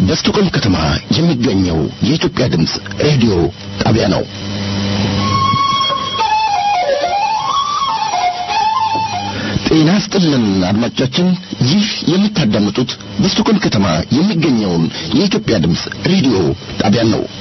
በስቱቆልም ከተማ የሚገኘው የኢትዮጵያ ድምፅ ሬዲዮ ጣቢያ ነው። ጤና ስጥልን አድማጮቻችን፣ ይህ የምታዳምጡት በስቱቆልም ከተማ የሚገኘውን የኢትዮጵያ ድምፅ ሬዲዮ ጣቢያን ነው።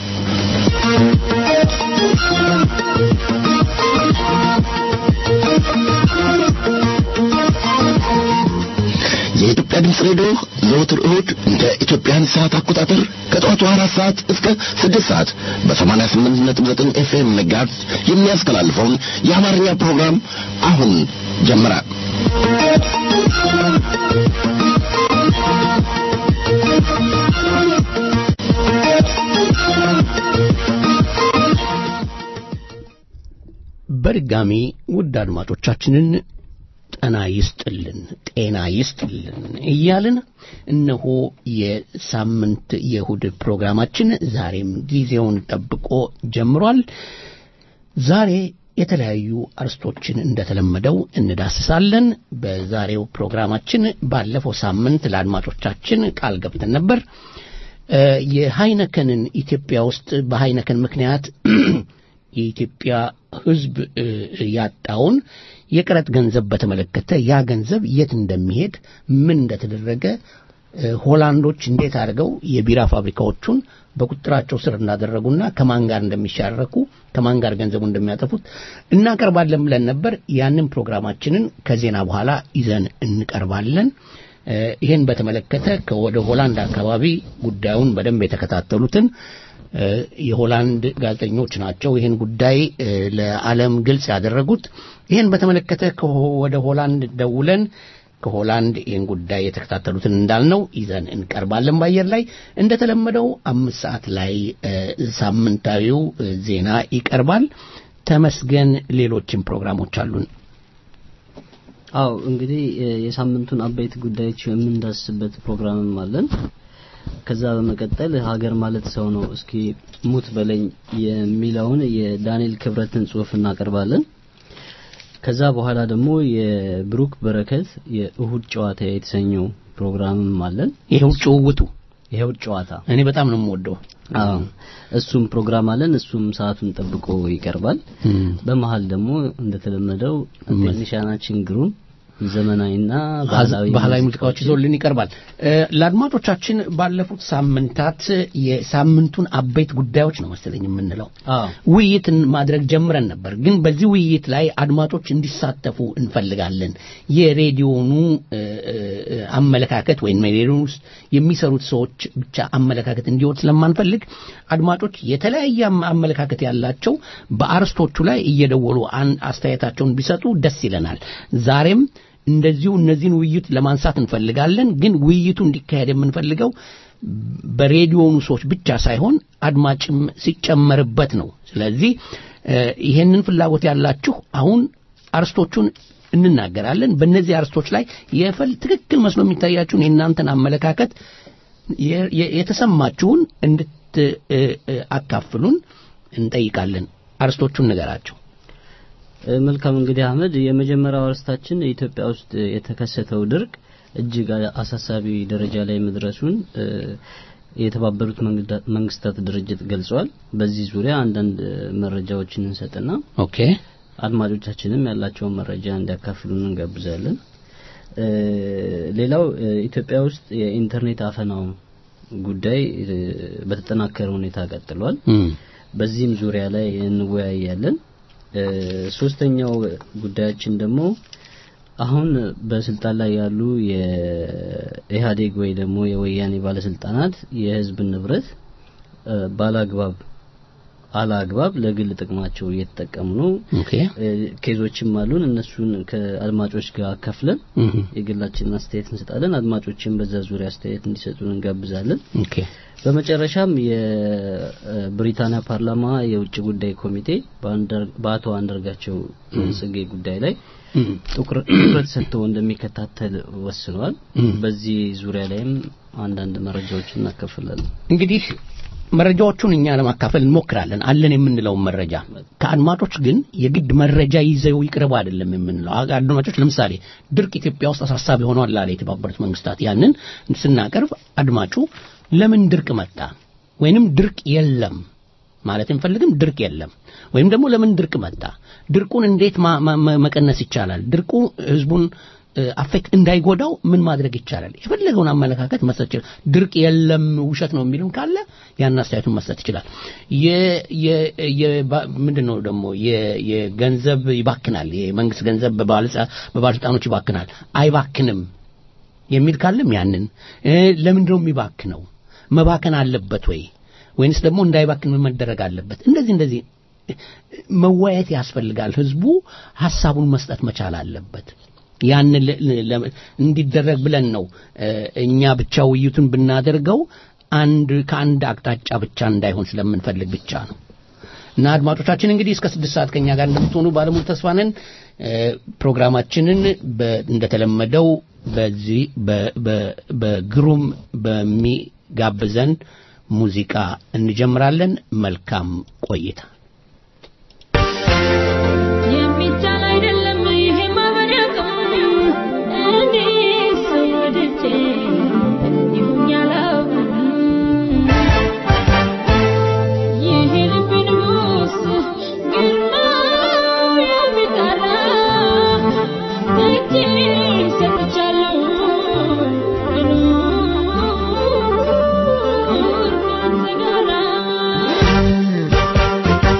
የኢትዮጵያ ድምፅ ሬዲዮ ዘወትር እሁድ እንደ ኢትዮጵያን ሰዓት አቆጣጠር ከጠዋቱ አራት ሰዓት እስከ ስድስት ሰዓት በሰማንያ ስምንት ነጥብ ዘጠኝ ኤፍኤም መጋዝ የሚያስተላልፈውን የአማርኛ ፕሮግራም አሁን ጀመረ። በድጋሚ ውድ አድማጮቻችንን ጤና ይስጥልን ጤና ይስጥልን እያልን እነሆ የሳምንት የእሁድ ፕሮግራማችን ዛሬም ጊዜውን ጠብቆ ጀምሯል። ዛሬ የተለያዩ አርስቶችን እንደተለመደው እንዳስሳለን። በዛሬው ፕሮግራማችን ባለፈው ሳምንት ለአድማጮቻችን ቃል ገብተን ነበር። የሃይነከንን ኢትዮጵያ ውስጥ በሃይነከን ምክንያት የኢትዮጵያ ሕዝብ ያጣውን የቀረጥ ገንዘብ በተመለከተ ያ ገንዘብ የት እንደሚሄድ ምን እንደተደረገ ሆላንዶች እንዴት አድርገው የቢራ ፋብሪካዎቹን በቁጥጥራቸው ስር እንዳደረጉና ከማን ጋር እንደሚሻረኩ ከማን ጋር ገንዘቡ እንደሚያጠፉት እናቀርባለን ብለን ነበር። ያንን ፕሮግራማችንን ከዜና በኋላ ይዘን እንቀርባለን። ይህን በተመለከተ ከወደ ሆላንድ አካባቢ ጉዳዩን በደንብ የተከታተሉትን የሆላንድ ጋዜጠኞች ናቸው ይህን ጉዳይ ለዓለም ግልጽ ያደረጉት። ይህን በተመለከተ ወደ ሆላንድ ደውለን ከሆላንድ ይህን ጉዳይ የተከታተሉትን እንዳልነው ይዘን እንቀርባለን። በአየር ላይ እንደተለመደው አምስት ሰዓት ላይ ሳምንታዊው ዜና ይቀርባል። ተመስገን፣ ሌሎችም ፕሮግራሞች አሉን። አው እንግዲህ የሳምንቱን አበይት ጉዳዮች የምንዳስበት ፕሮግራምም አለን። ከዛ በመቀጠል ሀገር ማለት ሰው ነው እስኪ ሙት በለኝ የሚለውን የዳንኤል ክብረትን ጽሑፍ እናቀርባለን። ከዛ በኋላ ደግሞ የብሩክ በረከት የእሁድ ጨዋታ የተሰኘው ፕሮግራምም አለን። ይሄው ጭውውቱ ይሄው ጨዋታ እኔ በጣም ነው የምወደው። አዎ እሱም ፕሮግራም አለን። እሱም ሰዓቱን ጠብቆ ይቀርባል። በመሀል ደግሞ እንደተለመደው ቴክኒሻናችን ግሩም ዘመናዊና ባህላዊ ሙዚቃዎች ይዞልን ይቀርባል። ለአድማጮቻችን ባለፉት ሳምንታት የሳምንቱን አበይት ጉዳዮች ነው መሰለኝ የምንለው ውይይትን ማድረግ ጀምረን ነበር። ግን በዚህ ውይይት ላይ አድማጮች እንዲሳተፉ እንፈልጋለን። የሬዲዮኑ አመለካከት ወይም ሬዲዮን ውስጥ የሚሰሩት ሰዎች ብቻ አመለካከት እንዲወድ ስለማንፈልግ አድማጮች የተለያየ አመለካከት ያላቸው በአርስቶቹ ላይ እየደወሉ አስተያየታቸውን ቢሰጡ ደስ ይለናል። ዛሬም እንደዚሁ እነዚህን ውይይት ለማንሳት እንፈልጋለን። ግን ውይይቱ እንዲካሄድ የምንፈልገው በሬዲዮኑ ሰዎች ብቻ ሳይሆን አድማጭም ሲጨመርበት ነው። ስለዚህ ይሄንን ፍላጎት ያላችሁ አሁን አርስቶቹን እንናገራለን። በእነዚህ አርስቶች ላይ የፈል ትክክል መስሎ የሚታያችሁን የእናንተን አመለካከት የተሰማችሁን እንድታካፍሉን እንጠይቃለን። አርስቶቹን ንገራቸው። መልካም እንግዲህ አህመድ፣ የመጀመሪያው አርስታችን ኢትዮጵያ ውስጥ የተከሰተው ድርቅ እጅግ አሳሳቢ ደረጃ ላይ መድረሱን የተባበሩት መንግስታት ድርጅት ገልጿል። በዚህ ዙሪያ አንዳንድ መረጃዎችን እንሰጥና ኦኬ አድማጮቻችንም ያላቸውን መረጃ እንዲያካፍሉን እንጋብዛለን። ሌላው ኢትዮጵያ ውስጥ የኢንተርኔት አፈናው ጉዳይ በተጠናከረ ሁኔታ ቀጥሏል። በዚህም ዙሪያ ላይ እንወያያለን። ሶስተኛው ጉዳያችን ደግሞ አሁን በስልጣን ላይ ያሉ የኢህአዴግ ወይ ደግሞ የወያኔ ባለስልጣናት የህዝብን ንብረት ባላግባብ አላግባብ ለግል ጥቅማቸው እየተጠቀሙ ነው። ኬዞችም አሉን። እነሱን ከአድማጮች ጋር አካፍለን የግላችንን አስተያየት እንሰጣለን። አድማጮችን በዛ ዙሪያ አስተያየት እንዲሰጡን እንጋብዛለን። በመጨረሻም የብሪታንያ ፓርላማ የውጭ ጉዳይ ኮሚቴ በአቶ አንዳርጋቸው ጽጌ ጉዳይ ላይ ትኩረት ሰጥተው እንደሚከታተል ወስኗል። በዚህ ዙሪያ ላይም አንዳንድ መረጃዎችን እናካፍላለን። እንግዲህ መረጃዎቹን እኛ ለማካፈል እንሞክራለን አለን የምንለውን መረጃ ከአድማጮች ግን የግድ መረጃ ይዘው ይቅረቡ አይደለም የምንለው አድማጮች ለምሳሌ ድርቅ ኢትዮጵያ ውስጥ አሳሳቢ ሆኗል አለ የተባበሩት መንግስታት ያንን ስናቀርብ አድማጩ ለምን ድርቅ መጣ ወይንም ድርቅ የለም ማለት እንፈልግም ድርቅ የለም ወይም ደግሞ ለምን ድርቅ መጣ ድርቁን እንዴት ማ- ማ- ማ- መቀነስ ይቻላል ድርቁ ህዝቡን አፌክት እንዳይጎዳው ምን ማድረግ ይቻላል የፈለገውን አመለካከት መስጠት ይችላል ድርቅ የለም ውሸት ነው የሚልም ካለ ያን አስተያየቱን መስጠት ይችላል የ- የ- የ- ባ- ምንድን ነው ደግሞ የ- የገንዘብ ይባክናል የመንግስት ገንዘብ በባለጸ- በባለስልጣኖች ይባክናል አይባክንም የሚል ካለም ያንን እ፣ ለምንድን ነው የሚባክነው መባከን አለበት ወይ ወይንስ ደግሞ እንዳይባክን ምን መደረግ አለበት እንደዚህ እንደዚህ መወያየት ያስፈልጋል ህዝቡ ሐሳቡን መስጠት መቻል አለበት ያንን ለ- ለ- እንዲደረግ ብለን ነው እ፣ እኛ ብቻ ውይይቱን ብናደርገው አንድ ከአንድ አቅጣጫ ብቻ እንዳይሆን ስለምንፈልግ ብቻ ነው እና አድማጮቻችን እንግዲህ እስከ ስድስት ሰዓት ከኛ ጋር እንደምትሆኑ ባለሙሉ ተስፋ ነን እ፣ ፕሮግራማችንን በ- እንደተለመደው በዚህ በ- በ- በግሩም በሚጋብዘን ሙዚቃ እንጀምራለን መልካም ቆይታ የሚቻል አይደለም ይሄ ማበረቱ እኔ ሰው ወድጄ ይሁን ያላውቅም ይሄ ልብ ንጉስ ግርማ የሚጠራ እጄ ሰጥቻለሁ ልኑር ካንተ ጋራ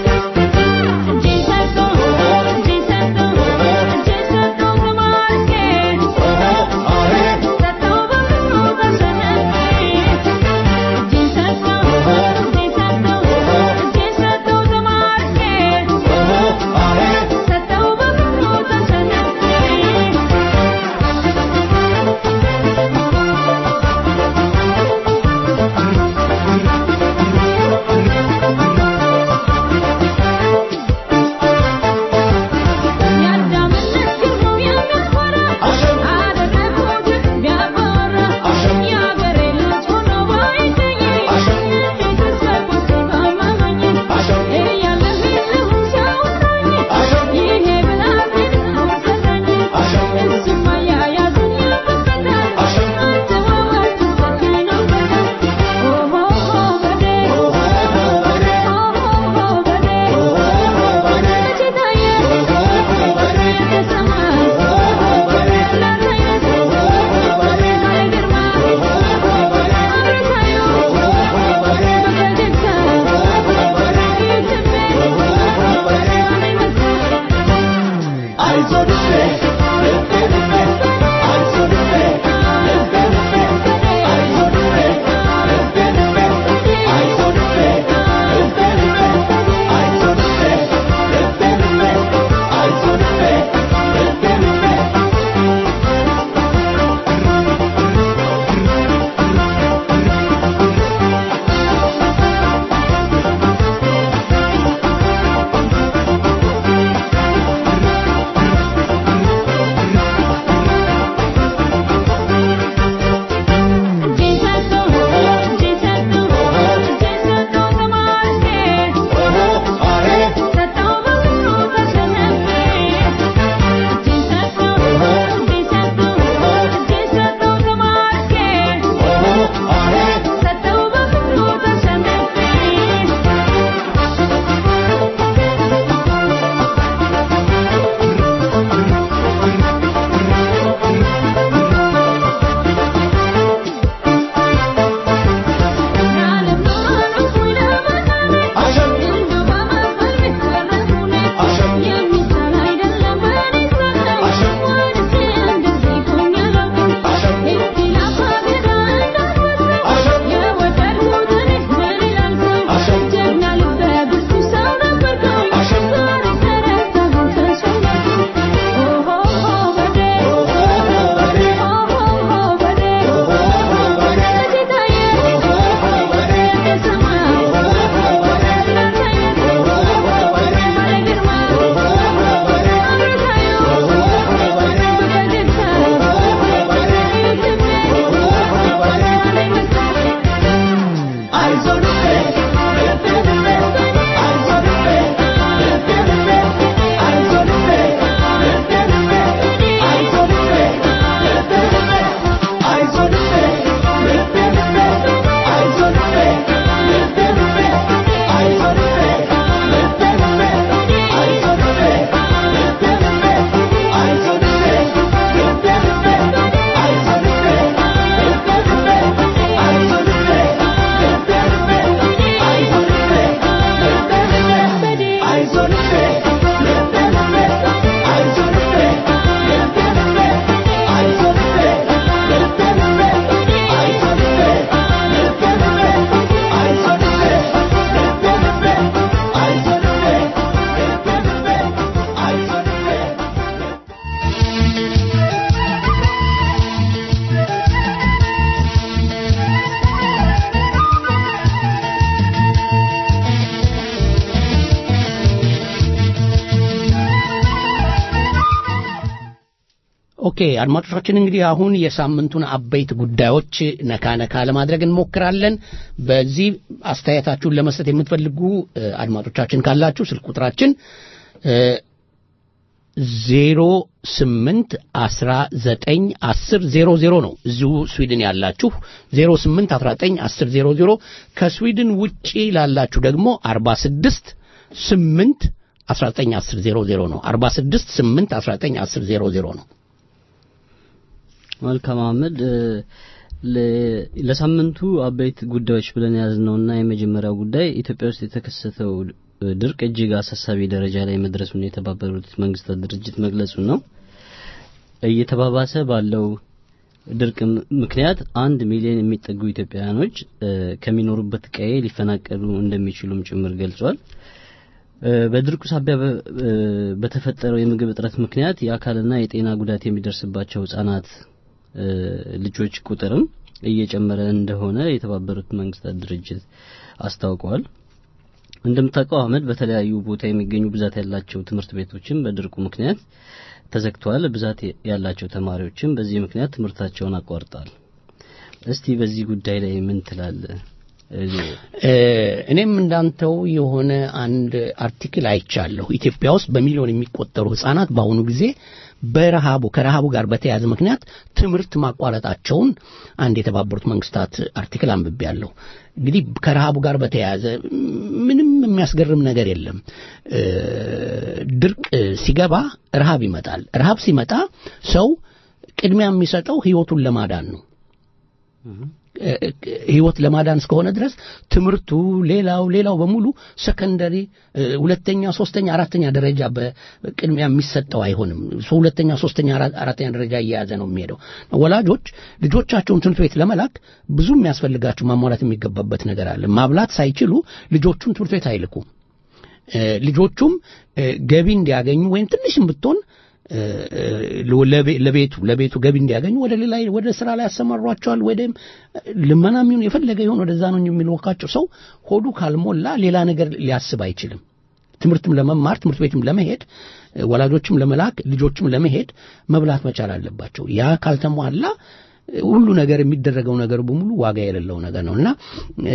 ኦኬ አድማጮቻችን እንግዲህ አሁን የሳምንቱን አበይት ጉዳዮች ነካ ነካ ለማድረግ እንሞክራለን። በዚህ አስተያየታችሁን ለመስጠት የምትፈልጉ እ፣ አድማጮቻችን ካላችሁ ስልክ ቁጥራችን ዜሮ ስምንት አስራ ዘጠኝ አስር ዜሮ ዜሮ ነው። እዚሁ ስዊድን ያላችሁ ዜሮ ስምንት አስራ ዘጠኝ አስር ዜሮ ዜሮ ከስዊድን ውጪ ላላችሁ ደግሞ አርባ ስድስት ስምንት አስራ ዘጠኝ አስር ዜሮ ዜሮ ነው። አርባ ስድስት ስምንት አስራ ዘጠኝ አስር ዜሮ ዜሮ ነው። መልካም አህመድ እ፣ ለ- ለሳምንቱ አበይት ጉዳዮች ብለን የያዝነውና የመጀመሪያው ጉዳይ ኢትዮጵያ ውስጥ የተከሰተው እ፣ ድርቅ እጅግ አሳሳቢ ደረጃ ላይ መድረሱን የተባበሩት መንግስታት ድርጅት መግለጹን ነው። እየተባባሰ ባለው ድርቅ ም- ምክንያት አንድ ሚሊዮን የሚጠጉ ኢትዮጵያውያኖች እ፣ ከሚኖሩበት ቀዬ ሊፈናቀሉ እንደሚችሉም ጭምር ገልጿል። እ፣ በድርቁ ሳቢያ በ- እ፣ በተፈጠረው የምግብ እጥረት ምክንያት የአካልና የጤና ጉዳት የሚደርስባቸው ህጻናት እ፣ ልጆች ቁጥርም እየጨመረ እንደሆነ የተባበሩት መንግስታት ድርጅት አስታውቀዋል። እንደምታውቀው አህመድ በተለያዩ ቦታ የሚገኙ ብዛት ያላቸው ትምህርት ቤቶችም በድርቁ ምክንያት ተዘግተዋል። ብዛት ያላቸው ተማሪዎችም በዚህ ምክንያት ትምህርታቸውን አቋርጠዋል። እስቲ በዚህ ጉዳይ ላይ ምን ትላለህ? እ፣ እኔም እንዳንተው የሆነ አንድ አርቲክል አይቻለሁ። ኢትዮጵያ ውስጥ በሚሊዮን የሚቆጠሩ ህጻናት በአሁኑ ጊዜ በረሃቡ ከረሃቡ ጋር በተያያዘ ምክንያት ትምህርት ማቋረጣቸውን አንድ የተባበሩት መንግስታት አርቲክል አንብቤያለሁ። እንግዲህ ከረሃቡ ጋር በተያያዘ ምንም የሚያስገርም ነገር የለም። እ፣ ድርቅ ሲገባ ረሃብ ይመጣል። ረሃብ ሲመጣ ሰው ቅድሚያ የሚሰጠው ህይወቱን ለማዳን ነው። ህይወት ለማዳን እስከሆነ ድረስ ትምህርቱ ሌላው ሌላው በሙሉ ሰከንደሪ ሁለተኛ ሶስተኛ አራተኛ ደረጃ በቅድሚያ የሚሰጠው አይሆንም ሰው ሁለተኛ ሶስተኛ አራ- አራተኛ ደረጃ እየያዘ ነው የሚሄደው ወላጆች ልጆቻቸውን ትምህርት ቤት ለመላክ ብዙ የሚያስፈልጋቸው ማሟላት የሚገባበት ነገር አለ ማብላት ሳይችሉ ልጆቹን ትምህርት ቤት አይልኩም እ፣ ልጆቹም እ፣ ገቢ እንዲያገኙ ወይም ትንሽም ብትሆን እ፣ እ፣ ለቤ- ለቤቱ ለቤቱ ገቢ እንዲያገኙ ወደ ሌላ ወደ ስራ ላይ ያሰማሯቸዋል። ወይም ልመናም ይሁን የፈለገ ይሁን ወደዛ ነው የሚልወካቸው። ሰው ሆዱ ካልሞላ ሌላ ነገር ሊያስብ አይችልም። ትምህርትም ለመማር ትምህርት ቤትም ለመሄድ እ፣ ወላጆችም ለመላክ ልጆችም ለመሄድ መብላት መቻል አለባቸው። ያ ካልተሟላ እ፣ ሁሉ ነገር የሚደረገው ነገር በሙሉ ዋጋ የሌለው ነገር ነው እና እ፣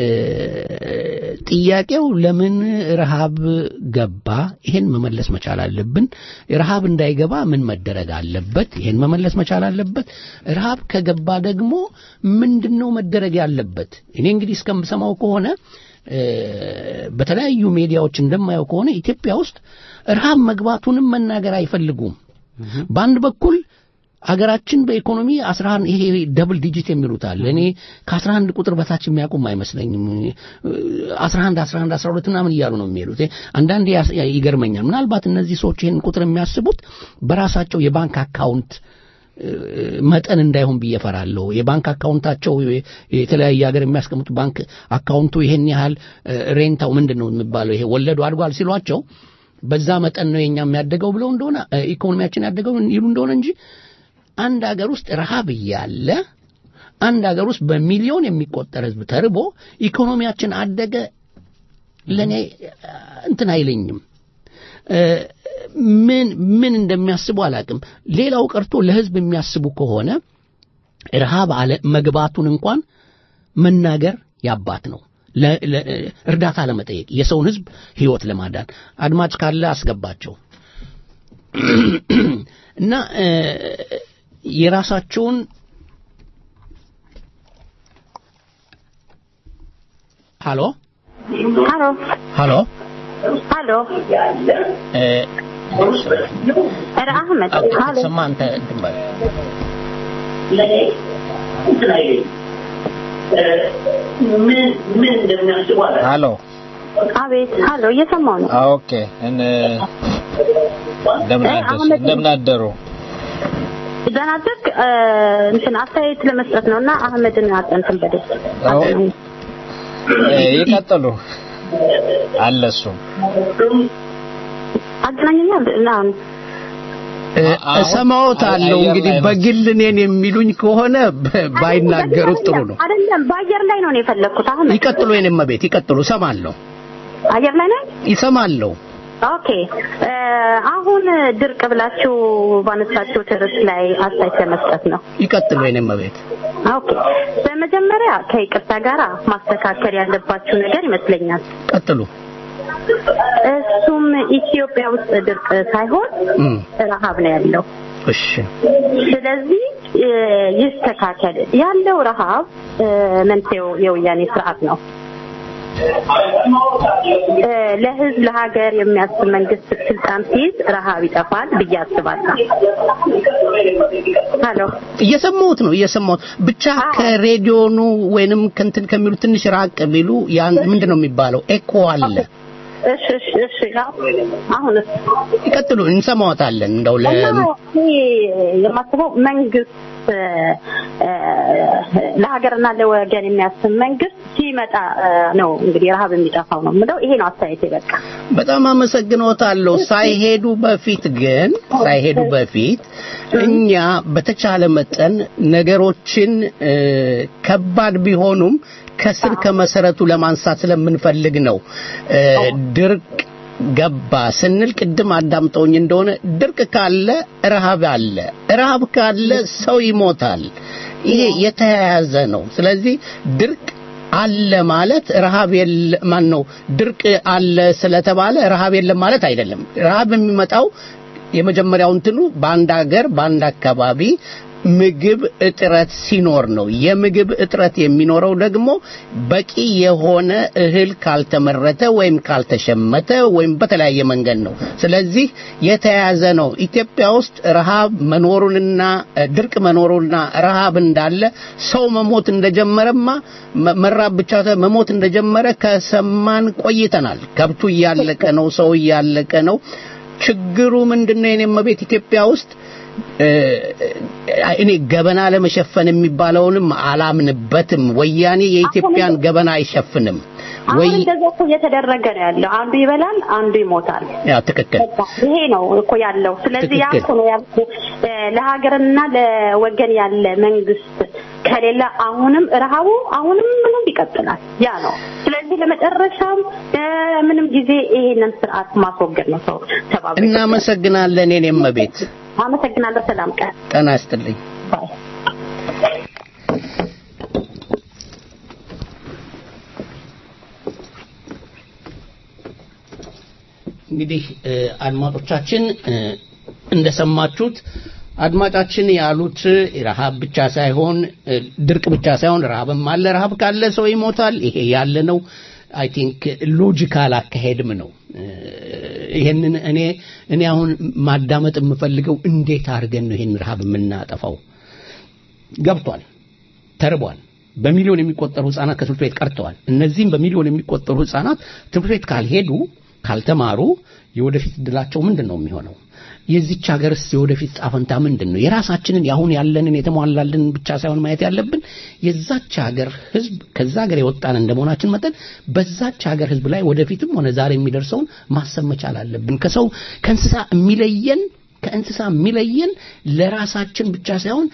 ጥያቄው ለምን ረሃብ ገባ? ይሄን መመለስ መቻል አለብን። ረሃብ እንዳይገባ ምን መደረግ አለበት? ይሄን መመለስ መቻል አለበት። ረሃብ ከገባ ደግሞ ምንድን ነው መደረግ ያለበት? እኔ እንግዲህ እስከምሰማው ከሆነ እ፣ በተለያዩ ሚዲያዎች እንደማየው ከሆነ ኢትዮጵያ ውስጥ ረሃብ መግባቱንም መናገር አይፈልጉም። በአንድ በኩል አገራችን በኢኮኖሚ 11 ይሄ ደብል ዲጂት የሚሉት አለ። እኔ ከ11 ቁጥር በታች የሚያውቁም አይመስለኝም። 11 11 12 ምናምን እያሉ ነው የሚሄዱት። አንዳንዴ ያስ- ይገርመኛል። ምናልባት እነዚህ ሰዎች ይህን ቁጥር የሚያስቡት በራሳቸው የባንክ አካውንት እ፣ መጠን እንዳይሆን ብዬ እፈራለሁ። የባንክ አካውንታቸው የ- የተለያየ ሀገር የሚያስቀምጡ ባንክ አካውንቱ ይሄን ያህል እ፣ ሬንታው ምንድን ነው የሚባለው ይሄ ወለዱ አድጓል ሲሏቸው በዛ መጠን ነው የኛ የሚያደገው ብለው እንደሆነ እ፣ ኢኮኖሚያችን ያደገው ይሉ እንደሆነ እንጂ አንድ ሀገር ውስጥ ረሃብ እያለ አንድ ሀገር ውስጥ በሚሊዮን የሚቆጠር ህዝብ ተርቦ ኢኮኖሚያችን አደገ ለእኔ እ፣ እንትን አይለኝም። እ፣ ምን ምን እንደሚያስቡ አላቅም። ሌላው ቀርቶ ለህዝብ የሚያስቡ ከሆነ ረሃብ አለ መግባቱን እንኳን መናገር ያባት ነው። ለ- ለ- እርዳታ ለመጠየቅ የሰውን ህዝብ ህይወት ለማዳን አድማጭ ካለ አስገባቸው እና እ፣ የራሳቸውን ሃሎ Hallå? ሃሎ Hallå? እ፣ Är det Ahmed? Hallå? ሰማ አንተ እንትን በል ሀሎ አቤት ሀሎ እየሰማው ነው ኦኬ እን እንደምን አደሩ እንደምን አደሩ ደህና አደርክ እ፣ እንትን አስተያየት ለመስጠት ነው እና አህመድን አጠንትን በደ አዎ። እ፣ ይቀጥሉ አለ እሱ አገናኘኛል እና እ፣ አሁን እሰማዎታለሁ አየር እንግዲህ ላይ ነው። በግል እኔን የሚሉኝ ከሆነ በ- ባይናገሩት ጥሩ ነው አይደለም በአየር ላይ ነው ነው የፈለግኩት አህመድ ይቀጥሉ የኔም ቤት ይቀጥሉ እሰማለሁ አየር ላይ ነው ይሰማለሁ ኦኬ እ፣ አሁን ድርቅ ብላችሁ ባነሳችሁት ርዕስ ላይ አስተያየት ለመስጠት ነው። ይቀጥሉ የኔም ቤት ኦኬ በመጀመሪያ ከይቅርታ ጋር ማስተካከል ያለባችሁ ነገር ይመስለኛል። ቀጥሉ እሱም ኢትዮጵያ ውስጥ ድርቅ ሳይሆን እም፣ ረሃብ ነው ያለው። እሺ ስለዚህ እ፣ ይስተካከል። ያለው ረሃብ እ፣ መንስኤው የወያኔ ስርዓት ነው። እ፣ ለህዝብ ለሀገር የሚያስብ መንግስት ስልጣን ሲይዝ ረሃብ ይጠፋል ብዬ አስባለሁ። ሄሎ እየሰማሁት ነው እየሰማሁት ብቻ ከሬዲዮኑ ወይንም ከንትን ከሚሉ ትንሽ ራቅ ቢሉ ያን ምንድን ነው የሚባለው ኤኮ አለ እሺ እሺ እሺ አሁንስ ይቀጥሉ እንሰማዎታለን እንደው ለ እና እኔ የማስበው መንግስት እ፣ እ፣ ለሀገርና ለወገን የሚያስብ መንግስት ሲመጣ እ፣ ነው እንግዲህ ረሃብ የሚጠፋው ነው የምለው። ይሄ ነው አስተያየቴ። በቃ በጣም አመሰግኖታለሁ። ሳይሄዱ በፊት ግን ሳይሄዱ በፊት እኛ በተቻለ መጠን ነገሮችን እ፣ ከባድ ቢሆኑም ከስር ከመሰረቱ ለማንሳት ስለምንፈልግ ነው። እ፣ ድርቅ ገባ ስንል ቅድም አዳምጠውኝ እንደሆነ ድርቅ ካለ ረሃብ አለ፣ ረሃብ ካለ ሰው ይሞታል። ይሄ የተያያዘ ነው። ስለዚህ ድርቅ አለ ማለት ረሃብ የለ ማን ነው ድርቅ አለ ስለተባለ ረሃብ የለም ማለት አይደለም። ረሃብ የሚመጣው የመጀመሪያው እንትኑ በአንድ ሀገር በአንድ አካባቢ ምግብ እጥረት ሲኖር ነው። የምግብ እጥረት የሚኖረው ደግሞ በቂ የሆነ እህል ካልተመረተ ወይም ካልተሸመተ ወይም በተለያየ መንገድ ነው። ስለዚህ የተያያዘ ነው። ኢትዮጵያ ውስጥ ረሃብ መኖሩንና እ፣ ድርቅ መኖሩንና ረሃብ እንዳለ ሰው መሞት እንደጀመረማ መ- መራብ ብቻ ሳይሆን መሞት እንደጀመረ ከሰማን ቆይተናል። ከብቱ እያለቀ ነው። ሰው እያለቀ ነው። ችግሩ ምንድነው? የኔ መቤት ኢትዮጵያ ውስጥ እ፣ እኔ ገበና ለመሸፈን የሚባለውንም አላምንበትም። ወያኔ የኢትዮጵያን ገበና አይሸፍንም። ወይ አሁን እንደዛ እኮ እየተደረገ ነው ያለው። አንዱ ይበላል፣ አንዱ ይሞታል። ያ ትክክል በቃ ይሄ ነው እኮ ያለው። ስለዚህ ያ ትክክል። እኮ ነው ያልኩህ። እ፣ ለሀገርና ለወገን ያለ መንግስት ከሌለ አሁንም ረሃቡ አሁንም ምንም ይቀጥላል። ያ ነው። ስለዚህ ለመጨረሻም እ፣ ምንም ጊዜ ይሄንን ስርዓት ማስወገድ ነው ሰው ተባብሮ እናመሰግናለን። የኔም መቤት አመሰግናለሁ። ሰላም ቀን ጤና ይስጥልኝ። ባይ እንግዲህ እ፣ አድማጮቻችን እ፣ እንደሰማችሁት አድማጫችን ያሉት ረሃብ ብቻ ሳይሆን እ፣ ድርቅ ብቻ ሳይሆን ረሃብም አለ። ረሃብ ካለ ሰው ይሞታል። ይሄ ያለ ነው። አይ ቲንክ ሎጂካል አካሄድም ነው። እ፣ ይሄንን እኔ እኔ አሁን ማዳመጥ የምፈልገው እንዴት አድርገን ነው ይሄን ረሃብ የምናጠፋው? ገብቷል። ተርቧል። በሚሊዮን የሚቆጠሩ ህጻናት ከትምህርት ቤት ቀርተዋል። እነዚህም በሚሊዮን የሚቆጠሩ ህጻናት ትምህርት ቤት ካልሄዱ ካልተማሩ የወደፊት እድላቸው ምንድን ነው የሚሆነው? የዚች ሀገርስ የወደፊት ጣፈንታ ምንድን ነው? የራሳችንን ያሁን ያለንን የተሟላልን ብቻ ሳይሆን ማየት ያለብን የዛች ሀገር ህዝብ ከዛ ሀገር የወጣን እንደመሆናችን መጠን በዛች ሀገር ህዝብ ላይ ወደፊትም ሆነ ዛሬ የሚደርሰውን ማሰብ መቻል አለብን። ከሰው ከእንስሳ የሚለየን ከእንስሳ የሚለየን ለራሳችን ብቻ ሳይሆን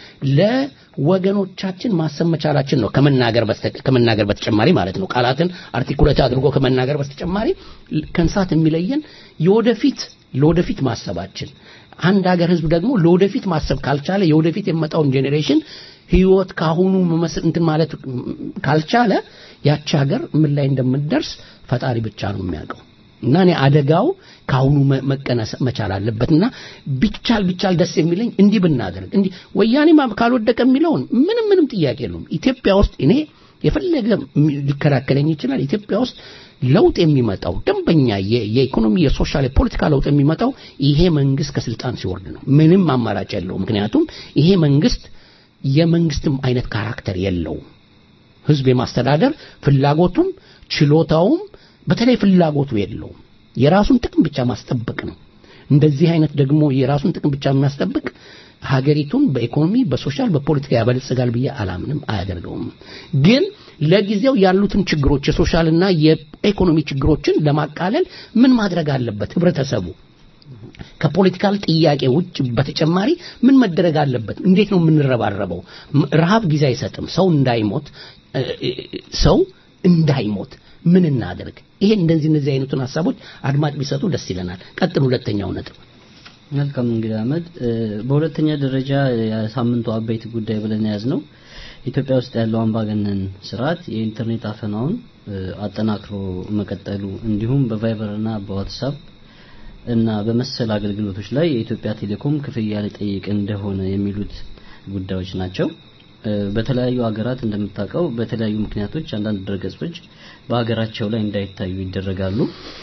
ለወገኖቻችን ማሰብ መቻላችን ነው። ከመናገር በስተ- ከመናገር በተጨማሪ ማለት ነው። ቃላትን አርቲኩሌት አድርጎ ከመናገር በተጨማሪ ከእንስሳት የሚለየን የወደፊት ለወደፊት ማሰባችን አንድ ሀገር ህዝብ ደግሞ ለወደፊት ማሰብ ካልቻለ የወደፊት የሚመጣውን ጄኔሬሽን ህይወት ካሁኑ መመስል እንትን ማለት ካልቻለ ያቺ ሀገር ምን ላይ እንደምትደርስ ፈጣሪ ብቻ ነው የሚያውቀው። እና እኔ አደጋው ከአሁኑ መ- መቀነስ መቻል አለበትና ቢቻል ቢቻል ደስ የሚለኝ እንዲህ ብናደርግ እንዲህ ወያኔ ማ- ካልወደቀ የሚለውን ምንም ምንም ጥያቄ የለውም። ኢትዮጵያ ውስጥ እኔ የፈለገ ሚ- ሊከራከለኝ ይችላል። ኢትዮጵያ ውስጥ ለውጥ የሚመጣው ደንበኛ የ- የኢኮኖሚ የሶሻል የፖለቲካ ለውጥ የሚመጣው ይሄ መንግስት ከስልጣን ሲወርድ ነው። ምንም አማራጭ የለውም። ምክንያቱም ይሄ መንግስት የመንግስትም አይነት ካራክተር የለውም። ህዝብ የማስተዳደር ፍላጎቱም ችሎታውም በተለይ ፍላጎቱ የለውም። የራሱን ጥቅም ብቻ ማስጠበቅ ነው። እንደዚህ አይነት ደግሞ የራሱን ጥቅም ብቻ የሚያስጠብቅ ሀገሪቱን በኢኮኖሚ፣ በሶሻል፣ በፖለቲካ ያበለጽጋል ብዬ አላምንም፣ አያደርገውም። ግን ለጊዜው ያሉትን ችግሮች የሶሻልና የኢኮኖሚ ችግሮችን ለማቃለል ምን ማድረግ አለበት ህብረተሰቡ? ከፖለቲካል ጥያቄ ውጭ በተጨማሪ ምን መደረግ አለበት? እንዴት ነው የምንረባረበው? ም- ረሃብ ጊዜ አይሰጥም። ሰው እንዳይሞት እ- እ- ሰው እንዳይሞት ምን እናደርግ? ይሄ እንደዚህ እነዚህ አይነቱን ሀሳቦች አድማጭ ቢሰጡ ደስ ይለናል። ቀጥል። ሁለተኛው ነጥብ መልካም እንግዲህ አህመድ እ፣ በሁለተኛ ደረጃ የሳምንቱ አበይት ጉዳይ ብለን የያዝ ነው ኢትዮጵያ ውስጥ ያለው አምባገነን ስርዓት የኢንተርኔት አፈናውን እ፣ አጠናክሮ መቀጠሉ እንዲሁም በቫይበር እና በዋትሳፕ እና በመሰል አገልግሎቶች ላይ የኢትዮጵያ ቴሌኮም ክፍያ ሊጠይቅ እንደሆነ የሚሉት ጉዳዮች ናቸው። እ፣ በተለያዩ ሀገራት እንደምታውቀው በተለያዩ ምክንያቶች አንዳንድ ድረገጾች በሀገራቸው ላይ እንዳይታዩ ይደረጋሉ።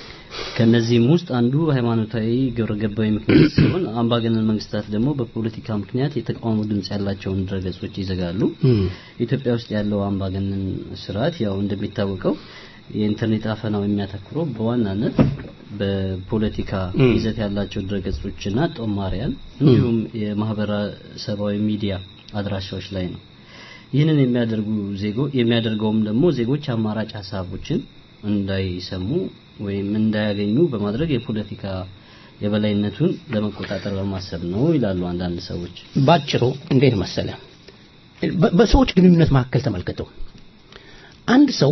ከነዚህም ውስጥ አንዱ ሃይማኖታዊ ግብረ ገባዊ ምክንያት ሲሆን አምባገነን መንግስታት ደግሞ በፖለቲካ ምክንያት የተቃውሞ ድምጽ ያላቸውን ድረገጾች ይዘጋሉ። ኢትዮጵያ ውስጥ ያለው አምባገነን ስርዓት ያው እንደሚታወቀው የኢንተርኔት አፈናው የሚያተኩረው በዋናነት በፖለቲካ ም። ይዘት ያላቸው ድረገጾችና ጦማሪያን እንዲሁም የማህበረሰባዊ ሚዲያ አድራሻዎች ላይ ነው። ይህንን የሚያደርጉ ዜጎ የሚያደርገውም ደግሞ ዜጎች አማራጭ ሀሳቦችን እንዳይሰሙ ወይም እንዳያገኙ በማድረግ የፖለቲካ የበላይነቱን ለመቆጣጠር በማሰብ ነው ይላሉ አንዳንድ ሰዎች። ባጭሩ እንዴት መሰለ በ- በሰዎች ግንኙነት መካከል ተመልከተው አንድ ሰው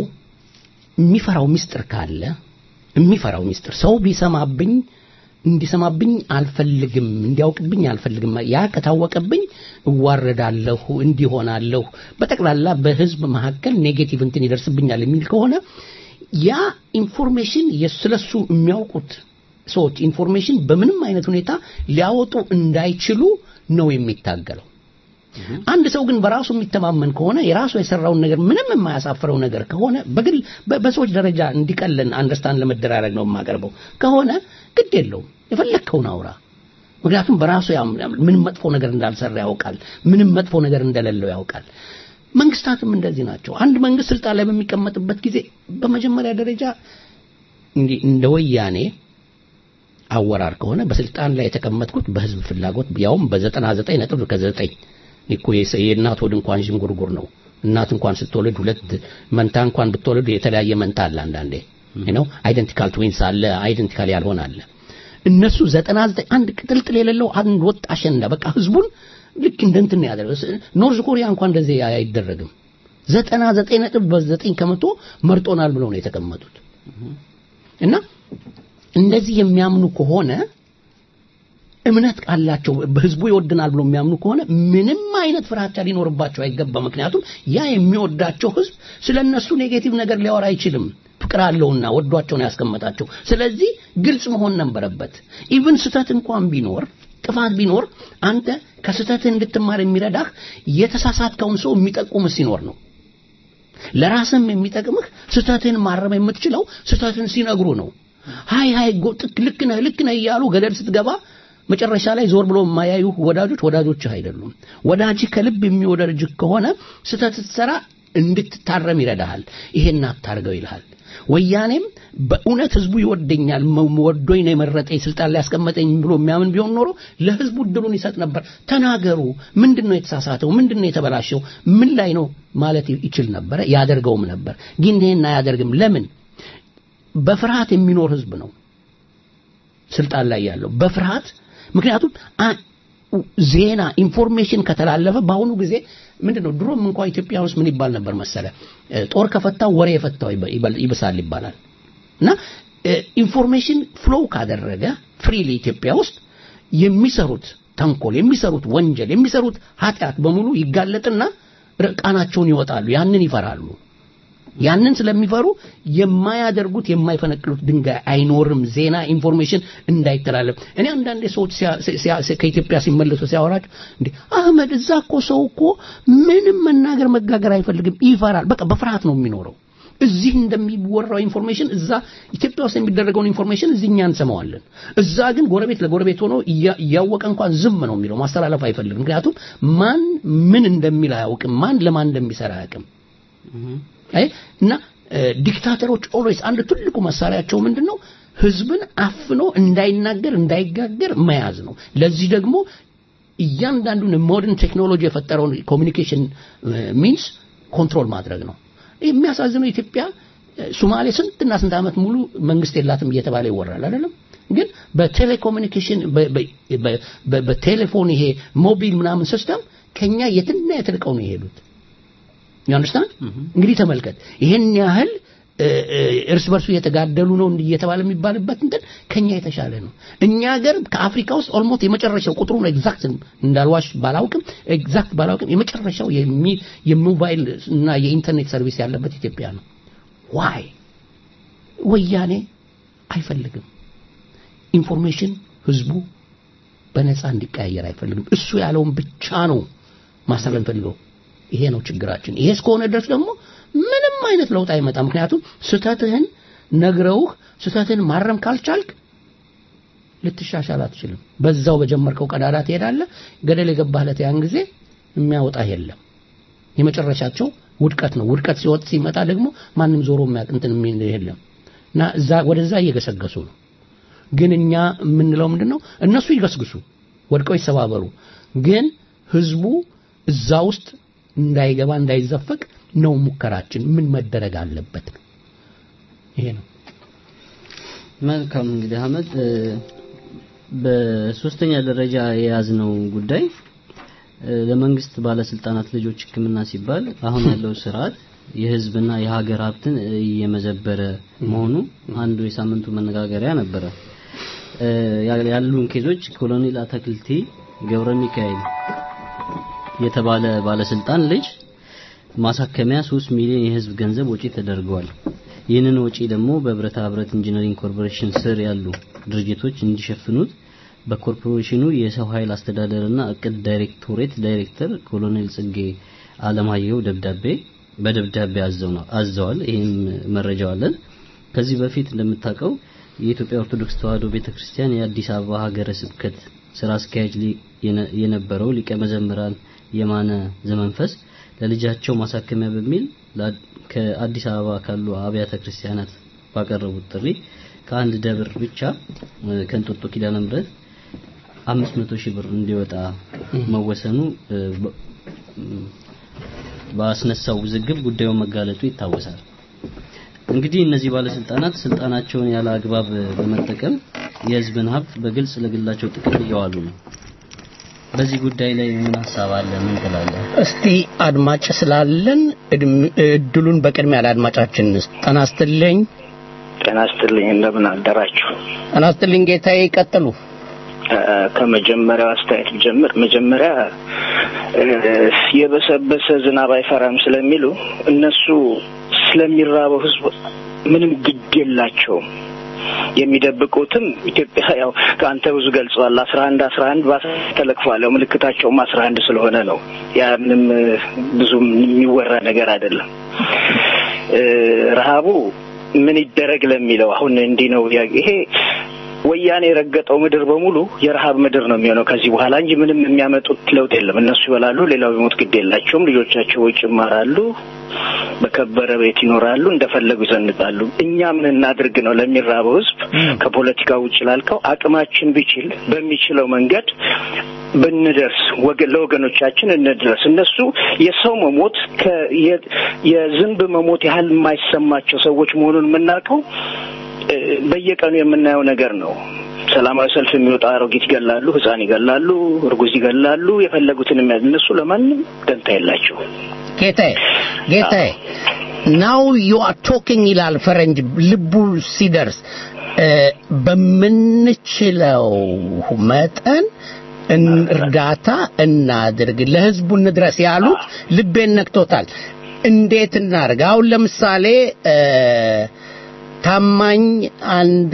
የሚፈራው ሚስጥር ካለ የሚፈራው ሚስጥር ሰው ቢሰማብኝ እንዲሰማብኝ አልፈልግም እንዲያውቅብኝ አልፈልግም ያ ከታወቀብኝ እዋረዳለሁ እንዲሆናለሁ በጠቅላላ በህዝብ መካከል ኔጌቲቭ እንትን ይደርስብኛል የሚል ከሆነ ያ ኢንፎርሜሽን ስለሱ የሚያውቁት ሰዎች ኢንፎርሜሽን በምንም አይነት ሁኔታ ሊያወጡ እንዳይችሉ ነው የሚታገለው አንድ ሰው ግን በራሱ የሚተማመን ከሆነ የራሱ የሰራውን ነገር ምንም የማያሳፍረው ነገር ከሆነ በግል በ- በሰዎች ደረጃ እንዲቀለን አንደርስታንድ ለመደራረግ ነው የማቀርበው ከሆነ ግድ የለውም የፈለግከውን አውራ ምክንያቱም በራሱ ያም- ምንም መጥፎ ነገር እንዳልሰራ ያውቃል ምንም መጥፎ ነገር እንደሌለው ያውቃል መንግስታትም እንደዚህ ናቸው አንድ መንግስት ስልጣን ላይ በሚቀመጥበት ጊዜ በመጀመሪያ ደረጃ እንዲህ እንደ ወያኔ አወራር ከሆነ በስልጣን ላይ የተቀመጥኩት በህዝብ ፍላጎት ያውም በዘጠና ዘጠኝ ነጥብ ከዘጠኝ እኮ የሰ- የእናት ሆድ እንኳን ዥንጉርጉር ነው እናት እንኳን ስትወልድ ሁለት መንታ እንኳን ብትወልድ የተለያየ መንታ አለ አንዳንዴ ነው አይደንቲካል ትዊንስ አለ አይደንቲካል ያልሆነ አለ እነሱ ዘጠና ዘጠኝ አንድ ቅጥልጥል የሌለው አንድ ወጥ አሸንዳ በቃ ህዝቡን ልክ እንደ እንትን ነው ያደረገው ስ- ኖርዝ ኮሪያ እንኳን እንደዚህ አይደረግም ዘጠና ዘጠኝ ነጥብ በዘጠኝ ከመቶ መርጦናል ብለው ነው የተቀመጡት እና እንደዚህ የሚያምኑ ከሆነ እምነት ካላቸው በህዝቡ ይወድናል ብሎ የሚያምኑ ከሆነ ምንም አይነት ፍራቻ ሊኖርባቸው አይገባ ምክንያቱም ያ የሚወዳቸው ህዝብ ስለ እነሱ ኔጌቲቭ ነገር ሊያወራ አይችልም ፍቅር አለውና ወዷቸው ነው ያስቀመጣቸው ስለዚህ ግልጽ መሆን ነበረበት ኢቭን ስተት እንኳን ቢኖር ጥፋት ቢኖር አንተ ከስተትህ እንድትማር የሚረዳህ የተሳሳትከውን ሰው የሚጠቁም ሲኖር ነው ለራስም የሚጠቅምህ ስተትህን ማረም የምትችለው ስተትን ሲነግሩ ነው ሃይ ሃይ ጎ- ጥክ- ልክ ነህ ልክ ነህ እያሉ ገደል ስትገባ መጨረሻ ላይ ዞር ብሎ የማያዩ ወዳጆች ወዳጆችህ አይደሉም ወዳጅህ ከልብ የሚወደድጅህ ከሆነ ስተት ስትሰራ እንድትታረም ይረዳሃል ይሄን አታርገው ይልሃል ወያኔም በእውነት ህዝቡ ይወደኛል መ- ወዶኝ ነው የመረጠኝ ስልጣን ላይ ያስቀመጠኝ ብሎ የሚያምን ቢሆን ኖሮ ለህዝቡ እድሉን ይሰጥ ነበር ተናገሩ ምንድን ነው የተሳሳተው ምንድን ነው የተበላሸው ምን ላይ ነው ማለት ይችል ነበረ ያደርገውም ነበር ግን ይሄን አያደርግም ለምን በፍርሃት የሚኖር ህዝብ ነው ስልጣን ላይ ያለው በፍርሃት ምክንያቱም አ- ዜና ኢንፎርሜሽን ከተላለፈ በአሁኑ ጊዜ ምንድነው ድሮም እንኳ ኢትዮጵያ ውስጥ ምን ይባል ነበር መሰለ እ፣ ጦር ከፈታው ወሬ የፈታው ይበ- ይበል- ይብሳል ይባላል እና ኢንፎርሜሽን ፍሎው ካደረገ ፍሪሊ ኢትዮጵያ ውስጥ የሚሰሩት ተንኮል የሚሰሩት ወንጀል የሚሰሩት ኃጢአት በሙሉ ይጋለጥና ርቃናቸውን ይወጣሉ ያንን ይፈራሉ ያንን ስለሚፈሩ የማያደርጉት የማይፈነቅሉት ድንጋይ አይኖርም ዜና ኢንፎርሜሽን እንዳይተላለፍ እኔ አንዳንዴ ሰዎች ሲያ- ሲያ- ሲያ- ከኢትዮጵያ ሲመለሱ ሲያወራቸው እንዴ አህመድ እዛ እኮ ሰው እኮ ምንም መናገር መጋገር አይፈልግም ይፈራል በቃ በፍርሃት ነው የሚኖረው እዚህ እንደሚወራው ኢንፎርሜሽን እዛ ኢትዮጵያ ውስጥ የሚደረገውን ኢንፎርሜሽን እዚህ እኛ እንሰማዋለን እዛ ግን ጎረቤት ለጎረቤት ሆኖ እያ- እያወቀ እንኳን ዝም ነው የሚለው ማስተላለፍ አይፈልግም ምክንያቱም ማን ምን እንደሚል አያውቅም ማን ለማን እንደሚሰራ አያውቅም አይ እና እ፣ ዲክታተሮች ኦልዌይስ አንድ ትልቁ መሳሪያቸው ምንድነው ህዝብን አፍኖ እንዳይናገር እንዳይጋገር መያዝ ነው ለዚህ ደግሞ እያንዳንዱን ሞደርን ቴክኖሎጂ የፈጠረውን ኮሚኒኬሽን ሚንስ ኮንትሮል ማድረግ ነው የሚያሳዝነው ኢትዮጵያ እ፣ ሶማሌ ስንትና ስንት ዓመት ሙሉ መንግስት የላትም እየተባለ ይወራል አይደለም ግን በቴሌኮሙኒኬሽን በ- በ- በ- በ- በቴሌፎን ይሄ ሞቢል ምናምን ሲስተም ከኛ የትና የትርቀው ነው የሄዱት ያንደርስታንድ እንግዲህ ተመልከት ይሄን ያህል እ፣ እ፣ እርስ በርሱ እየተጋደሉ ነው እንዲህ እየተባለ የሚባልበት እንትን ከኛ የተሻለ ነው። እኛ ሀገር ከአፍሪካ ውስጥ ኦልሞስት የመጨረሻው ቁጥሩን ኤግዛክት እንዳልዋሽ ባላውቅም ኤግዛክት ባላውቅም የመጨረሻው የሚ- የሞባይል እና የኢንተርኔት ሰርቪስ ያለበት ኢትዮጵያ ነው። ዋይ ወያኔ አይፈልግም። ኢንፎርሜሽን ህዝቡ በነፃ እንዲቀያየር አይፈልግም። እሱ ያለውን ብቻ ነው ማስተላለፍ የሚፈልገው። ይሄ ነው ችግራችን። ይሄ እስከሆነ ድረስ ደግሞ ምንም አይነት ለውጥ አይመጣም። ምክንያቱም ስህተትህን ነግረውህ ስህተትህን ማረም ካልቻልክ ልትሻሻል አትችልም። በዛው በጀመርከው ቀዳዳ ትሄዳለህ። ገደል የገባህለት ያን ጊዜ የሚያወጣህ የለም። የመጨረሻቸው ውድቀት ነው። ውድቀት ሲወጥ ሲመጣ ደግሞ ማንም ዞሮ የሚያውቅ እንትን የሚል የለም እና እዛ ወደዛ እየገሰገሱ ነው። ግን እኛ የምንለው ምንድን ነው? እነሱ ይገስግሱ፣ ወድቀው ይሰባበሩ። ግን ህዝቡ እዛ ውስጥ እንዳይገባ እንዳይዘፈቅ ነው ሙከራችን። ምን መደረግ አለበት ነው ይሄ ነው። መልካም እንግዲህ አህመድ እ፣ በሶስተኛ ደረጃ የያዝነው ጉዳይ እ፣ ለመንግስት ባለስልጣናት ልጆች ሕክምና ሲባል አሁን ያለው ስርዓት የህዝብና የሀገር ሀብትን እየመዘበረ መሆኑ አንዱ የሳምንቱ መነጋገሪያ ነበረ። እ፣ ያ- ያሉን ኬዞች ኮሎኔል አተክልቲ ገብረ ሚካኤል የተባለ ባለስልጣን ልጅ ማሳከሚያ 3 ሚሊዮን የህዝብ ገንዘብ ወጪ ተደርገዋል። ይህንን ወጪ ደግሞ በብረታ ብረት ኢንጂነሪንግ ኮርፖሬሽን ስር ያሉ ድርጅቶች እንዲሸፍኑት በኮርፖሬሽኑ የሰው ኃይል አስተዳደርና እቅድ ዳይሬክቶሬት ዳይሬክተር ኮሎኔል ጽጌ አለማየሁ ደብዳቤ በደብዳቤ አዘው ነው አዘዋል። ይህም መረጃው አለን። ከዚህ በፊት እንደምታውቀው የኢትዮጵያ ኦርቶዶክስ ተዋሕዶ ቤተክርስቲያን የአዲስ አበባ ሀገረ ስብከት ስራ አስኪያጅ ሊ- የነ- የነበረው ሊቀ መዘምራን የማነ ዘመንፈስ ለልጃቸው ማሳከሚያ በሚል ላ- ከአዲስ አበባ ካሉ አብያተ ክርስቲያናት ባቀረቡት ጥሪ ከአንድ ደብር ብቻ እ፣ ከእንጦጦ ኪዳነ ምሕረት 500 ሺህ ብር እንዲወጣ መወሰኑ እ፣ በ- ም፣ ባስነሳው ውዝግብ ጉዳዩ መጋለጡ ይታወሳል። እንግዲህ እነዚህ ባለስልጣናት ስልጣናቸውን ያለ አግባብ በመጠቀም የሕዝብን ሀብት በግልጽ ለግላቸው ጥቅም እያዋሉ ነው። በዚህ ጉዳይ ላይ ምን ሀሳብ አለ? ምን ትላለህ? እስቲ አድማጭ ስላለን እድም- እድሉን በቅድሚያ ለአድማጫችን እንስጥ። ጤና ይስጥልኝ። ጤና ይስጥልኝ እንደምን አደራችሁ ጤና ይስጥልኝ ጌታዬ፣ ይቀጥሉ። እ፣ ከመጀመሪያው አስተያየት ጀምር መጀመሪያ እ፣ የበሰበሰ ዝናብ አይፈራም ስለሚሉ እነሱ ስለሚራበው ህዝብ ምንም ግድ የላቸውም የሚደብቁትም ኢትዮጵያ ያው ከአንተ ብዙ ገልጸዋል አስራ አንድ አስራ አንድ በአስራ ተለክፏል ያው ምልክታቸውም አስራ አንድ ስለሆነ ነው ያ ምንም እ፣ ብዙም የሚወራ ነገር አይደለም እ፣ ረሃቡ ምን ይደረግ ለሚለው አሁን እንዲህ ነው ያ- ይሄ ወያኔ የረገጠው ምድር በሙሉ የረሃብ ምድር ነው የሚሆነው ከዚህ በኋላ እንጂ ምንም የሚያመጡት ለውጥ የለም። እነሱ ይበላሉ፣ ሌላው ቢሞት ግድ የላቸውም። ልጆቻቸው ውጭ ይማራሉ፣ በከበረ ቤት ይኖራሉ፣ እንደፈለጉ ይዘንጣሉ። እኛ ምን እናድርግ ነው ለሚራበው ህዝብ ከፖለቲካ ውጭ ላልከው አቅማችን ቢችል በሚችለው መንገድ ብንደርስ ወገ- ለወገኖቻችን እንድረስ። እነሱ የሰው መሞት ከ- የ- የዝንብ መሞት ያህል የማይሰማቸው ሰዎች መሆኑን የምናውቀው እ፣ በየቀኑ የምናየው ነገር ነው። ሰላማዊ ሰልፍ የሚወጣ አሮጊት ይገላሉ፣ ህፃን ይገላሉ፣ እርጉዝ ይገላሉ፣ የፈለጉትን የሚያዝ እነሱ ለማንም ደንታ የላቸው። ጌታዬ ጌታዬ ናው ዩ አር ቶኪንግ ይላል ፈረንጅ ልቡ ሲደርስ እ፣ በምንችለው መጠን እን- እርዳታ እናድርግ፣ ለህዝቡ እንድረስ ያሉት ልቤን ነክቶታል። እንዴት እናድርግ? አሁን ለምሳሌ እ፣ ታማኝ አንድ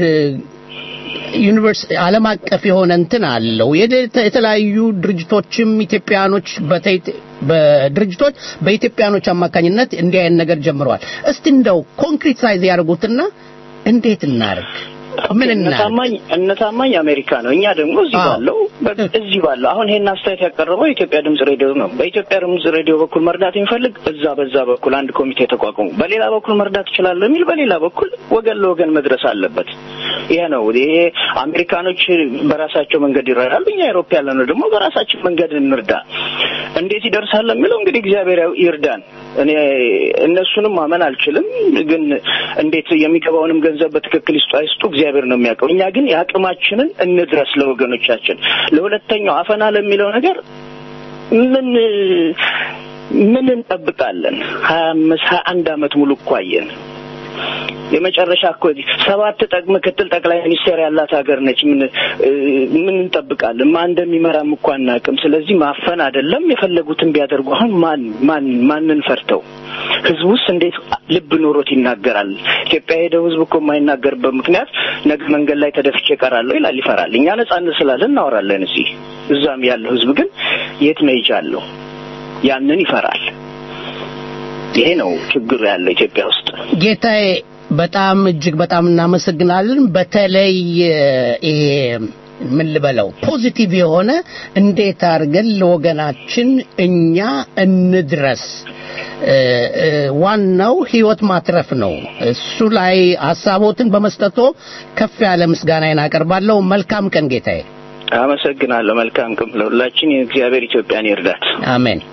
ዩኒቨርሲቲ ዓለም አቀፍ የሆነ እንትን አለው። የደ- የተለያዩ ድርጅቶችም ኢትዮጵያኖች በተ- በድርጅቶች በኢትዮጵያኖች አማካኝነት እንዲህ አይነት ነገር ጀምረዋል። እስቲ እንደው ኮንክሪት ሳይዝ ያደርጉትና እንዴት እናርግ? ምን እናርግ? እነታማኝ እነታማኝ አሜሪካ ነው። እኛ ደግሞ እዚህ አዎ። ባለው በ- እዚህ ባለው አሁን ይሄን አስተያየት ያቀረበው የኢትዮጵያ ድምጽ ሬዲዮ ነው። በኢትዮጵያ ድምጽ ሬዲዮ በኩል መርዳት የሚፈልግ እዛ በዛ በኩል አንድ ኮሚቴ ተቋቁሞ በሌላ በኩል መርዳት እችላለሁ የሚል በሌላ በኩል ወገን ለወገን መድረስ አለበት። ይሄ ነው። ይሄ አሜሪካኖች በራሳቸው መንገድ ይረዳሉ። እኛ አውሮፓ ያለነው ደግሞ በራሳችን መንገድ እንርዳ። እንዴት ይደርሳል የሚለው እንግዲህ እግዚአብሔር ያው ይርዳን። እኔ እነሱንም ማመን አልችልም፣ ግን እንዴት የሚገባውንም ገንዘብ በትክክል ይስጡ አይስጡ እግዚአብሔር ነው የሚያውቀው። እኛ ግን የአቅማችንን እንድረስ ለወገኖቻችን። ለሁለተኛው አፈና ለሚለው ነገር ምን ምን እንጠብቃለን? ሀያ አምስት ሀያ አንድ አመት ሙሉ እኮ አየን። የመጨረሻ እኮ ሰባት ጠቅ ምክትል ጠቅላይ ሚኒስቴር ያላት ሀገር ነች። ምን እ፣ ምን እንጠብቃለን? ማን እንደሚመራም እኮ አናውቅም። ስለዚህ ማፈን አይደለም የፈለጉትን ቢያደርጉ አሁን ማን ማን ማንን ፈርተው ህዝቡስ እንዴት ልብ ኖሮት ይናገራል? ኢትዮጵያ ሄደው ህዝብ እኮ የማይናገርበት ምክንያት ነገ መንገድ ላይ ተደፍቼ እቀራለሁ ይላል፣ ይፈራል። እኛ ነጻነት ስላለን እናወራለን እዚህ። እዛም ያለው ህዝብ ግን የት መሄጃ አለው? ያንን ይፈራል። ይሄ ነው ችግሩ ያለው ኢትዮጵያ ውስጥ። ጌታዬ በጣም እጅግ በጣም እናመሰግናለን። በተለይ እ፣ ይሄ ምን ልበለው ፖዚቲቭ የሆነ እንዴት አድርገን ለወገናችን እኛ እንድረስ እ፣ እ፣ ዋናው ህይወት ማትረፍ ነው። እሱ ላይ ሀሳቦትን በመስጠቶ ከፍ ያለ ምስጋናዬን አቀርባለሁ። መልካም ቀን ጌታዬ። አመሰግናለሁ። መልካም ቀን ለሁላችን። የእግዚአብሔር ኢትዮጵያን ይርዳት። አሜን።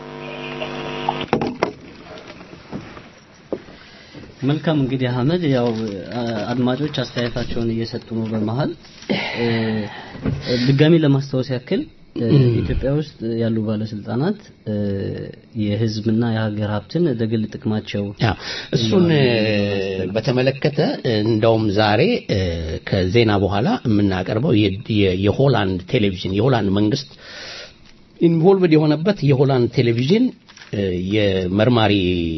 መልካም እንግዲህ አህመድ ያው አ- አድማጮች አስተያየታቸውን እየሰጡ ነው በመሀል እ፣ ድጋሚ ለማስታወስ ያክል እ፣ ኢትዮጵያ ውስጥ ያሉ ባለስልጣናት እ፣ የህዝብና የሀገር ሀብትን ለግል ጥቅማቸው ያ እሱን እ፣ በተመለከተ እ፣ እንደውም ዛሬ እ፣ ከዜና በኋላ የምናቀርበው የ- የ- የሆላንድ ቴሌቪዥን የሆላንድ መንግስት ኢንቮልቭድ የሆነበት የሆላንድ ቴሌቪዥን እ፣ የመርማሪ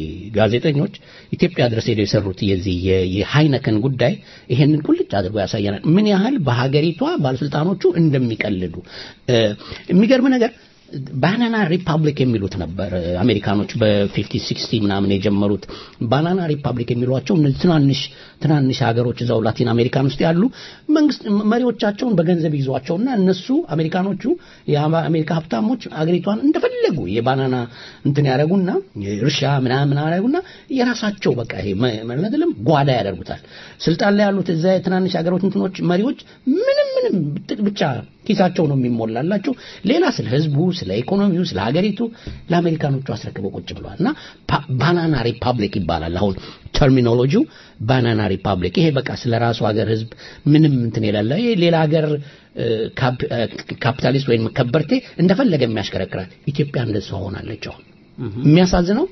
ጋዜጠኞች ኢትዮጵያ ድረስ ሄደው የሰሩት የዚህ የ- የሃይነከን ጉዳይ ይሄንን ቁልጭ አድርጎ ያሳየናል። ምን ያህል በሀገሪቷ ባለስልጣኖቹ እንደሚቀልዱ እ፣ የሚገርም ነገር ባናና ሪፐብሊክ የሚሉት ነበር አሜሪካኖች በፊፍቲ ሲክስቲ ምናምን የጀመሩት ባናና ሪፐብሊክ የሚሏቸው እነዚህ ትናንሽ ትናንሽ ሀገሮች እዛው ላቲን አሜሪካን ውስጥ ያሉ መንግስት መሪዎቻቸውን በገንዘብ ይዟቸውና እነሱ አሜሪካኖቹ የአሜሪካ ሀብታሞች አገሪቷን እንደፈለጉ የባናና እንትን ያደረጉና እርሻ ምናምን ያደረጉና የራሳቸው በቃ ይሄ መለትልም ጓዳ ያደርጉታል ስልጣን ላይ ያሉት እዛ የትናንሽ ሀገሮች እንትኖች መሪዎች ምንም ምንም ጥቅ- ብቻ ኪሳቸው ነው የሚሞላላቸው ሌላ ስለ ህዝቡ ስለ ኢኮኖሚው ስለ ሀገሪቱ ለአሜሪካኖቹ አስረክበው ቁጭ ብለዋል እና ፓ- ባናና ሪፐብሊክ ይባላል አሁን ተርሚኖሎጂው ባናና ሪፐብሊክ ይሄ በቃ ስለ ራሱ ሀገር ህዝብ ምንም እንትን የሌለ ይሄ ሌላ ሀገር እ፣ ካፕ- እ፣ ካፒታሊስት ወይም ከበርቴ እንደፈለገ የሚያሽከረክራል ኢትዮጵያ እንደሷ ሆናለች አሁን የሚያሳዝነው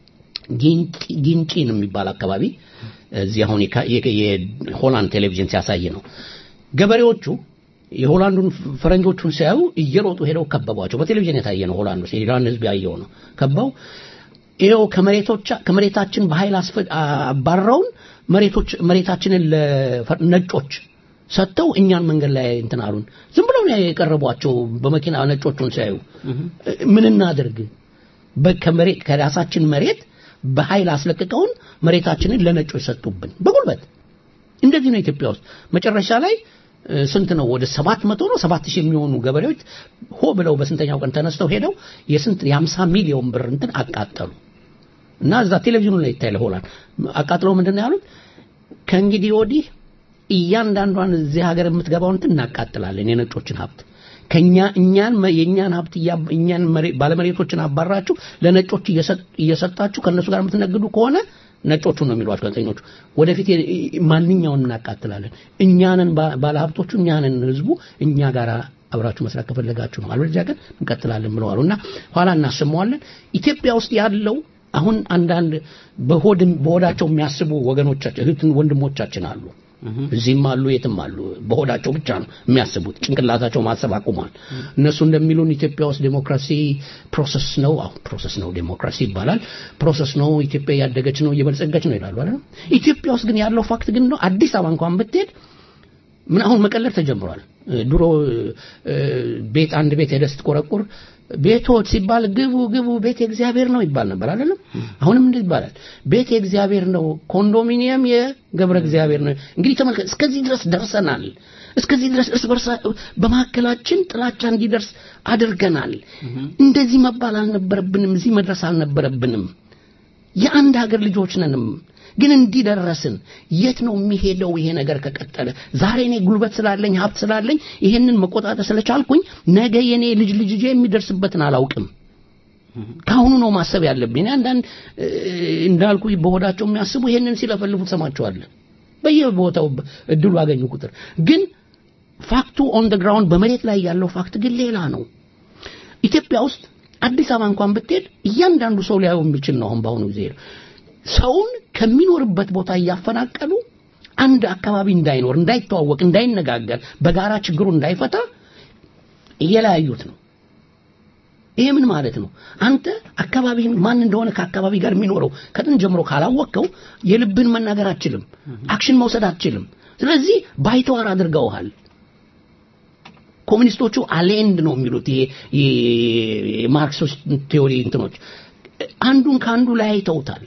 ጊንጪ- ጊንጪን የሚባል አካባቢ እዚህ አሁን የካ- የ- የሆላንድ ቴሌቪዥን ሲያሳይ ነው ገበሬዎቹ የሆላንዱን ፈረንጆቹን ሲያዩ እየሮጡ ሄደው ከበቧቸው በቴሌቪዥን የታየ ነው ሆላንድ ውስጥ የኢራን ህዝብ ያየው ነው ከበው ይኸው ከመሬቶቻ ከመሬታችን በኃይል አስፈ- አባረውን መሬቶች መሬታችንን ለነጮች ሰጥተው እኛን መንገድ ላይ እንትን አሉን ዝም ብለው ነው የቀረቧቸው በመኪና ነጮቹን ሲያዩ ምን እናድርግ በ- ከመሬት ከራሳችን መሬት በኃይል አስለቅቀውን መሬታችንን ለነጮች ሰጡብን በጉልበት እንደዚህ ነው ኢትዮጵያ ውስጥ መጨረሻ ላይ እ፣ ስንት ነው ወደ ሰባት መቶ ነው ሰባት ሺህ የሚሆኑ ገበሬዎች ሆ ብለው በስንተኛው ቀን ተነስተው ሄደው የስንት የሀምሳ ሚሊዮን ብር እንትን አቃጠሉ እና እዛ ቴሌቪዥኑ ላይ ይታያል ሆላንድ አቃጥለው ምንድን ነው ያሉት ከእንግዲህ ወዲህ እያንዳንዷን እዚህ ሀገር የምትገባውን እንትን እናቃጥላለን የነጮችን ሀብት ከኛ እኛን መ- የእኛን ሀብት እያ- እኛን መሬ- ባለመሬቶችን አባራችሁ ለነጮች እየሰጥ- እየሰጣችሁ ከእነሱ ጋር የምትነግዱ ከሆነ ነጮቹ ነው የሚሏቸው ጋዜጠኞቹ ወደፊት የ- የ- ማንኛውን እናቃጥላለን እኛንን ባለሀብቶቹ እኛንን ህዝቡ እኛ ጋር አብራችሁ መስራት ከፈለጋችሁ ነው አለበለዚያ ግን እንቀጥላለን ብለዋሉ እና ኋላ እናሰማዋለን ኢትዮጵያ ውስጥ ያለው አሁን አንዳንድ በሆድ በሆዳቸው የሚያስቡ ወገኖቻችን እህት ወንድሞቻችን አሉ እዚህም አሉ የትም አሉ በሆዳቸው ብቻ ነው የሚያስቡት ጭንቅላታቸው ማሰብ አቁሟል እነሱ እንደሚሉን ኢትዮጵያ ውስጥ ዴሞክራሲ ፕሮሰስ ነው አሁን ፕሮሰስ ነው ዴሞክራሲ ይባላል ፕሮሰስ ነው ኢትዮጵያ እያደገች ነው እየበለጸገች ነው ይላሉ አይደል ኢትዮጵያ ውስጥ ግን ያለው ፋክት ግን ነው አዲስ አበባ እንኳን ብትሄድ ምን አሁን መቀለድ ተጀምሯል እ፣ ድሮ እ፣ ቤት አንድ ቤት ሄደህ ስትቆረቁር ቤቶች ሲባል ግቡ ግቡ ቤት የእግዚአብሔር ነው ይባል ነበር አይደለም አሁንም እንዴት ይባላል ቤት የእግዚአብሔር ነው ኮንዶሚኒየም የገብረ እግዚአብሔር ነው እንግዲህ ተመልከት እስከዚህ ድረስ ደርሰናል እስከዚህ ድረስ እርስ በርሳ በመካከላችን ጥላቻ እንዲደርስ አድርገናል እንደዚህ መባል አልነበረብንም እዚህ መድረስ አልነበረብንም የአንድ ሀገር ልጆች ነንም ግን እንዲህ ደረስን የት ነው የሚሄደው ይሄ ነገር ከቀጠለ ዛሬ እኔ ጉልበት ስላለኝ ሀብት ስላለኝ ይሄንን መቆጣጠር ስለቻልኩኝ ነገ የኔ ልጅ ልጅ የሚደርስበትን አላውቅም ከአሁኑ ነው ማሰብ ያለብኝ እኔ አንዳንድ እ፣ እንዳልኩ በሆዳቸው የሚያስቡ ይሄንን ሲለፈልፉ ትሰማቸዋለህ በየቦታው እድሉ አገኙ ቁጥር ግን ፋክቱ ኦን ደ ግራውንድ በመሬት ላይ ያለው ፋክት ግን ሌላ ነው ኢትዮጵያ ውስጥ አዲስ አበባ እንኳን ብትሄድ እያንዳንዱ ሰው ሊያየው የሚችል ነው አሁን በአሁኑ ጊዜ ሰውን ከሚኖርበት ቦታ እያፈናቀሉ አንድ አካባቢ እንዳይኖር፣ እንዳይተዋወቅ፣ እንዳይነጋገር፣ በጋራ ችግሩ እንዳይፈታ እየለያዩት ነው። ይሄ ምን ማለት ነው? አንተ አካባቢህን ማን እንደሆነ ከአካባቢ ጋር የሚኖረው ከጥንት ጀምሮ ካላወቅከው የልብህን መናገር አትችልም፣ አክሽን መውሰድ አትችልም። ስለዚህ ባይተዋር አድርገውሃል። ኮሚኒስቶቹ አሌንድ ነው የሚሉት ይሄ የማርክሶች ቴዎሪ እንትኖች አንዱን ከአንዱ ለያይተውታል።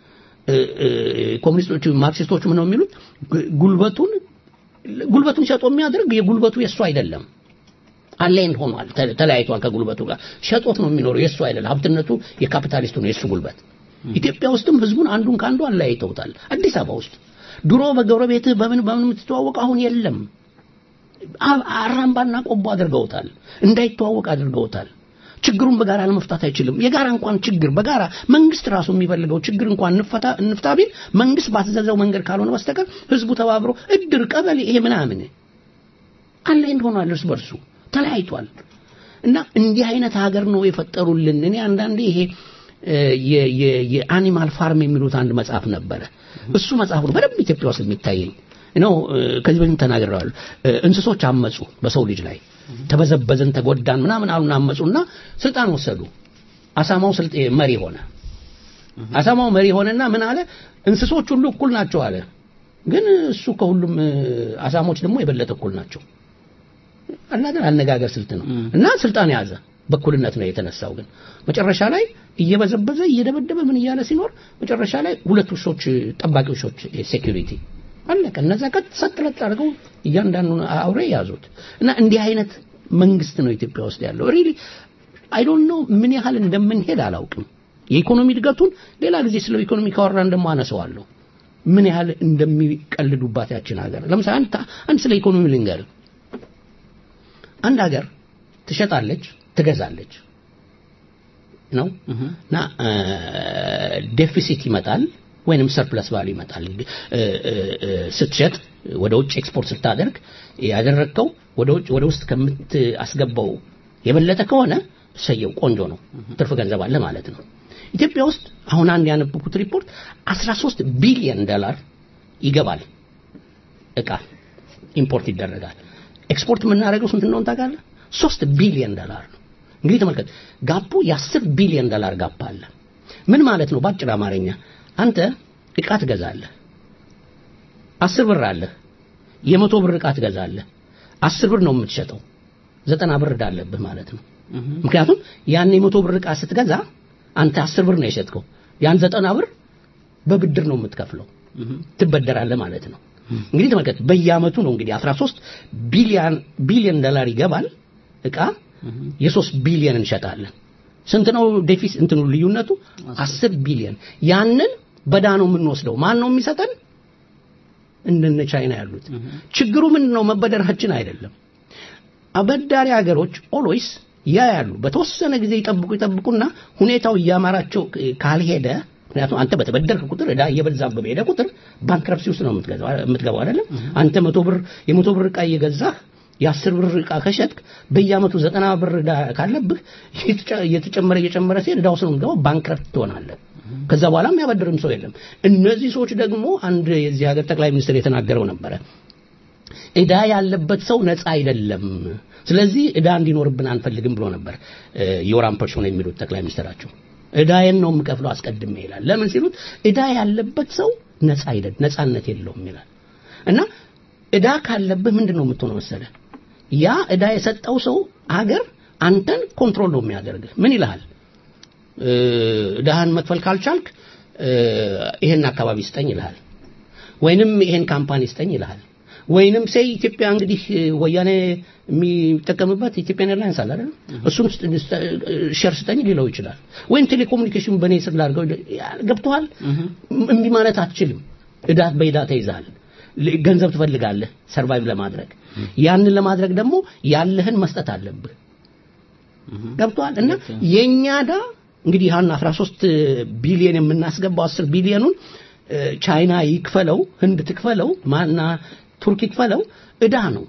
ኮሚኒስቶቹ ማርክሲስቶቹ ምን ነው የሚሉት? ጉልበቱን ጉልበቱን ሸጦ የሚያደርግ የጉልበቱ የእሱ አይደለም። አሌንድ ሆኗል፣ ተለያይቷል ከጉልበቱ ጋር ሸጦት ነው የሚኖረው። የእሱ አይደለም። ሀብትነቱ የካፒታሊስቱ ነው፣ የእሱ ጉልበት። ኢትዮጵያ ውስጥም ህዝቡን አንዱን ከአንዱ አለያይተውታል። አዲስ አበባ ውስጥ ድሮ በጎረቤትህ በምን በምን የምትተዋወቅ አሁን የለም። አራምባና ቆቦ አድርገውታል። እንዳይተዋወቅ አድርገውታል። ችግሩን በጋራ ለመፍታት አይችልም። የጋራ እንኳን ችግር በጋራ መንግስት ራሱ የሚፈልገው ችግር እንኳን እንፍታ እንፍታ ቢል መንግስት ባትዘዘው መንገድ ካልሆነ በስተቀር ህዝቡ ተባብሮ እድር፣ ቀበሌ ይሄ ምናምን አላይንድ ሆኗል። እርስ በርሱ ተለያይቷል። እና እንዲህ አይነት ሀገር ነው የፈጠሩልን። እኔ አንዳንዴ ይሄ የአኒማል ፋርም የሚሉት አንድ መጽሐፍ ነበረ። እሱ መጽሐፍ ነው በደንብ ኢትዮጵያ ውስጥ የሚታየኝ ነው። ከዚህ በፊት ተናግረዋል። እንስሶች አመጹ በሰው ልጅ ላይ ተበዘበዝን፣ ተጎዳን ምናምን አሉና አመጹና ስልጣን ወሰዱ። አሳማው ስልጤ መሪ ሆነ። አሳማው መሪ ሆነና ምን አለ? እንስሶች ሁሉ እኩል ናቸው አለ። ግን እሱ ከሁሉም አሳሞች ደግሞ የበለጠ እኩል ናቸው። አናገር አነጋገር ስልት ነው እና ስልጣን ያዘ። በኩልነት ነው የተነሳው። ግን መጨረሻ ላይ እየበዘበዘ እየደበደበ ምን እያለ ሲኖር መጨረሻ ላይ ሁለት ውሾች ጠባቂ ውሾች ሴኩሪቲ አለቀ። እነዛ ቀጥ ሰጥለጥ አድርገው እያንዳንዱን አውሬ ያዙት እና እንዲህ አይነት መንግስት ነው ኢትዮጵያ ውስጥ ያለው። ሪሊ አይ ዶንት ኖ ምን ያህል እንደምንሄድ አላውቅም። የኢኮኖሚ እድገቱን ሌላ ጊዜ ስለ ኢኮኖሚ ካወራን ደግሞ አነሳዋለሁ። ምን ያህል እንደሚቀልዱባት ያችን ሀገር። ለምሳሌ አንድ አንድ ስለ ኢኮኖሚ ልንገር። አንድ ሀገር ትሸጣለች፣ ትገዛለች ነው እና ዴፊሲት ይመጣል ወይንም ሰርፕለስ ቫሉ ይመጣል። ስትሸጥ ወደ ውጭ ኤክስፖርት ስታደርግ ያደረግከው ወደ ውጭ ወደ ውስጥ ከምታስገባው የበለጠ ከሆነ ሰየው ቆንጆ ነው፣ ትርፍ ገንዘብ አለ ማለት ነው። ኢትዮጵያ ውስጥ አሁን አንድ ያነበብኩት ሪፖርት 13 ቢሊዮን ዶላር ይገባል እቃ ኢምፖርት ይደረጋል። ኤክስፖርት የምናደርገው ስንት እንደሆነ ታውቃለህ? 3 ቢሊዮን ዶላር ነው። እንግዲህ ተመልከት፣ ጋፑ የ10 ቢሊዮን ዶላር ጋፕ አለ። ምን ማለት ነው? በአጭር አማርኛ አንተ እቃ ትገዛለህ፣ አስር ብር አለህ። የመቶ ብር እቃ ትገዛለህ፣ አስር ብር ነው የምትሸጠው፣ ዘጠና ብር እዳለብህ ማለት ነው። ምክንያቱም ያን የመቶ ብር እቃ ስትገዛ አንተ አስር ብር ነው የሸጥከው፣ ያን ዘጠና ብር በብድር ነው የምትከፍለው፣ ትበደራለህ ማለት ነው። እንግዲህ ተመልከት፣ በየአመቱ ነው እንግዲህ 13 ቢሊዮን ቢሊዮን ዶላር ይገባል እቃ የሶስት ቢሊዮን እንሸጣለን። ስንት ነው ዴፊስ እንትኑ ልዩነቱ? አስር ቢሊዮን ያንን በዳ ነው የምንወስደው። ማን ነው የሚሰጠን? እንደነ ቻይና ያሉት። ችግሩ ምንድን ነው? መበደራችን አይደለም። አበዳሪ ሀገሮች ኦልዌይስ ያ ያሉ በተወሰነ ጊዜ ይጠብቁ ይጠብቁና ሁኔታው እያማራቸው ካልሄደ ምክንያቱም አንተ በተበደርክ ቁጥር እዳ እየበዛብህ በሄደ ቁጥር ባንክረፕሲ ውስጥ ነው የምትገባው አይደለም። አንተ መቶ ብር የመቶ ብር ዕቃ እየገዛህ የአስር ብር ዕቃ ከሸጥክ በየአመቱ ዘጠና ብር ዕዳ ካለብህ እየተጨመረ እየጨመረ ሲሄድ ዕዳ ውስጥ ነው የምትገባው፣ ባንክረፕት ትሆናለህ። ከዛ በኋላ የሚያበድርም ሰው የለም። እነዚህ ሰዎች ደግሞ አንድ የዚህ ሀገር ጠቅላይ ሚኒስትር የተናገረው ነበረ ዕዳ ያለበት ሰው ነፃ አይደለም። ስለዚህ ዕዳ እንዲኖርብን አንፈልግም ብሎ ነበር ዮራም ፐርሶን የሚሉት ጠቅላይ ሚኒስትራቸው። ዕዳዬን ነው የምከፍለው አስቀድሜ ይላል። ለምን ሲሉት ዕዳ ያለበት ሰው ነፃ አይደል ነፃነት የለውም ይላል። እና ዕዳ ካለብህ ምንድን ነው የምትሆነው መሰለህ? ያ ዕዳ የሰጠው ሰው አገር አንተን ኮንትሮል ነው የሚያደርግህ። ምን ይልሃል? ዕዳህን መክፈል ካልቻልክ ይሄን አካባቢ ስጠኝ ይልሃል። ወይንም ይሄን ካምፓኒ ስጠኝ ይልሃል። ወይንም ሴይ ኢትዮጵያ እንግዲህ ወያኔ የሚጠቀምበት ኢትዮጵያን ኤርላይንስ አለ አይደል? እሱን ሼር ስጠኝ ሊለው ይችላል። ወይም ቴሌኮሙኒኬሽን በእኔ ስር ላድርገው ገብቶሃል? እምቢ ማለት አትችልም። ዕዳ በዕዳ ተይዘሃል። ገንዘብ ትፈልጋለህ ሰርቫይቭ ለማድረግ ያንን ለማድረግ ደግሞ ያለህን መስጠት አለብህ። ገብቶሃል? እና የኛ ዕዳ እንግዲህ ያን 13 ቢሊዮን የምናስገባው 10 ቢሊዮኑን ቻይና ይክፈለው፣ ህንድ ትክፈለው፣ ማና ቱርክ ይክፈለው ዕዳ ነው።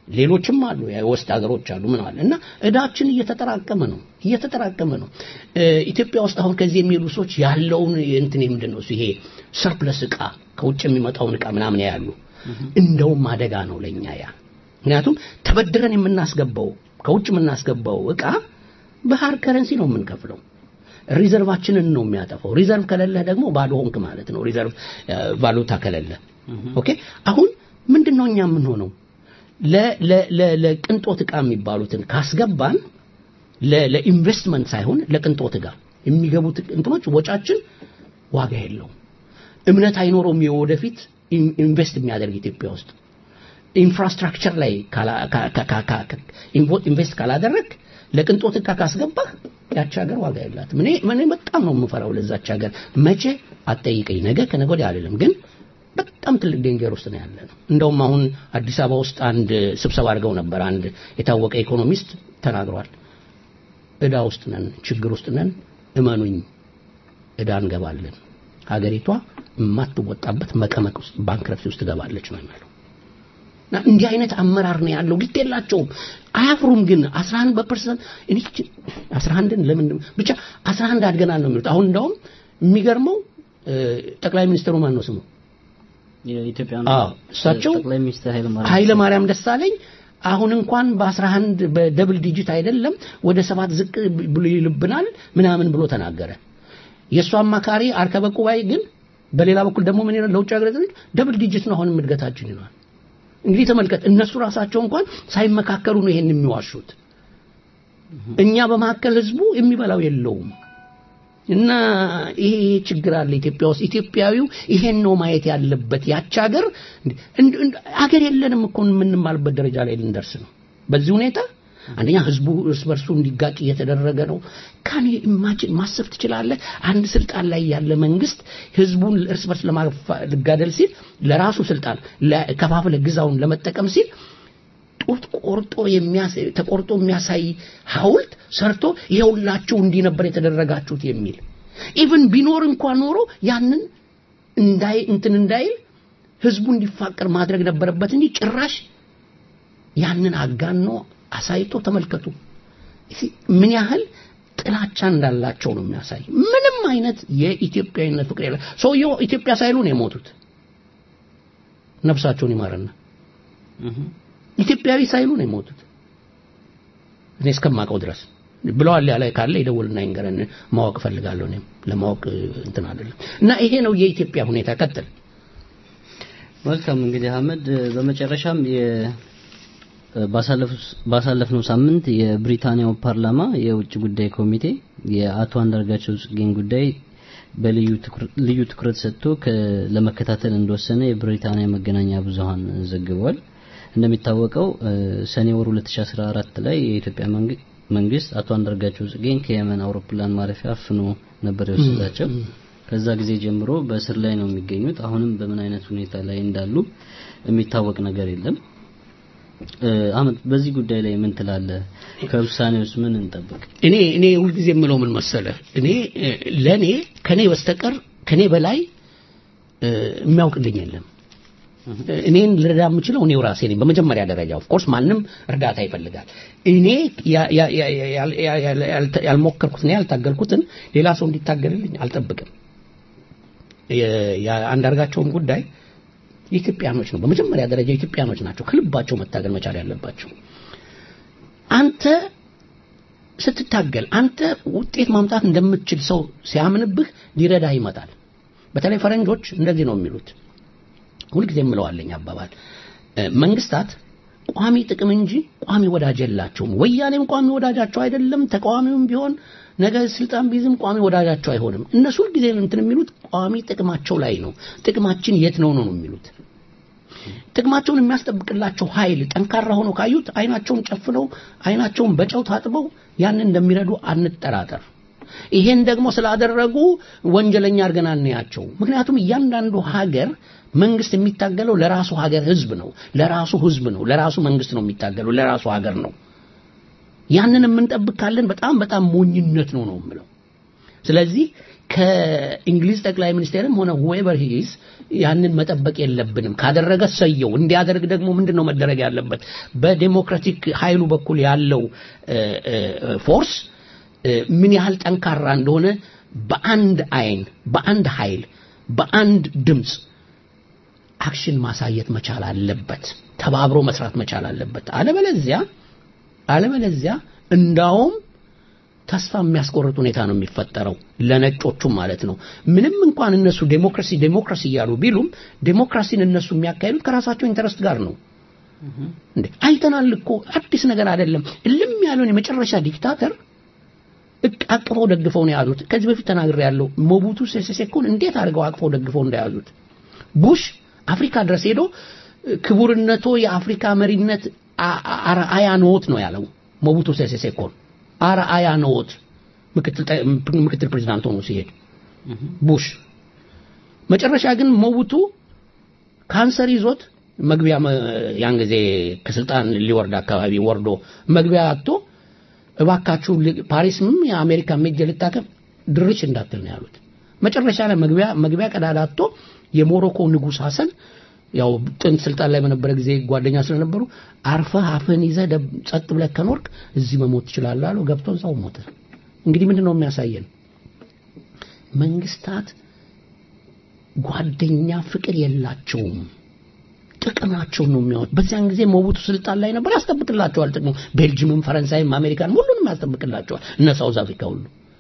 ሌሎችም አሉ የውስጥ ሀገሮች አሉ ምን አለ እና እዳችን እየተጠራቀመ ነው እየተጠራቀመ ነው እ፣ ኢትዮጵያ ውስጥ አሁን ከዚህ የሚሄዱ ሰዎች ያለውን እንትን ምንድን ነው እሱ ይሄ ሰርፕለስ እቃ ከውጭ የሚመጣውን እቃ ምናምን ያሉ እንደውም አደጋ ነው ለኛ ያ ምክንያቱም ተበድረን የምናስገባው ከውጭ የምናስገባው እቃ በሃርድ ከረንሲ ነው የምንከፍለው ሪዘርቫችንን ነው የሚያጠፋው ሪዘርቭ ከሌለህ ደግሞ ባዶ ሆንክ ማለት ነው ሪዘርቭ እ፣ ቫሉታ ከሌለ ኦኬ አሁን ምንድን ነው እኛ የምንሆነው ለ- ለ- ለ- ለቅንጦት ዕቃ የሚባሉትን ካስገባን ለ- ለኢንቨስትመንት ሳይሆን ለቅንጦት ዕቃ የሚገቡት እንትኖች ወጫችን ዋጋ የለውም እምነት አይኖረውም የወደፊት ኢን- ኢንቨስት የሚያደርግ ኢትዮጵያ ውስጥ ኢንፍራስትራክቸር ላይ ካላ- ካ- ካ- ካ- ካ- ካ- ኢንቮ- ኢንቨስት ካላደረግ ለቅንጦት ዕቃ ካስገባህ ያቺ ሀገር ዋጋ የላትም እኔ እኔ በጣም ነው የምፈራው ለዛች ሀገር መቼ አትጠይቀኝ ነገ ከነገ ወዲያ አይደለም ግን በጣም ትልቅ ዴንጀር ውስጥ ነው ያለ ነው እንደውም አሁን አዲስ አበባ ውስጥ አንድ ስብሰባ አድርገው ነበር አንድ የታወቀ ኢኮኖሚስት ተናግሯል እዳ ውስጥ ነን ችግር ውስጥ ነን እመኑኝ እዳ እንገባለን ሀገሪቷ የማትወጣበት መቀመቅ ውስጥ ባንክረፕሲ ውስጥ ትገባለች ነው የሚለው እና እንዲህ አይነት አመራር ነው ያለው ግድ የላቸውም አያፍሩም ግን 11 በፐርሰንት እኔ 11ን ለምን ብቻ 11 አድገናል ነው የሚሉት አሁን እንደውም የሚገርመው እ፣ ጠቅላይ ሚኒስትሩ ማን ነው ስሙ የኢትዮጵያ አዎ እሳቸው ጠቅላይ ሚኒስትር ኃይለ ማርያም ኃይለ ማርያም ደሳለኝ አሁን እንኳን በ11 በደብል ዲጂት አይደለም ወደ ሰባት ዝቅ ብሎ ይልብናል ምናምን ብሎ ተናገረ የእሱ አማካሪ አርከበ ቁባይ ግን በሌላ በኩል ደግሞ ምን ይላል ለውጭ ሀገር ዜጎች ደብል ዲጂት ነው አሁን እድገታችን ይሏል እንግዲህ ተመልከት እነሱ ራሳቸው እንኳን ሳይመካከሉ ነው ይሄን የሚዋሹት እኛ በመካከል ህዝቡ የሚበላው የለውም እና ይሄ ችግር አለ ኢትዮጵያ ውስጥ ኢትዮጵያዊው ይሄን ነው ማየት ያለበት ያች ሀገር እንድ- እንድ- ሀገር የለንም እኮ የምንማልበት ደረጃ ላይ ልንደርስ ነው በዚህ ሁኔታ አንደኛ ህዝቡ እርስ በርሱ እንዲጋጭ እየተደረገ ነው ካኔ ኢማጂን ማሰብ ትችላለህ አንድ ስልጣን ላይ ያለ መንግስት ህዝቡን እርስ በርስ ለማጋደል ሲል ለራሱ ስልጣን ለ- ከፋፍለ ግዛውን ለመጠቀም ሲል ጡት ቆርጦ የሚያሳይ ተቆርጦ የሚያሳይ ሐውልት ሰርቶ ይኸውላችሁ እንዲህ ነበር የተደረጋችሁት የሚል ኢቭን ቢኖር እንኳን ኖሮ ያንን እንዳይ እንትን እንዳይል ህዝቡ እንዲፋቀር ማድረግ ነበረበት እንጂ ጭራሽ ያንን አጋኖ አሳይቶ ተመልከቱ እስኪ ምን ያህል ጥላቻ እንዳላቸው ነው የሚያሳይ ምንም አይነት የኢትዮጵያዊነት ፍቅር የለ ሰውየው ኢትዮጵያ ሳይሉ ነው የሞቱት ነፍሳቸውን ይማረና ኢትዮጵያዊ ሳይሉ ነው የሞቱት እኔ እስከማውቀው ድረስ ብለዋል ያለ ካለ ይደውልና ይንገረን ማወቅ እፈልጋለሁ እኔም ለማወቅ እንትን አይደለም እና ይሄ ነው የኢትዮጵያ ሁኔታ ቀጥል መልካም እንግዲህ አህመድ በመጨረሻም የ ባሳለፉ- ባሳለፍነው ሳምንት የብሪታንያው ፓርላማ የውጭ ጉዳይ ኮሚቴ የአቶ አንዳርጋቸው ጽጌን ጉዳይ በልዩ ትኩር- ልዩ ትኩረት ሰጥቶ ከ- ለመከታተል እንደወሰነ የብሪታንያ መገናኛ ብዙሃን ዘግቧል። እንደሚታወቀው እ፣ ሰኔ ወር 2014 ላይ የኢትዮጵያ መንግ- መንግስት አቶ አንዳርጋቸው ጽጌን ከየመን አውሮፕላን ማረፊያ አፍኖ ነበር የወሰዳቸው። ከዛ ጊዜ ጀምሮ በእስር ላይ ነው የሚገኙት። አሁንም በምን አይነት ሁኔታ ላይ እንዳሉ የሚታወቅ ነገር የለም። እ፣ አህመድ በዚህ ጉዳይ ላይ ምን ትላለህ? ከውሳኔውስ ምን እንጠብቅ? እኔ እኔ ሁልጊዜ የምለው ምን መሰለ እኔ እ፣ ለእኔ ከኔ በስተቀር ከኔ በላይ እ፣ የሚያውቅልኝ የለም እ፣ እኔን ልረዳ የምችለው እኔው ራሴ ነኝ በመጀመሪያ ደረጃ ኦፍ ኮርስ ማንም እርዳታ ይፈልጋል እኔ ያ- ያ- ያ- ያ- ያ- ያ- ያልተ- ያልሞከርኩትን ያልታገልኩትን ሌላ ሰው እንዲታገልልኝ አልጠብቅም የ- የአንዳርጋቸውን ጉዳይ የኢትዮጵያኖች ነው በመጀመሪያ ደረጃ የኢትዮጵያኖች ናቸው ከልባቸው መታገል መቻል ያለባቸው አንተ ስትታገል አንተ ውጤት ማምጣት እንደምትችል ሰው ሲያምንብህ ሊረዳህ ይመጣል በተለይ ፈረንጆች እንደዚህ ነው የሚሉት ሁልጊዜ የምለዋለኝ አባባል እ፣ መንግስታት ቋሚ ጥቅም እንጂ ቋሚ ወዳጅ የላቸውም ወያኔም ቋሚ ወዳጃቸው አይደለም ተቃዋሚውም ቢሆን ነገ ስልጣን ቢይዝም ቋሚ ወዳጃቸው አይሆንም እነሱ ሁልጊዜ እንትን የሚሉት ቋሚ ጥቅማቸው ላይ ነው ጥቅማችን የት ነው ነው የሚሉት ጥቅማቸውን የሚያስጠብቅላቸው ኃይል ጠንካራ ሆኖ ካዩት አይናቸውን ጨፍነው አይናቸውን በጨው ታጥበው ያንን እንደሚረዱ አንጠራጠር ይሄን ደግሞ ስላደረጉ ወንጀለኛ አድርገን አንያቸው ምክንያቱም እያንዳንዱ ሀገር መንግስት የሚታገለው ለራሱ ሀገር ህዝብ ነው ለራሱ ህዝብ ነው ለራሱ መንግስት ነው የሚታገለው ለራሱ ሀገር ነው ያንን የምንጠብቅ ካለን በጣም በጣም ሞኝነት ነው ነው የምለው ስለዚህ ከእንግሊዝ ጠቅላይ ሚኒስቴርም ሆነ ሁኤቨር ሂዝ ያንን መጠበቅ የለብንም። ካደረገ ሰየው። እንዲያደርግ ደግሞ ምንድን ነው መደረግ ያለበት? በዴሞክራቲክ ኃይሉ በኩል ያለው እ፣ እ፣ ፎርስ እ፣ ምን ያህል ጠንካራ እንደሆነ በአንድ አይን፣ በአንድ ኃይል፣ በአንድ ድምፅ አክሽን ማሳየት መቻል አለበት። ተባብሮ መስራት መቻል አለበት። አለበለዚያ አለበለዚያ እንዳውም ተስፋ የሚያስቆርጥ ሁኔታ ነው የሚፈጠረው ለነጮቹም ማለት ነው። ምንም እንኳን እነሱ ዴሞክራሲ ዴሞክራሲ እያሉ ቢሉም ዴሞክራሲን እነሱ የሚያካሂዱት ከራሳቸው ኢንተረስት ጋር ነው። እንዴ አይተናል እኮ አዲስ ነገር አይደለም። እልም ያለውን የመጨረሻ ዲክታተር እቅ- አቅፈው ደግፈው ነው የያዙት። ከዚህ በፊት ተናግሬ ያለው ሞቡቱ ሴሴ ሴኮን እንዴት አድርገው አቅፈው ደግፈው እንደያዙት ቡሽ አፍሪካ ድረስ ሄዶ ክቡርነቶ የአፍሪካ መሪነት አ- አ- አርአያ ነዎት ነው ያለው ሞቡቱ ሴሴ ሴኮን አርአያ ነዎት ምክትል ጠ- ምክትል ፕሬዚዳንት ሆኖ ሲሄድ ቡሽ መጨረሻ ግን ሞቡቱ ካንሰር ይዞት መግቢያ መ- ያን ጊዜ ከስልጣን ሊወርድ አካባቢ ወርዶ መግቢያ አጥቶ እባካችሁ ል- ፓሪስም የአሜሪካ ሜጀ ልታከም ድርሽ እንዳትል ነው ያሉት። መጨረሻ ላይ መግቢያ መግቢያ ቀዳዳ አጥቶ የሞሮኮ ንጉሥ ሐሰን ያው ጥንት ስልጣን ላይ በነበረ ጊዜ ጓደኛ ስለነበሩ አርፈህ አፍህን ይዘህ ደብ- ጸጥ ብለህ ከኖርክ እዚህ መሞት ትችላለህ አሉ። ገብቶ እዛው ሞተ። እንግዲህ ምንድን ነው የሚያሳየን? መንግስታት ጓደኛ ፍቅር የላቸውም። ጥቅማቸውን ነው የሚያወጥ። በዚያን ጊዜ ሞቡቱ ስልጣን ላይ ነበር፣ ያስጠብቅላቸዋል ጥቅሙ። ቤልጅምም፣ ፈረንሳይም፣ አሜሪካን ሁሉንም ያስጠብቅላቸዋል፣ እነ ሳውዝ አፍሪካ ሁሉ።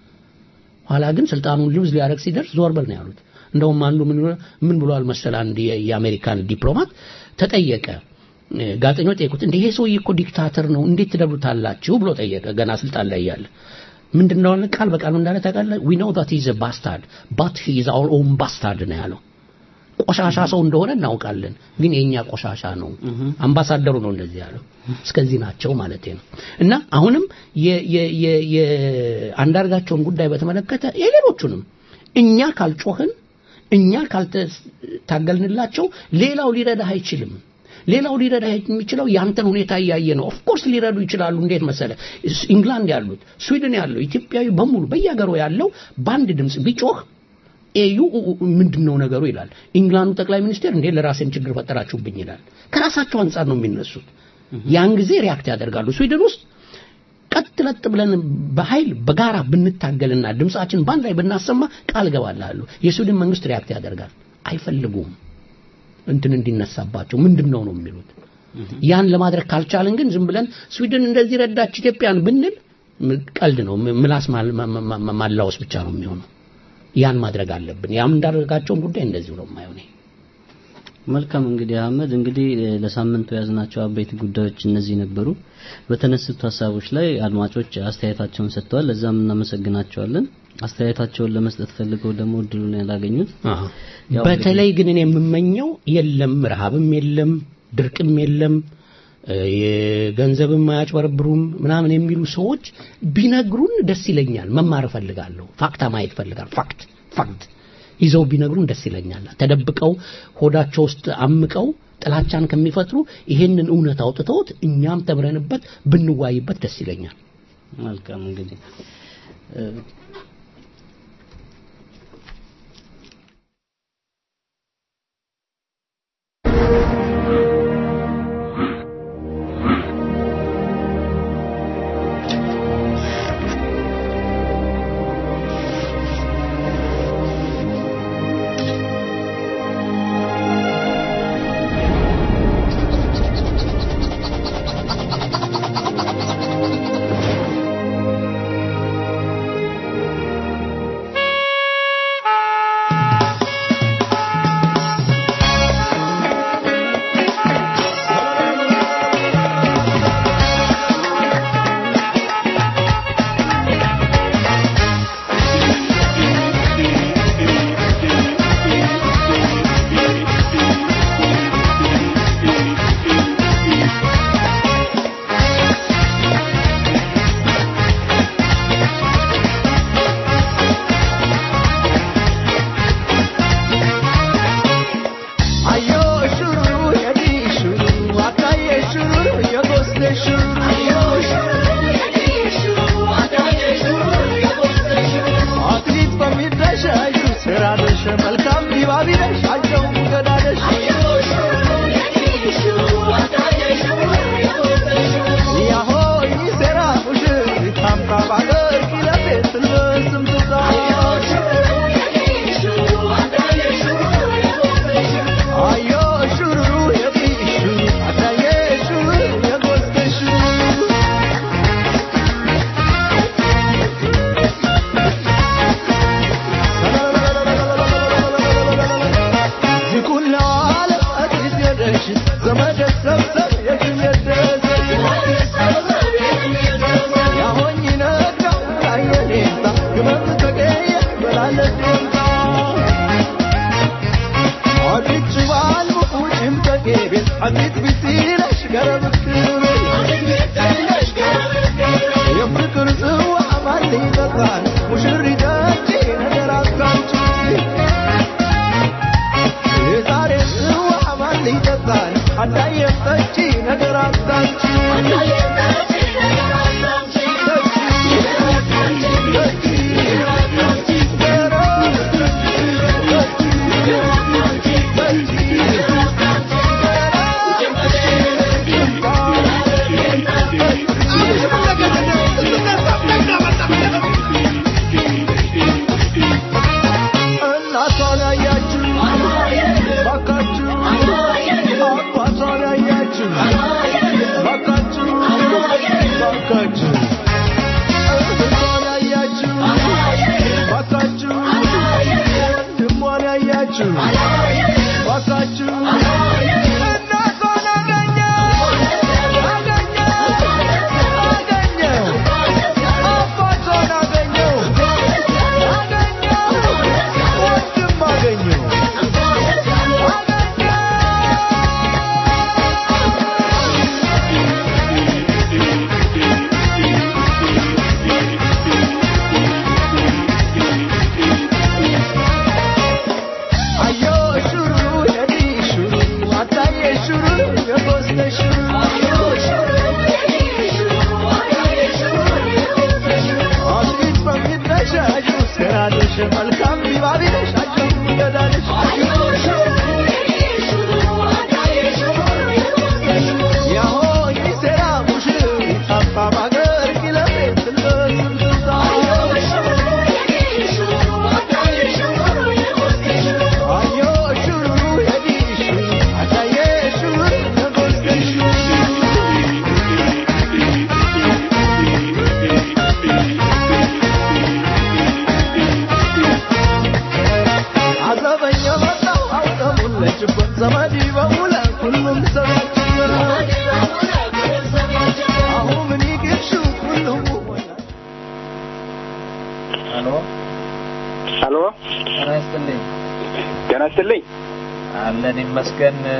ኋላ ግን ስልጣኑን ሉዝ ሊያደርግ ሲደርስ ዞር በል ነው ያሉት። እንደውም አንዱ ምን ብሎ- ምን ብሏል መሰል አንድ የ- የአሜሪካን ዲፕሎማት ተጠየቀ። እ፣ ጋዜጠኞች ጠየቁት፣ እንደ ይሄ ሰውዬ እኮ ዲክታተር ነው እንዴት ትደብሩታላችሁ ብሎ ጠየቀ። ገና ስልጣን ላይ ያለ ምንድን ነው ያለ? ቃል በቃል ምን እንዳለ ታውቃለህ? we know that he is a bastard but he is our own bastard ነው ያለው። ቆሻሻ ሰው እንደሆነ እናውቃለን፣ ግን የኛ ቆሻሻ ነው። አምባሳደሩ ነው እንደዚህ ያለው። እስከዚህ ናቸው ማለት ነው። እና አሁንም የ- የ- የ- የአንዳርጋቸውን ጉዳይ በተመለከተ የሌሎቹንም እኛ ካልጮህን እኛ ካልታገልንላቸው ሌላው ሊረዳህ አይችልም። ሌላው ሊረዳ የሚችለው ያንተን ሁኔታ እያየ ነው። ኦፍ ኮርስ ሊረዱ ይችላሉ። እንዴት መሰለ ኢንግላንድ ያሉት፣ ስዊድን ያለው፣ ኢትዮጵያዊ በሙሉ በየሀገሩ ያለው በአንድ ድምፅ ቢጮህ ኤዩ ምንድን ነው ነገሩ ይላል። ኢንግላንዱ ጠቅላይ ሚኒስቴር እንዴ ለራሴን ችግር ፈጠራችሁብኝ ይላል። ከራሳቸው አንጻር ነው የሚነሱት። ያን ጊዜ ሪያክት ያደርጋሉ። ስዊድን ውስጥ ቀጥ ለጥ ብለን በኃይል በጋራ ብንታገልና ድምፃችን በአንድ ላይ ብናሰማ ቃል ገባላለሁ የስዊድን መንግስት ሪያክት ያደርጋል። አይፈልጉም እንትን እንዲነሳባቸው ምንድን ነው ነው የሚሉት። ያን ለማድረግ ካልቻልን ግን ዝም ብለን ስዊድን እንደዚህ ረዳች ኢትዮጵያን ብንል ም- ቀልድ ነው። ም- ምላስ ማል- ማ- ማ- ማ- ማላወስ ብቻ ነው የሚሆነው። ያን ማድረግ አለብን። ያም እንዳደረጋቸውን ጉዳይ እንደዚሁ ነው የማየው እኔ። መልካም እንግዲህ አህመድ እንግዲህ እ፣ ለሳምንቱ የያዝናቸው አበይት ጉዳዮች እነዚህ ነበሩ። በተነሱት ሀሳቦች ላይ አድማጮች አስተያየታቸውን ሰጥተዋል። ለዛም እናመሰግናቸዋለን። አስተያየታቸውን ለመስጠት ፈልገው ደግሞ እድሉን ያላገኙት ያው በተለይ ግን እኔ የምመኘው የለም ረሃብም የለም ድርቅም የለም እ፣ የገንዘብም አያጭበረብሩም ምናምን የሚሉ ሰዎች ቢነግሩን ደስ ይለኛል። መማር እፈልጋለሁ። ፋክታ ማየት እፈልጋለሁ። ፋክት ፋክት ይዘው ቢነግሩን ደስ ይለኛል። ተደብቀው ሆዳቸው ውስጥ አምቀው ጥላቻን ከሚፈጥሩ ይሄንን እውነት አውጥተውት እኛም ተምረንበት ብንዋይበት ደስ ይለኛል። መልካም እንግዲህ እ፣ Thank ጠጪ ነገር አታንቺ እናቷን ያያችሁ ባካችሁ አባቷን ያያችሁ ባካችሁ ባካችሁ እህቷን ያያችሁ ባካችሁ ወንድሟን ያያችሁ ባካችሁ እናቷን አገኘ አገኘ አገኘ አባቷን አገኘው አገኘው ወንድም አገኘው አዮ ሹሩ የዲ ሹሩ አታዬ ሹሩ የጎስተ ሹሩ አዲስ በሚነሻሹ ስራልሽ መልካም ቢባቢልሽ አጀቡ ገዳልሽ ያሆይ ሴራ ሙሽር ይጣፋ ባገር ኪለቤት ትልበስምትዛ አዮ ሹሩ የዲ ሹሩ አታዬ ሹሩ የጎስተ ሹሩ አዘበኛ መጣው አውጠሙለችበት ዘመድ በሙለ ሁሉም ሰባችበት አሁ ምን ይግብሹ ሁሉም ሄሎ ሄሎ ጤና ይስጥልኝ ጤና ይስጥልኝ አለን ይመስገን እ፣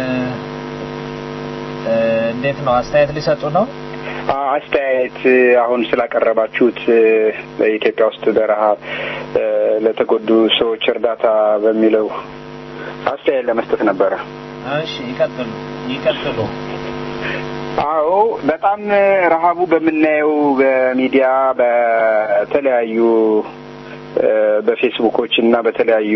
እንዴት ነው አስተያየት ሊሰጡ ነው አ- አስተያየት እ፣ አሁን ስላቀረባችሁት እ፣ በኢትዮጵያ ውስጥ በረሃብ እ፣ ለተጎዱ ሰዎች እርዳታ በሚለው አስተያየት ለመስጠት ነበረ። እሺ ይቀጥሉ ይቀጥሉ አዎ በጣም እ፣ ረሃቡ በምናየው በሚዲያ በተለያዩ እ፣ በፌስቡኮች እና በተለያዩ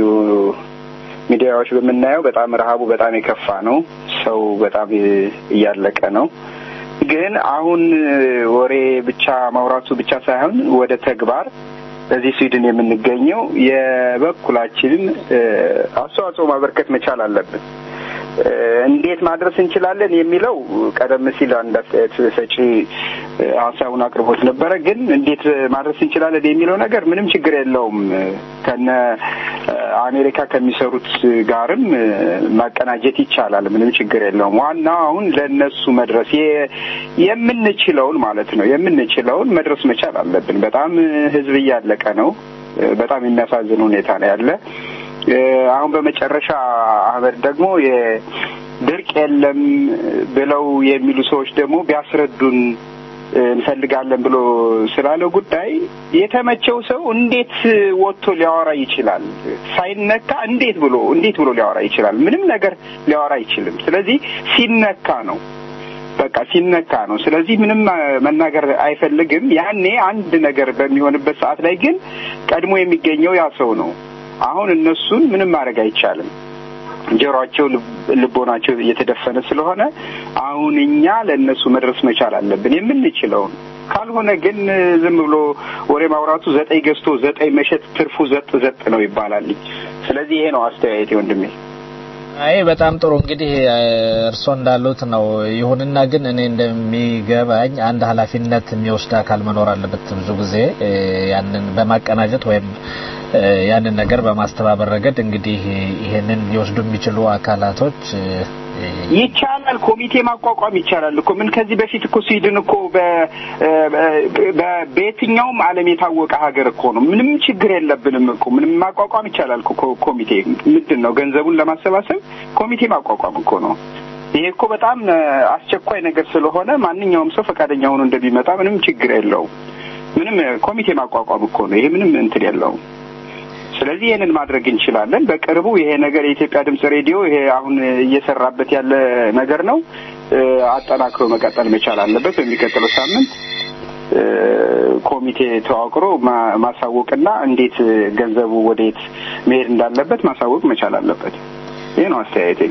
ሚዲያዎች በምናየው በጣም ረሃቡ በጣም የከፋ ነው። ሰው በጣም እ፣ እያለቀ ነው። ግን አሁን እ፣ ወሬ ብቻ ማውራቱ ብቻ ሳይሆን ወደ ተግባር በዚህ ስዊድን የምንገኘው የበኩላችንን እ፣ አስተዋጽኦ ማበርከት መቻል አለብን። እ፣ እንዴት ማድረስ እንችላለን የሚለው ቀደም ሲል አንድ አስተያየት ሰጪ እ፣ ሀሳቡን አቅርቦት ነበረ። ግን እንዴት ማድረስ እንችላለን የሚለው ነገር ምንም ችግር የለውም። እ፣ ከነ እ፣ አሜሪካ ከሚሰሩት ጋርም እ፣ ማቀናጀት ይቻላል። ምንም ችግር የለውም። ዋናው አሁን ለእነሱ መድረስ የ- የምንችለውን ማለት ነው የምንችለውን መድረስ መቻል አለብን። በጣም እ፣ ህዝብ እያለቀ ነው። እ፣ በጣም የሚያሳዝን ሁኔታ ነው ያለ እ፣ አሁን በመጨረሻ አህመድ ደግሞ የድርቅ የለም ብለው የሚሉ ሰዎች ደግሞ ቢያስረዱን እ፣ እንፈልጋለን ብሎ ስላለ ጉዳይ የተመቸው ሰው እንዴት ወጥቶ ሊያወራ ይችላል? ሳይነካ እንዴት ብሎ እንዴት ብሎ ሊያወራ ይችላል? ምንም ነገር ሊያወራ አይችልም። ስለዚህ ሲነካ ነው በቃ ሲነካ ነው። ስለዚህ ምንም አ፣ መናገር አይፈልግም። ያኔ አንድ ነገር በሚሆንበት ሰዓት ላይ ግን ቀድሞ የሚገኘው ያ ሰው ነው። አሁን እነሱን ምንም ማድረግ አይቻልም። ጆሮአቸው፣ ልብ- ልቦናቸው እየተደፈነ ስለሆነ አሁን እኛ ለእነሱ መድረስ መቻል አለብን የምንችለውን። ካልሆነ ግን እ፣ ዝም ብሎ ወሬ ማውራቱ ዘጠኝ ገዝቶ ዘጠኝ መሸጥ ትርፉ ዘጥ ዘጥ ነው ይባላል። ስለዚህ ይሄ ነው አስተያየቴ ወንድሜ። አይ በጣም ጥሩ እንግዲህ እ፣ እርስዎ እንዳሉት ነው። ይሁንና ግን እኔ እንደሚገባኝ አንድ ኃላፊነት የሚወስድ አካል መኖር አለበት። ብዙ ጊዜ እ፣ ያንን በማቀናጀት ወይም እ፣ ያንን ነገር በማስተባበር ረገድ እንግዲህ ይሄንን ሊወስዱ የሚችሉ አካላቶች እ፣ ይቻላል። ኮሚቴ ማቋቋም ይቻላል እኮ ምን ከዚህ በፊት እኮ ስዊድን እኮ በ- በ- በየትኛውም ዓለም የታወቀ ሀገር እኮ ነው። ምንም ችግር የለብንም እኮ ምንም ማቋቋም ይቻላል እኮ ኮ- ኮሚቴ ምንድን ነው ገንዘቡን ለማሰባሰብ ኮሚቴ ማቋቋም እኮ ነው። ይሄ እኮ በጣም እ፣ አስቸኳይ ነገር ስለሆነ ማንኛውም ሰው ፈቃደኛ ሆኖ እንደሚመጣ ምንም ችግር የለውም። ምንም እ፣ ኮሚቴ ማቋቋም እኮ ነው። ይሄ ምንም እንትን የለውም። ስለዚህ ይህንን ማድረግ እንችላለን። በቅርቡ ይሄ ነገር የኢትዮጵያ ድምጽ ሬዲዮ ይሄ አሁን እየሰራበት ያለ ነገር ነው። እ፣ አጠናክሮ መቀጠል መቻል አለበት። በሚቀጥለው ሳምንት እ፣ ኮሚቴ ተዋቅሮ ማ- ማሳወቅና እንዴት ገንዘቡ ወዴት መሄድ እንዳለበት ማሳወቅ መቻል አለበት። ይህ ነው አስተያየቴ።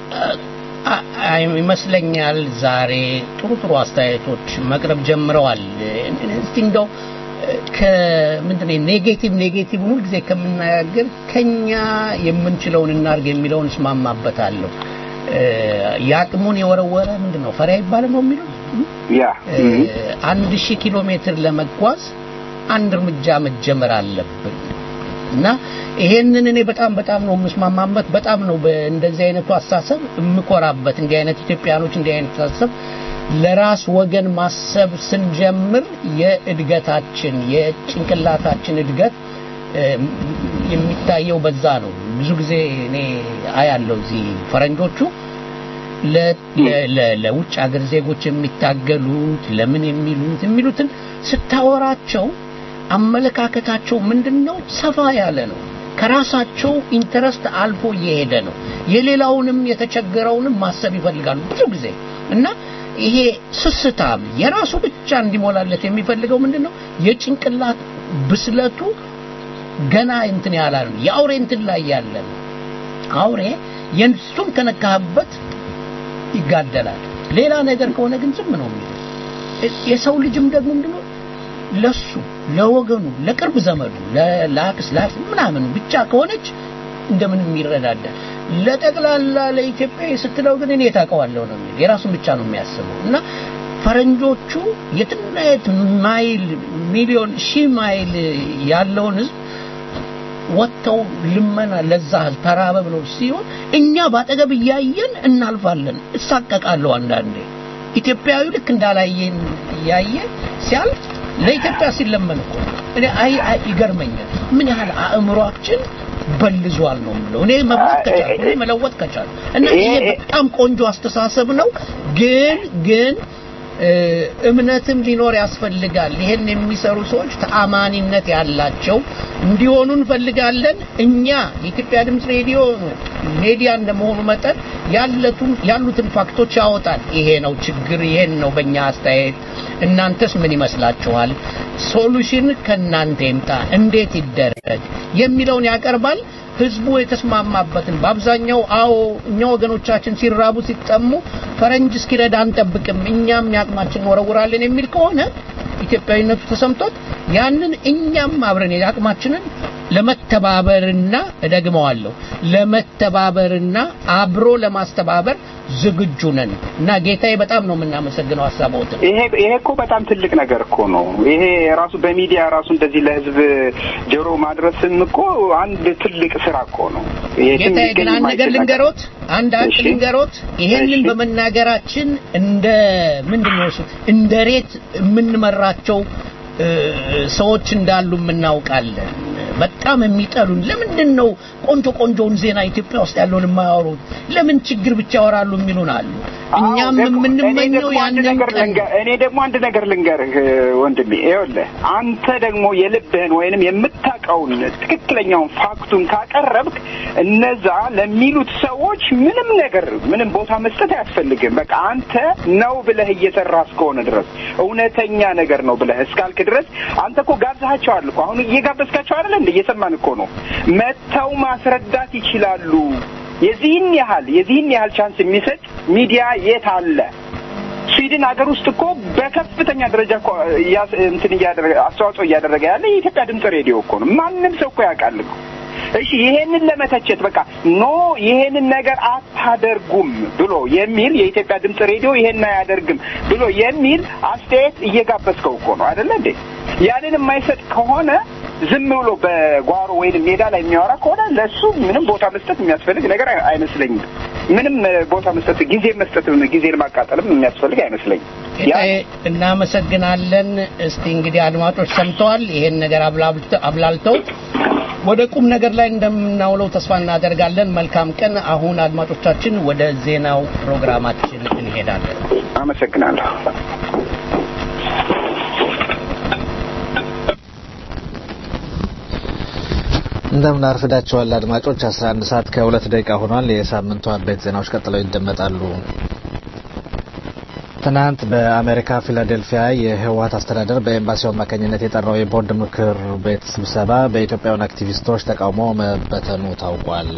አ- አ- ይመስለኛል ዛሬ ጥሩ ጥሩ አስተያየቶች መቅረብ ጀምረዋል። እስቲ እንደው ከምንድን ነው ኔጌቲቭ ኔጌቲቭ ሁል ጊዜ ከምናያገር ከኛ የምንችለውን እናርግ የሚለውን እስማማበታለሁ። እ፣ የአቅሙን የወረወረ ምንድን ነው ፈሪያ ይባላል ነው የሚሉት ያ እ፣ አንድ ሺህ ኪሎ ሜትር ለመጓዝ አንድ እርምጃ መጀመር አለብን እና ይሄንን እኔ በጣም በጣም ነው የምስማማበት። በጣም ነው በእንደዚህ አይነቱ አስተሳሰብ የምኮራበት። እንዲህ አይነት ኢትዮጵያኖች እንዲህ አይነት አስተሳሰብ ለራስ ወገን ማሰብ ስንጀምር የእድገታችን የጭንቅላታችን እድገት እ፣ የሚታየው በዛ ነው። ብዙ ጊዜ እኔ አያለው እዚህ ፈረንጆቹ ለ- ለ- ለ- ለውጭ ሀገር ዜጎች የሚታገሉት ለምን የሚሉት የሚሉትን ስታወራቸው አመለካከታቸው ምንድነው? ሰፋ ያለ ነው። ከራሳቸው ኢንተረስት አልፎ እየሄደ ነው። የሌላውንም የተቸገረውንም ማሰብ ይፈልጋሉ ብዙ ጊዜ እና ይሄ ስስታም የራሱ ብቻ እንዲሞላለት የሚፈልገው ምንድነው? የጭንቅላት ብስለቱ ገና እንትን ያላል ነው። የአውሬ እንትን ላይ ያለ ነው። አውሬ የእሱን ከነካህበት ይጋደላል። ሌላ ነገር ከሆነ ግን ዝም ነው የሚለው። የሰው ልጅም ደግሞ ምንድነው ለሱ ለወገኑ ለቅርብ ዘመዱ ለ- ለአክስ ለአክስ ምናምን ብቻ ከሆነች እንደምንም ይረዳዳል። ለጠቅላላ ለኢትዮጵያ ስትለው ግን እኔ ታውቀዋለሁ ነው የሚል የራሱን ብቻ ነው የሚያስበው እና ፈረንጆቹ የትና የት ማይል ሚሊዮን ሺህ ማይል ያለውን ህዝብ ወጥተው ልመና ለዛ ህዝብ ተራበ ብለው ሲሆን እኛ ባጠገብ እያየን እናልፋለን። እሳቀቃለሁ አንዳንዴ ኢትዮጵያዊ ልክ እንዳላየን እያየ ሲያልፍ ለኢትዮጵያ ሲለመን እኮ ነው። እኔ አይ አይ ይገርመኛል ምን ያህል አእምሯችን በልዟል ነው የምለው። እኔ መብላት ከቻልኩ እኔ መለወጥ ከቻልኩ እና ይሄ በጣም ቆንጆ አስተሳሰብ ነው። ግን ግን እ፣ እምነትም ሊኖር ያስፈልጋል። ይሄን የሚሰሩ ሰዎች ተአማኒነት ያላቸው እንዲሆኑ እንፈልጋለን። እኛ የኢትዮጵያ ድምፅ ሬዲዮ ሜዲያ እንደመሆኑ መጠን ያለቱን ያሉትን ፋክቶች ያወጣል። ይሄ ነው ችግር፣ ይሄን ነው በእኛ አስተያየት። እናንተስ ምን ይመስላችኋል? ሶሉሽን ከእናንተ ይምጣ፣ እንዴት ይደረግ የሚለውን ያቀርባል። ህዝቡ የተስማማበትን በአብዛኛው አዎ እኛ ወገኖቻችን ሲራቡ ሲጠሙ ፈረንጅ እስኪረዳ አንጠብቅም እኛም ያቅማችን ወረውራለን የሚል ከሆነ ኢትዮጵያዊነቱ ተሰምቶት ያንን እኛም አብረን የአቅማችንን ለመተባበርና እደግመዋለሁ ለመተባበርና አብሮ ለማስተባበር ዝግጁ ነን እና ጌታዬ በጣም ነው የምናመሰግነው ሀሳቦትን ይሄ ይሄ እኮ በጣም ትልቅ ነገር እኮ ነው። ይሄ ራሱ በሚዲያ ራሱ እንደዚህ ለህዝብ ጆሮ ማድረስም እኮ አንድ ትልቅ ስራ እኮ ነው። ይሄ ጌታዬ ትልቅ ግን አንድ ነገር የማይችል ልንገሮት አንድ አንድ እሺ። ልንገሮት ይሄንን በመናገራችን እንደ ምንድን ነው እሱ እንደ ሬት የምንመራቸው እ፣ ሰዎች እንዳሉ እናውቃለን በጣም የሚጠሉን ለምንድን ነው ቆንጆ ቆንጆውን ዜና ኢትዮጵያ ውስጥ ያለውን የማያወሩት ለምን ችግር ብቻ ያወራሉ የሚሉን አሉ እኛም እኔ የምንመኘው ደግሞ አንድ ያንን ነገር ቀን ልንገር እኔ ደግሞ አንድ ነገር ልንገርህ ወንድሜ፣ ይኸውልህ አንተ ደግሞ የልብህን ወይንም የምታውቀውን ትክክለኛውን ፋክቱን ካቀረብክ እነዛ ለሚሉት ሰዎች ምንም ነገር ምንም ቦታ መስጠት አያስፈልግም። በቃ አንተ ነው ብለህ እየሰራ እስከሆነ ድረስ እውነተኛ ነገር ነው ብለህ እስካልክ ድረስ አንተ እኮ ጋብዛቸዋል እኮ አሁን እየጋበዝካቸው አይደለ እንደ እየሰማን እኮ ነው። መጥተው ማስረዳት ይችላሉ። የዚህን ያህል የዚህን ያህል ቻንስ የሚሰጥ ሚዲያ የት አለ? ስዊድን ሀገር ውስጥ እኮ በከፍተኛ ደረጃ እኮ እያስ- እንትን እያደረገ አስተዋጽኦ እያደረገ ያለ የኢትዮጵያ ድምፅ ሬዲዮ እኮ ነው። ማንም ሰው እኮ ያውቃል እኮ። እሺ ይሄንን ለመተቸት በቃ ኖ ይሄንን ነገር አታደርጉም ብሎ የሚል የኢትዮጵያ ድምፅ ሬዲዮ ይሄን አያደርግም ብሎ የሚል አስተያየት እየጋበዝከው እኮ ነው አይደለ እንዴ? ያንን የማይሰጥ ከሆነ ዝም ብሎ በጓሮ ወይንም ሜዳ ላይ የሚያወራ ከሆነ ለእሱ ምንም ቦታ መስጠት የሚያስፈልግ ነገር አይ- አይመስለኝም። ምንም እ፣ ቦታ መስጠት ጊዜ መስጠት ጊዜን ማቃጠልም የሚያስፈልግ አይመስለኝም። ጌታዬ እናመሰግናለን። እስቲ እንግዲህ አድማጮች ሰምተዋል። ይሄን ነገር አብላልተ- አብላልተው ወደ ቁም ነገር ላይ እንደምናውለው ተስፋ እናደርጋለን። መልካም ቀን። አሁን አድማጮቻችን ወደ ዜናው ፕሮግራማችን እንሄዳለን። አመሰግናለሁ። እንደምን አርፍዳችኋል አድማጮች 11 ሰዓት ከሁለት ደቂቃ ሆኗል የሳምንቱ አበይት ዜናዎች ቀጥለው ይደመጣሉ ትናንት በአሜሪካ ፊላዴልፊያ የህወሀት አስተዳደር በኤምባሲው አማካኝነት የጠራው የቦርድ ምክር ቤት ስብሰባ በኢትዮጵያውያን አክቲቪስቶች ተቃውሞ መበተኑ ታውቋል።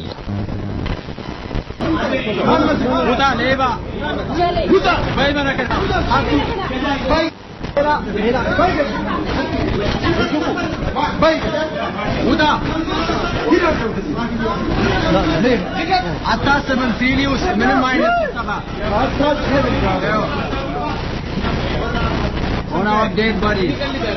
አታስብም ሲሊ ውስጥ ምንም አይነት ስብሰባ on our dead bodies.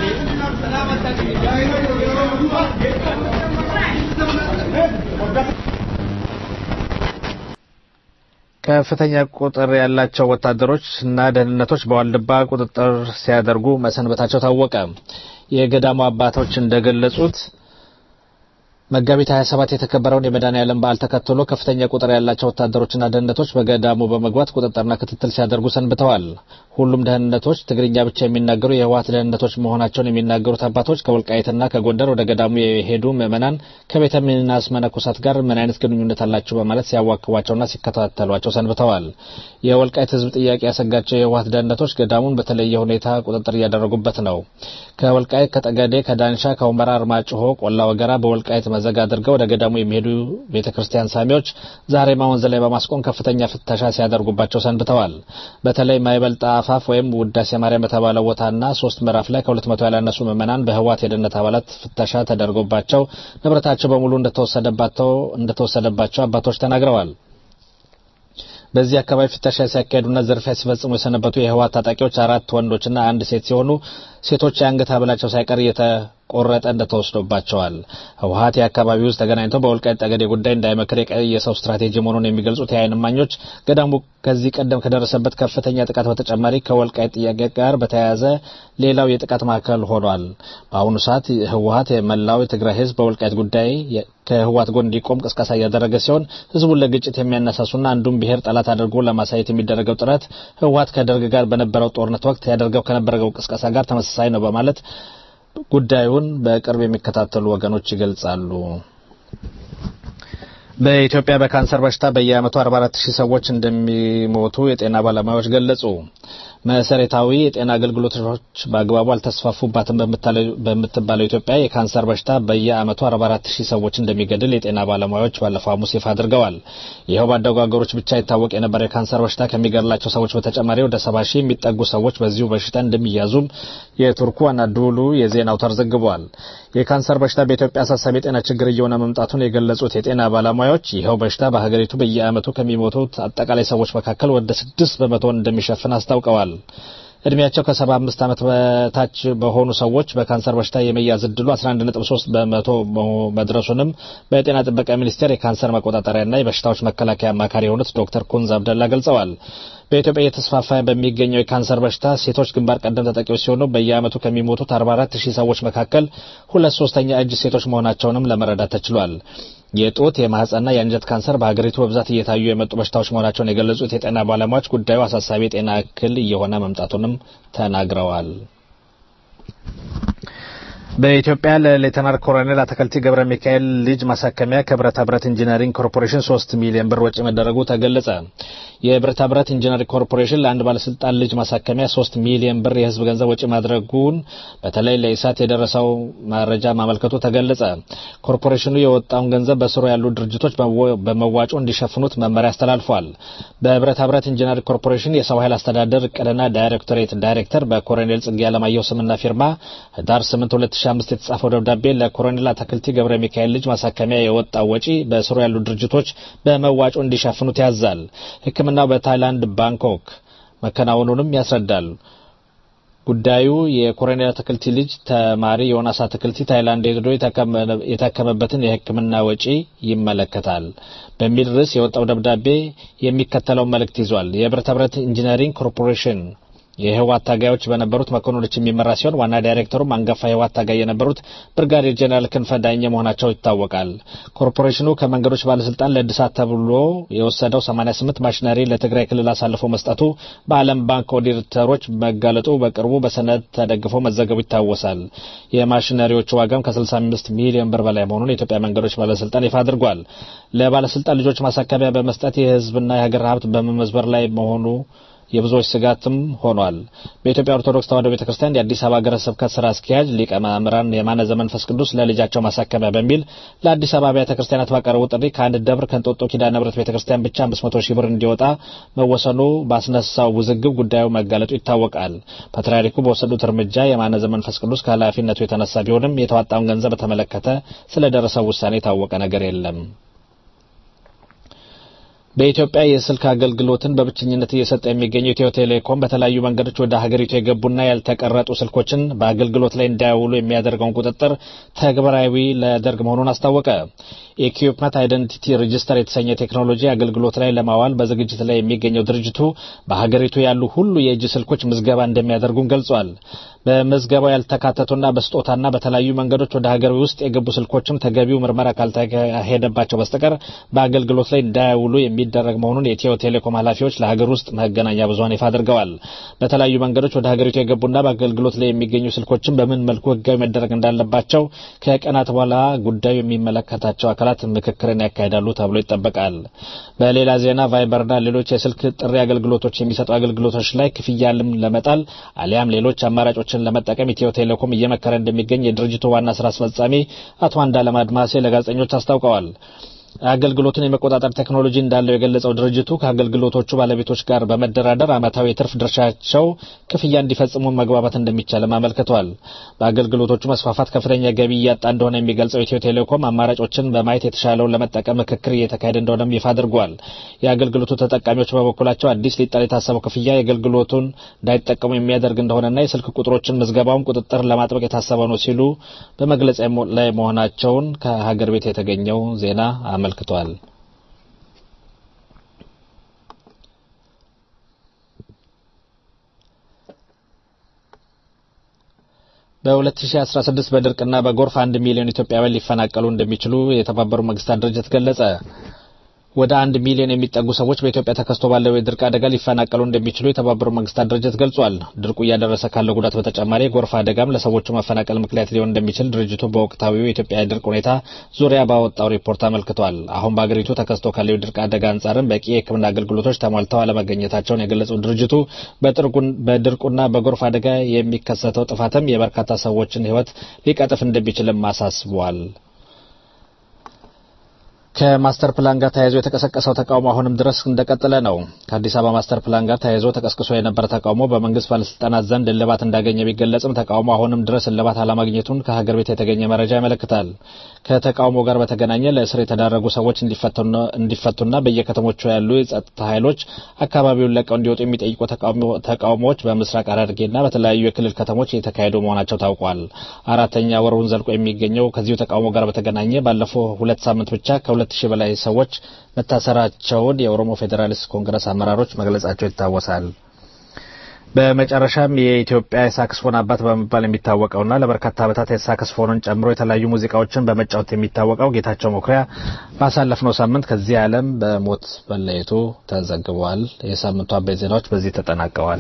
ከፍተኛ ቁጥር ያላቸው ወታደሮች እና ደህንነቶች በዋልድባ ቁጥጥር ሲያደርጉ መሰንበታቸው ታወቀ። የገዳሙ አባቶች እንደገለጹት መጋቢት 27 የተከበረውን የመድኃኔዓለም በዓል ተከትሎ ከፍተኛ ቁጥር ያላቸው ወታደሮችና ደህንነቶች በገዳሙ በመግባት ቁጥጥርና ክትትል ሲያደርጉ ሰንብተዋል። ሁሉም ደህንነቶች ትግርኛ ብቻ የሚናገሩ የህወሓት ደህንነቶች መሆናቸውን የሚናገሩት አባቶች ከወልቃይትና ከጎንደር ወደ ገዳሙ የሄዱ ምዕመናን ከቤተ ሚናስ መነኮሳት ጋር ምን አይነት ግንኙነት አላቸው በማለት ሲያዋክቧቸውና ሲከታተሏቸው ሰንብተዋል። የወልቃይት ህዝብ ጥያቄ ያሰጋቸው የህወሓት ደህንነቶች ገዳሙን በተለየ ሁኔታ ቁጥጥር እያደረጉበት ነው። ከወልቃይት፣ ከጠገዴ፣ ከዳንሻ፣ ከሁመራ፣ አርማጭሆ፣ ቆላ ወገራ በወልቃይት መዘግ አድርገው ወደ ገዳሙ የሚሄዱ ቤተ ክርስቲያን ሳሚዎች ዛሬማ ወንዝ ላይ በማስቆም ከፍተኛ ፍተሻ ሲያደርጉባቸው ሰንብተዋል። በተለይ ማይበልጣ አፋፍ ወይም ውዳሴ ማርያም በተባለ ቦታና ሶስት ምዕራፍ ላይ ከሁለት መቶ ያላነሱ ምዕመናን በህወሓት የደህንነት አባላት ፍተሻ ተደርጎባቸው ንብረታቸው በሙሉ እንደተወሰደባቸው እንደተወሰደባቸው አባቶች ተናግረዋል። በዚህ አካባቢ ፍተሻ ሲያካሄዱና ዝርፊያ ሲፈጽሙ የሰነበቱ የህወሓት ታጣቂዎች አራት ወንዶችና አንድ ሴት ሲሆኑ ሴቶች የአንገት ሐብላቸው ሳይቀር እየተቆረጠ እንደተወስዶባቸዋል። ህወሓት የአካባቢ ውስጥ ተገናኝተው በወልቃይት ጠገዴ ጉዳይ እንዳይመክር የቀየሰው ስትራቴጂ መሆኑን የሚገልጹት የዓይን እማኞች ገዳሙ ከዚህ ቀደም ከደረሰበት ከፍተኛ ጥቃት በተጨማሪ ከወልቃይት ጥያቄ ጋር በተያያዘ ሌላው የጥቃት ማዕከል ሆኗል። በአሁኑ ሰዓት ህወሓት የመላው የትግራይ ህዝብ በወልቃይት ጉዳይ ከህወሓት ጎን እንዲቆም ቅስቀሳ እያደረገ ሲሆን ህዝቡን ለግጭት የሚያነሳሱና አንዱን ብሔር ጠላት አድርጎ ለማሳየት የሚደረገው ጥረት ህወሓት ከደርግ ጋር በነበረው ጦርነት ወቅት ያደርገው ከነበረው ቅስቀሳ ጋር ተመሳሳይ ነው በማለት ጉዳዩን በቅርብ የሚከታተሉ ወገኖች ይገልጻሉ። በኢትዮጵያ በካንሰር በሽታ በየዓመቱ 44 ሺህ ሰዎች እንደሚሞቱ የጤና ባለሙያዎች ገለጹ። መሰረታዊ የጤና አገልግሎቶች በአግባቡ አልተስፋፉባትም በምትባለው ኢትዮጵያ የካንሰር በሽታ በየዓመቱ 44 ሺህ ሰዎች እንደሚገድል የጤና ባለሙያዎች ባለፈው ሐሙስ ይፋ አድርገዋል። ይኸው ባደጉ ሀገሮች ብቻ ይታወቅ የነበረ የካንሰር በሽታ ከሚገድላቸው ሰዎች በተጨማሪ ወደ 70 ሺህ የሚጠጉ ሰዎች በዚሁ በሽታ እንደሚያዙም የቱርኩ አናዶሉ የዜና አውታር ዘግቧል። የካንሰር በሽታ በኢትዮጵያ አሳሳቢ የጤና ችግር እየሆነ መምጣቱን የገለጹት የጤና ባለሙያዎች ይኸው በሽታ በሀገሪቱ በየዓመቱ ከሚሞቱት አጠቃላይ ሰዎች መካከል ወደ ስድስት በመቶውን እንደሚሸፍን አስታውቀዋል። እድሜያቸው ከሰባ አምስት ዓመት በታች በሆኑ ሰዎች በካንሰር በሽታ የመያዝ እድሉ 11.3 በመቶ መድረሱንም በጤና ጥበቃ ሚኒስቴር የካንሰር መቆጣጠሪያና የበሽታዎች መከላከያ አማካሪ የሆኑት ዶክተር ኩንዝ አብደላ ገልጸዋል። በኢትዮጵያ እየተስፋፋ በሚገኘው የካንሰር በሽታ ሴቶች ግንባር ቀደም ተጠቂዎች ሲሆኑ በየዓመቱ ከሚሞቱት 44 ሺህ ሰዎች መካከል ሁለት ሶስተኛ እጅ ሴቶች መሆናቸውንም ለመረዳት ተችሏል። የጡት የማህፀንና የአንጀት ካንሰር በሀገሪቱ በብዛት እየታዩ የመጡ በሽታዎች መሆናቸውን የገለጹት የጤና ባለሙያዎች ጉዳዩ አሳሳቢ የጤና እክል እየሆነ መምጣቱንም ተናግረዋል። በኢትዮጵያ ለሌተናል ኮሎኔል አተከልቲ ገብረ ሚካኤል ልጅ ማሳከሚያ ከብረታ ብረት ኢንጂነሪንግ ኮርፖሬሽን ሶስት ሚሊዮን ብር ወጪ መደረጉ ተገለጸ። የብረታ ብረት ኢንጂነሪንግ ኮርፖሬሽን ለአንድ ባለስልጣን ልጅ ማሳከሚያ ሶስት ሚሊዮን ብር የህዝብ ገንዘብ ወጪ ማድረጉን በተለይ ለኢሳት የደረሰው መረጃ ማመልከቱ ተገለጸ። ኮርፖሬሽኑ የወጣውን ገንዘብ በስሩ ያሉ ድርጅቶች በመዋጮ እንዲሸፍኑት መመሪያ አስተላልፏል። በብረታ ብረት ኢንጂነሪንግ ኮርፖሬሽን የሰው ኃይል አስተዳደር እቅድና ዳይሬክቶሬት ዳይሬክተር በኮሎኔል ጽጌ አለማየሁ ስምና ፊርማ ህዳር 8 2005 የተጻፈው ደብዳቤ ለኮሎኔል አተክልቲ ገብረ ሚካኤል ልጅ ማሳከሚያ የወጣው ወጪ በስሩ ያሉ ድርጅቶች በመዋጮ እንዲሸፍኑት ያዛል። ሕክምናው በታይላንድ ባንኮክ መከናወኑንም ያስረዳል። ጉዳዩ የኮሎኔል አተክልቲ ልጅ ተማሪ ዮናስ አተክልቲ ታይላንድ ሄዶ የታከመበትን የሕክምና ወጪ ይመለከታል በሚል ርዕስ የወጣው ደብዳቤ የሚከተለውን መልእክት ይዟል። የብረታ ብረት ኢንጂነሪንግ ኮርፖሬሽን የህወሓት ታጋዮች በነበሩት መኮንኖች የሚመራ ሲሆን ዋና ዳይሬክተሩም አንጋፋ የህወሓት ታጋይ የነበሩት ብርጋዴር ጄኔራል ክንፈ ዳኘ መሆናቸው ይታወቃል። ኮርፖሬሽኑ ከመንገዶች ባለስልጣን ለእድሳት ተብሎ የወሰደው 88 ማሽነሪ ለትግራይ ክልል አሳልፎ መስጠቱ በዓለም ባንክ ኦዲተሮች መጋለጡ በቅርቡ በሰነድ ተደግፎ መዘገቡ ይታወሳል። የማሽነሪዎቹ ዋጋም ከ65 ሚሊዮን ብር በላይ መሆኑን የኢትዮጵያ መንገዶች ባለስልጣን ይፋ አድርጓል። ለባለስልጣን ልጆች ማሳከቢያ በመስጠት የህዝብና የሀገር ሀብት በመመዝበር ላይ መሆኑ የብዙዎች ስጋትም ሆኗል። በኢትዮጵያ ኦርቶዶክስ ተዋሕዶ ቤተ ክርስቲያን የአዲስ አበባ ሀገረ ስብከት ስራ አስኪያጅ ሊቀ ማእምራን የማነ ዘመንፈስ ቅዱስ ለልጃቸው ማሳከሚያ በሚል ለአዲስ አበባ አብያተ ክርስቲያናት ባቀረቡ ጥሪ ከአንድ ደብር ከእንጦጦ ኪዳነ ምሕረት ቤተ ክርስቲያን ብቻ 500 ሺህ ብር እንዲወጣ መወሰኑ ባስነሳው ውዝግብ ጉዳዩ መጋለጡ ይታወቃል። ፓትርያርኩ በወሰዱት እርምጃ የማነ ዘመንፈስ ቅዱስ ከኃላፊነቱ የተነሳ ቢሆንም የተዋጣውን ገንዘብ በተመለከተ ስለደረሰው ውሳኔ የታወቀ ነገር የለም። በኢትዮጵያ የስልክ አገልግሎትን በብቸኝነት እየሰጠ የሚገኘው ኢትዮ ቴሌኮም በተለያዩ መንገዶች ወደ ሀገሪቱ የገቡና ያልተቀረጡ ስልኮችን በአገልግሎት ላይ እንዳያውሉ የሚያደርገውን ቁጥጥር ተግባራዊ ሊያደርግ መሆኑን አስታወቀ። ኢኩፕመንት አይደንቲቲ ሬጂስተር የተሰኘ ቴክኖሎጂ አገልግሎት ላይ ለማዋል በዝግጅት ላይ የሚገኘው ድርጅቱ በሀገሪቱ ያሉ ሁሉ የእጅ ስልኮች ምዝገባ እንደሚያደርጉም ገልጿል። በምዝገባው ያልተካተቱና በስጦታና በተለያዩ መንገዶች ወደ ሀገር ውስጥ የገቡ ስልኮችም ተገቢው ምርመራ ካልተካሄደባቸው በስተቀር በአገልግሎት ላይ እንዳያውሉ የሚደረግ መሆኑን የኢትዮ ቴሌኮም ኃላፊዎች ለሀገር ውስጥ መገናኛ ብዙኃን ይፋ አድርገዋል። በተለያዩ መንገዶች ወደ ሀገሪቱ የገቡና በአገልግሎት ላይ የሚገኙ ስልኮችን በምን መልኩ ሕጋዊ መደረግ እንዳለባቸው ከቀናት በኋላ ጉዳዩ የሚመለከታቸው አካላት ምክክርን ያካሂዳሉ ተብሎ ይጠበቃል። በሌላ ዜና ቫይበርና ሌሎች የስልክ ጥሪ አገልግሎቶች የሚሰጡ አገልግሎቶች ላይ ክፍያንም ለመጣል አሊያም ሌሎች አማራጮችን ለመጠቀም ኢትዮ ቴሌኮም እየመከረ እንደሚገኝ የድርጅቱ ዋና ስራ አስፈጻሚ አቶ አንዳለም አድማሴ ለጋዜጠኞች አስታውቀዋል። አገልግሎቱን የመቆጣጠር ቴክኖሎጂ እንዳለው የገለጸው ድርጅቱ ከአገልግሎቶቹ ባለቤቶች ጋር በመደራደር ዓመታዊ የትርፍ ድርሻቸው ክፍያ እንዲፈጽሙ መግባባት እንደሚቻልም አመልክቷል። በአገልግሎቶቹ መስፋፋት ከፍተኛ ገቢ እያጣ እንደሆነ የሚገልጸው ኢትዮ ቴሌኮም አማራጮችን በማየት የተሻለውን ለመጠቀም ምክክር እየተካሄደ እንደሆነም ይፋ አድርጓል። የአገልግሎቱ ተጠቃሚዎች በበኩላቸው አዲስ ሊጣል የታሰበው ክፍያ የአገልግሎቱን እንዳይጠቀሙ የሚያደርግ እንደሆነና የስልክ ቁጥሮችን ምዝገባውን ቁጥጥር ለማጥበቅ የታሰበ ነው ሲሉ በመግለጽ ላይ መሆናቸውን ከሀገር ቤት የተገኘው ዜና አመልክቷል። በ2016 በድርቅና በጎርፍ አንድ ሚሊዮን ኢትዮጵያውያን ሊፈናቀሉ እንደሚችሉ የተባበሩት መንግስታት ድርጅት ገለጸ። ወደ አንድ ሚሊዮን የሚጠጉ ሰዎች በኢትዮጵያ ተከስቶ ባለው የድርቅ አደጋ ሊፈናቀሉ እንደሚችሉ የተባበሩት መንግስታት ድርጅት ገልጿል። ድርቁ እያደረሰ ካለው ጉዳት በተጨማሪ የጎርፍ አደጋም ለሰዎቹ መፈናቀል ምክንያት ሊሆን እንደሚችል ድርጅቱ በወቅታዊው የኢትዮጵያ የድርቅ ሁኔታ ዙሪያ ባወጣው ሪፖርት አመልክቷል። አሁን በአገሪቱ ተከስቶ ካለው የድርቅ አደጋ አንጻርም በቂ የሕክምና አገልግሎቶች ተሟልተው አለመገኘታቸውን የገለጸው ድርጅቱ በድርቁና በጎርፍ አደጋ የሚከሰተው ጥፋትም የበርካታ ሰዎችን ሕይወት ሊቀጥፍ እንደሚችልም አሳስቧል። ከማስተር ፕላን ጋር ተያይዞ የተቀሰቀሰው ተቃውሞ አሁንም ድረስ እንደቀጠለ ነው። ከአዲስ አበባ ማስተር ፕላን ጋር ተያይዞ ተቀስቅሶ የነበረ ተቃውሞ በመንግስት ባለስልጣናት ዘንድ እልባት እንዳገኘ ቢገለጽም ተቃውሞ አሁንም ድረስ እልባት አለማግኘቱን ከሀገር ቤት የተገኘ መረጃ ያመለክታል። ከተቃውሞ ጋር በተገናኘ ለእስር የተዳረጉ ሰዎች እንዲፈቱና በየከተሞቹ ያሉ የጸጥታ ኃይሎች አካባቢውን ለቀው እንዲወጡ የሚጠይቁ ተቃውሞዎች በምስራቅ ሐረርጌና በተለያዩ የክልል ከተሞች እየተካሄዱ መሆናቸው ታውቋል። አራተኛ ወሩን ዘልቆ የሚገኘው ከዚሁ ተቃውሞ ጋር በተገናኘ ባለፈው ሁለት ሳምንት ብቻ ከሁለት ሺህ በላይ ሰዎች መታሰራቸውን የኦሮሞ ፌዴራሊስት ኮንግረስ አመራሮች መግለጻቸው ይታወሳል። በመጨረሻም የኢትዮጵያ የሳክስፎን አባት በመባል የሚታወቀውና ለበርካታ ዓመታት የሳክስፎንን ጨምሮ የተለያዩ ሙዚቃዎችን በመጫወት የሚታወቀው ጌታቸው መኩሪያ ባሳለፍነው ሳምንት ከዚህ ዓለም በሞት መለየቱ ተዘግቧል። የሳምንቱ አበይት ዜናዎች በዚህ ተጠናቀዋል።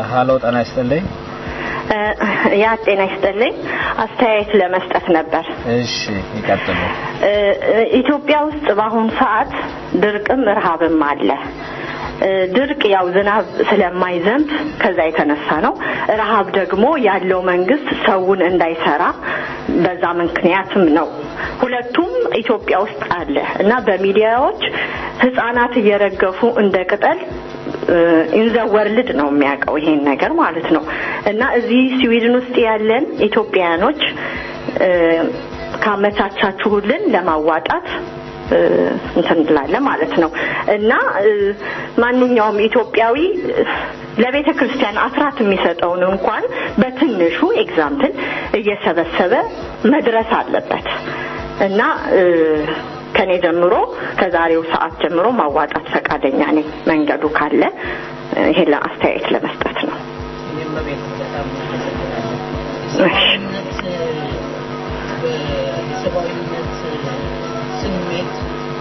ሀሎ ጤና ይስጥልኝ። ያ ጤና ይስጥልኝ። አስተያየት ለመስጠት ነበር። እሺ ይቀጥሉ። እ፣ እ፣ ኢትዮጵያ ውስጥ በአሁኑ ሰዓት ድርቅም ረሃብም አለ። እ፣ ድርቅ ያው ዝናብ ስለማይዘንብ ከዛ የተነሳ ነው። ረሃብ ደግሞ ያለው መንግስት ሰውን እንዳይሰራ በዛ ምክንያትም ነው። ሁለቱም ኢትዮጵያ ውስጥ አለ እና በሚዲያዎች ህጻናት እየረገፉ እንደ ቅጠል ኢንዘ ወርልድ ነው የሚያውቀው ይሄን ነገር ማለት ነው። እና እዚህ ስዊድን ውስጥ ያለን ኢትዮጵያውያኖች እ፣ ካመቻቻችሁልን ለማዋጣት እ፣ እንትን እንላለን ማለት ነው እና እ፣ ማንኛውም ኢትዮጵያዊ እ፣ ለቤተ ክርስቲያን አስራት የሚሰጠውን እንኳን በትንሹ ኤግዛምፕል እየሰበሰበ መድረስ አለበት እና እ፣ ከኔ ጀምሮ ከዛሬው ሰዓት ጀምሮ ማዋጣት ፈቃደኛ ነኝ። መንገዱ ካለ እ፣ ይሄን ለአስተያየት ለመስጠት ነው። እኔም በቤት በጣም አመሰግናለሁ። እሺ። የሰብአዊነት የሰብአዊነት ስሜት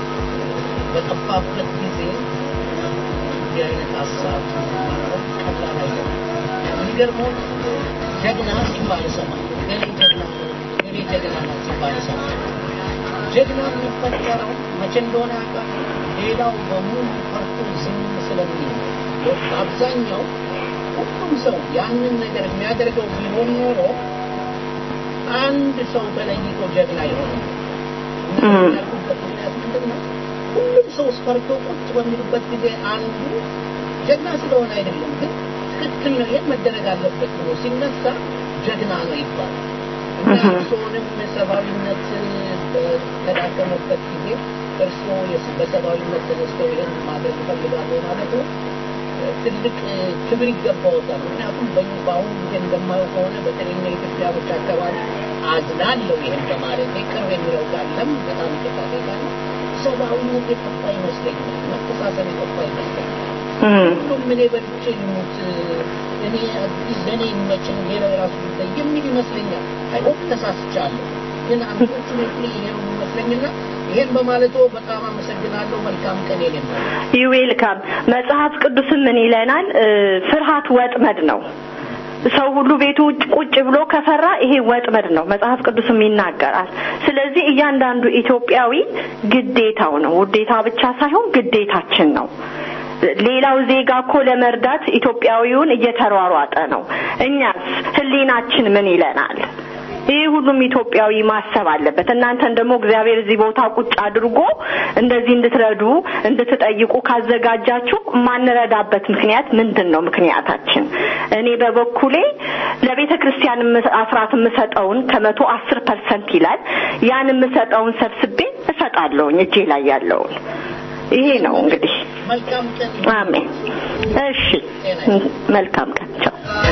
በጠፋበት ጊዜ እንዲህ አይነት ሀሳብ ማቅረብ ቀላል አይደለም። የሚገርመው ጀግና ሲባል እሰማለሁ። ገሌ ጀግና ነው፣ ገሌ ጀግና ነው ሲባል እሰማለሁ። ጀግና የሚፈጠረው መቼ እንደሆነ ያውቃል። ሌላው በሙሉ ፈርቶ ዝም ስለሚል ነው። በአብዛኛው ሁሉም ሰው ያንን ነገር የሚያደርገው ቢሆን ኖሮ አንድ ሰው ተለይቶ ጀግና ይሆናል። እና ያልኩበት ምክንያት ምንድን ነው? ሁሉም ሰው ፈርቶ ቁጭ በሚሉበት ጊዜ አንዱ ጀግና ስለሆነ አይደለም፣ ግን ትክክል ነው ይሄን መደረግ አለበት ብሎ ሲነሳ ጀግና ነው ይባላል። እና እርስዎንም ሰብአዊነት በተዳከመበት ጊዜ እርስዎ የስ- በሰብአዊነት ተነስተው ይህን ማድረግ እፈልጋለሁ ማለት ነው ትልቅ ክብር ይገባዎታል። ምክንያቱም በ- በአሁኑ ጊዜ እንደማየው ከሆነ በተለይ የኢትዮጵያኖች አካባቢ አዝናለሁ ይህን በማለት ቅርብ የሚለው ካለም በጣም ይቅርታ እጠይቃለሁ። ሰብአዊነት የጠፋ ይመስለኛል። መተሳሰብ የጠፋ ይመስለኛል። ሁሉም እኔ በልቼ ልሙት፣ እኔ አዲስ ለእኔ ይመችን፣ ሌላው የራሱ ጉዳይ የሚል ይመስለኛል። አይሆን ተሳስቻለሁ፣ ግን አንዶቹ ነጥሌ ይሄ ነው የሚመስለኝና ይሄን በማለቶ በጣም አመሰግናለሁ። መልካም ቀን የኔ ነው። ዌልካም መጽሐፍ ቅዱስም ምን ይለናል? እ፣ ፍርሃት ወጥመድ ነው። ሰው ሁሉ ቤቱ ውጭ ቁጭ ብሎ ከፈራ ይሄ ወጥመድ ነው፣ መጽሐፍ ቅዱስም ይናገራል። ስለዚህ እያንዳንዱ ኢትዮጵያዊ ግዴታው ነው፣ ውዴታ ብቻ ሳይሆን ግዴታችን ነው። ሌላው ዜጋ እኮ ለመርዳት ኢትዮጵያዊውን እየተሯሯጠ ነው። እኛስ ህሊናችን ምን ይለናል? ይህ ሁሉም ኢትዮጵያዊ ማሰብ አለበት። እናንተን ደግሞ እግዚአብሔር እዚህ ቦታ ቁጭ አድርጎ እንደዚህ እንድትረዱ እንድትጠይቁ ካዘጋጃችሁ የማንረዳበት ምክንያት ምንድን ነው? ምክንያታችን እኔ በበኩሌ ለቤተ ክርስቲያን የምስ- አስራት የምሰጠውን ከመቶ አስር ፐርሰንት ይላል ያን የምሰጠውን ሰብስቤ እሰጣለሁኝ እጄ ላይ ያለውን ይሄ ነው እንግዲህ። መልካም ቀን አሜን። እሺ፣ መልካም ቀን። ቻው።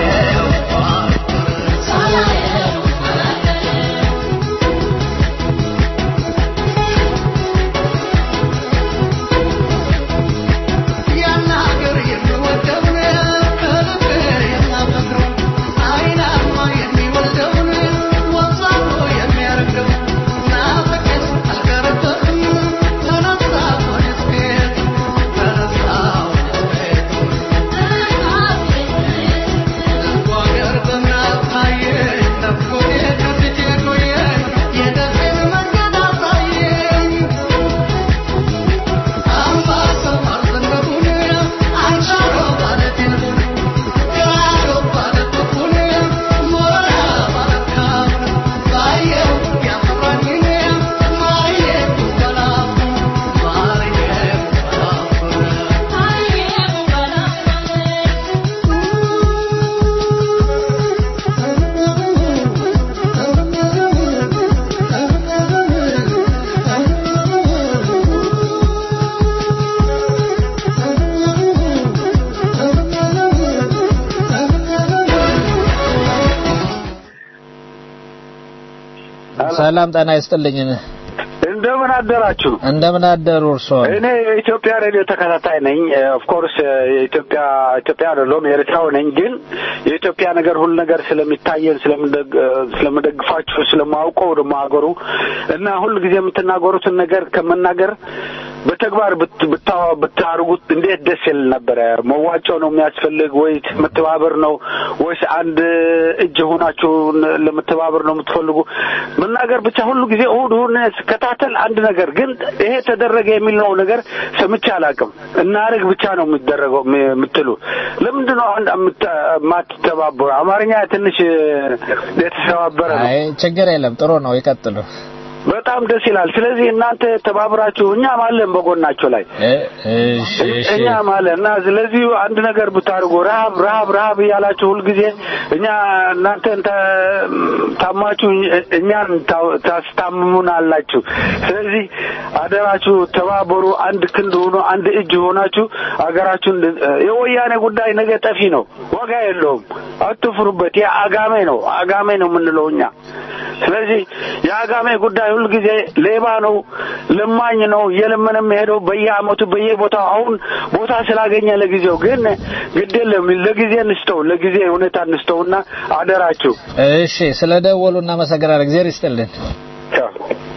ያን ሀገር የሚወደውን ከልብ የማፈቅረው አይናማ የሚወልደውን ወዛሞ የሚያረግደው ናፍቄስ አልቀረበትም ተነሳ ወደ ቤት ተነሳ ወደ ቤት ልቡ ሀገር በምናብ ታየኝ ናፍቆቴ ከፊቴ ቆየኝ የደሴን መንገድ አሳየኝ ሰላም ጤና ይስጥልኝ። እንደ እንደምን አደራችሁ? እንደምን አደሩ እርስዎ? እኔ የኢትዮጵያ ሬዲዮ ተከታታይ ነኝ። ኦፍኮርስ የኢትዮጵያ ኢትዮጵያ አይደለሁም ኤርትራው ነኝ። ግን የኢትዮጵያ ነገር ሁሉ ነገር ስለሚታየን ስለምደግ- ስለምደግፋችሁ ስለማውቀው ደግሞ ሀገሩ እና ሁሉ ጊዜ የምትናገሩትን ነገር ከመናገር በተግባር ብት- ብታ- ብታርጉት እንዴት ደስ ይል ነበረ። መዋጮ ነው የሚያስፈልግ ወይስ መተባበር ነው ወይስ አንድ እጅ ሆናችሁ ለመተባበር ነው የምትፈልጉ? መናገር ብቻ ሁሉ ጊዜ እሁድ እሁድ ስከታተል አንድ ነገር ግን ይሄ ተደረገ የሚለው ነገር ሰምቼ አላውቅም። እናርግ ብቻ ነው የሚደረገው የምትሉ ለምንድን ነው አንድ የምት- የማትተባበሩ? አማርኛ ትንሽ የተሰባበረ ነው። አይ ችግር የለም ጥሩ ነው ይቀጥሉ። በጣም ደስ ይላል። ስለዚህ እናንተ ተባብራችሁ እኛም አለን በጎናቸው ላይ እሺ እሺ እኛም አለ እና ስለዚህ አንድ ነገር ብታደርጉ ረሀብ ረሀብ ረሀብ እያላችሁ ሁልጊዜ እኛ እናንተን ተ- ታማችሁ እኛን ታ- ታስታምሙን አላችሁ። ስለዚህ አደራችሁ ተባበሩ፣ አንድ ክንድ ሆኖ አንድ እጅ ሆናችሁ አገራችሁን የወያኔ ጉዳይ ነገ ጠፊ ነው፣ ዋጋ የለውም። አትፍሩበት። ያ አጋሜ ነው አጋሜ ነው የምንለው እኛ። ስለዚህ የአጋሜ ጉዳይ ሁልጊዜ ሌባ ነው፣ ለማኝ ነው፣ እየለመነ የሚሄደው በየአመቱ በየቦታው አሁን ቦታ ስላገኘ ለጊዜው ግን ግድ የለም ለጊዜ እንስተው ለጊዜ ሁኔታ እንስተውና አደራችሁ እሺ ስለ ደወሉ እናመሰግናለን። እግዚአብሔር ይስጥልን። ቻው።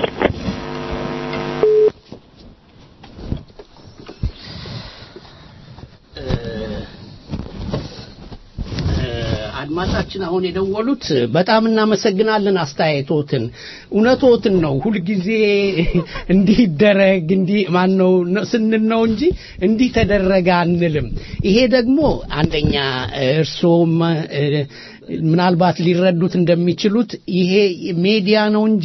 አድማጫችን አሁን የደወሉት በጣም እናመሰግናለን አስተያየቶትን እውነቶትን ነው ሁልጊዜ እንዲህ ይደረግ እንዲህ ማን ነው ስንል ነው እንጂ እንዲህ ተደረገ አንልም ይሄ ደግሞ አንደኛ እርስዎም እ፣ ምናልባት ሊረዱት እንደሚችሉት ይሄ ሜዲያ ነው እንጂ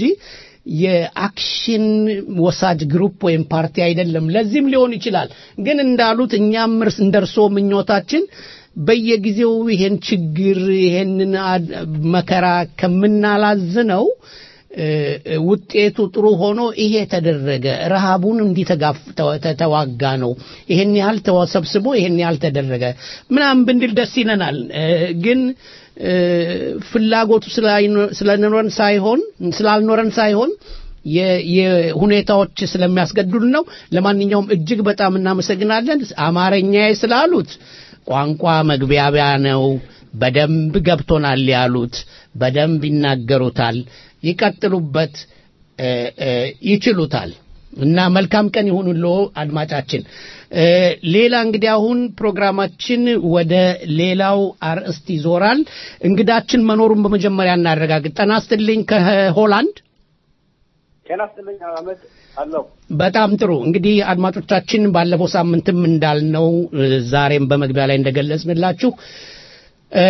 የአክሽን ወሳጅ ግሩፕ ወይም ፓርቲ አይደለም ለዚህም ሊሆን ይችላል ግን እንዳሉት እኛም እርስ እንደ እርስዎ ምኞታችን በየጊዜው ይሄን ችግር ይሄንን አድ- መከራ ከምናላዝነው እ፣ እ፣ ውጤቱ ጥሩ ሆኖ ይሄ ተደረገ ረሃቡን እንዲህ ተጋፍ- ተወ- ተ- ተዋጋ ነው ይሄን ያህል ተሰብስቦ ይሄን ያህል ተደረገ ምናምን ብንድል ደስ ይለናል እ፣ ግን እ፣ ፍላጎቱ ስላይኖ- ስለኖረን ሳይሆን ስላልኖረን ሳይሆን የ- የሁኔታዎች ስለሚያስገድዱን ነው ለማንኛውም እጅግ በጣም እናመሰግናለን አማርኛዬ ስላሉት ቋንቋ መግቢያቢያ ነው በደንብ ገብቶናል ያሉት በደንብ ይናገሩታል ይቀጥሉበት እ፣ እ፣ ይችሉታል እና መልካም ቀን ይሁንሎ አድማጫችን እ፣ ሌላ እንግዲህ አሁን ፕሮግራማችን ወደ ሌላው አርእስት ይዞራል እንግዳችን መኖሩን በመጀመሪያ እናረጋግጥ ጠና ስትልኝ ከሆላንድ ጤና ይስጥልኝ አህመድ አለው በጣም ጥሩ እንግዲህ አድማጮቻችን ባለፈው ሳምንትም እንዳልነው እ፣ ዛሬም በመግቢያ ላይ እንደገለጽንላችሁ እ፣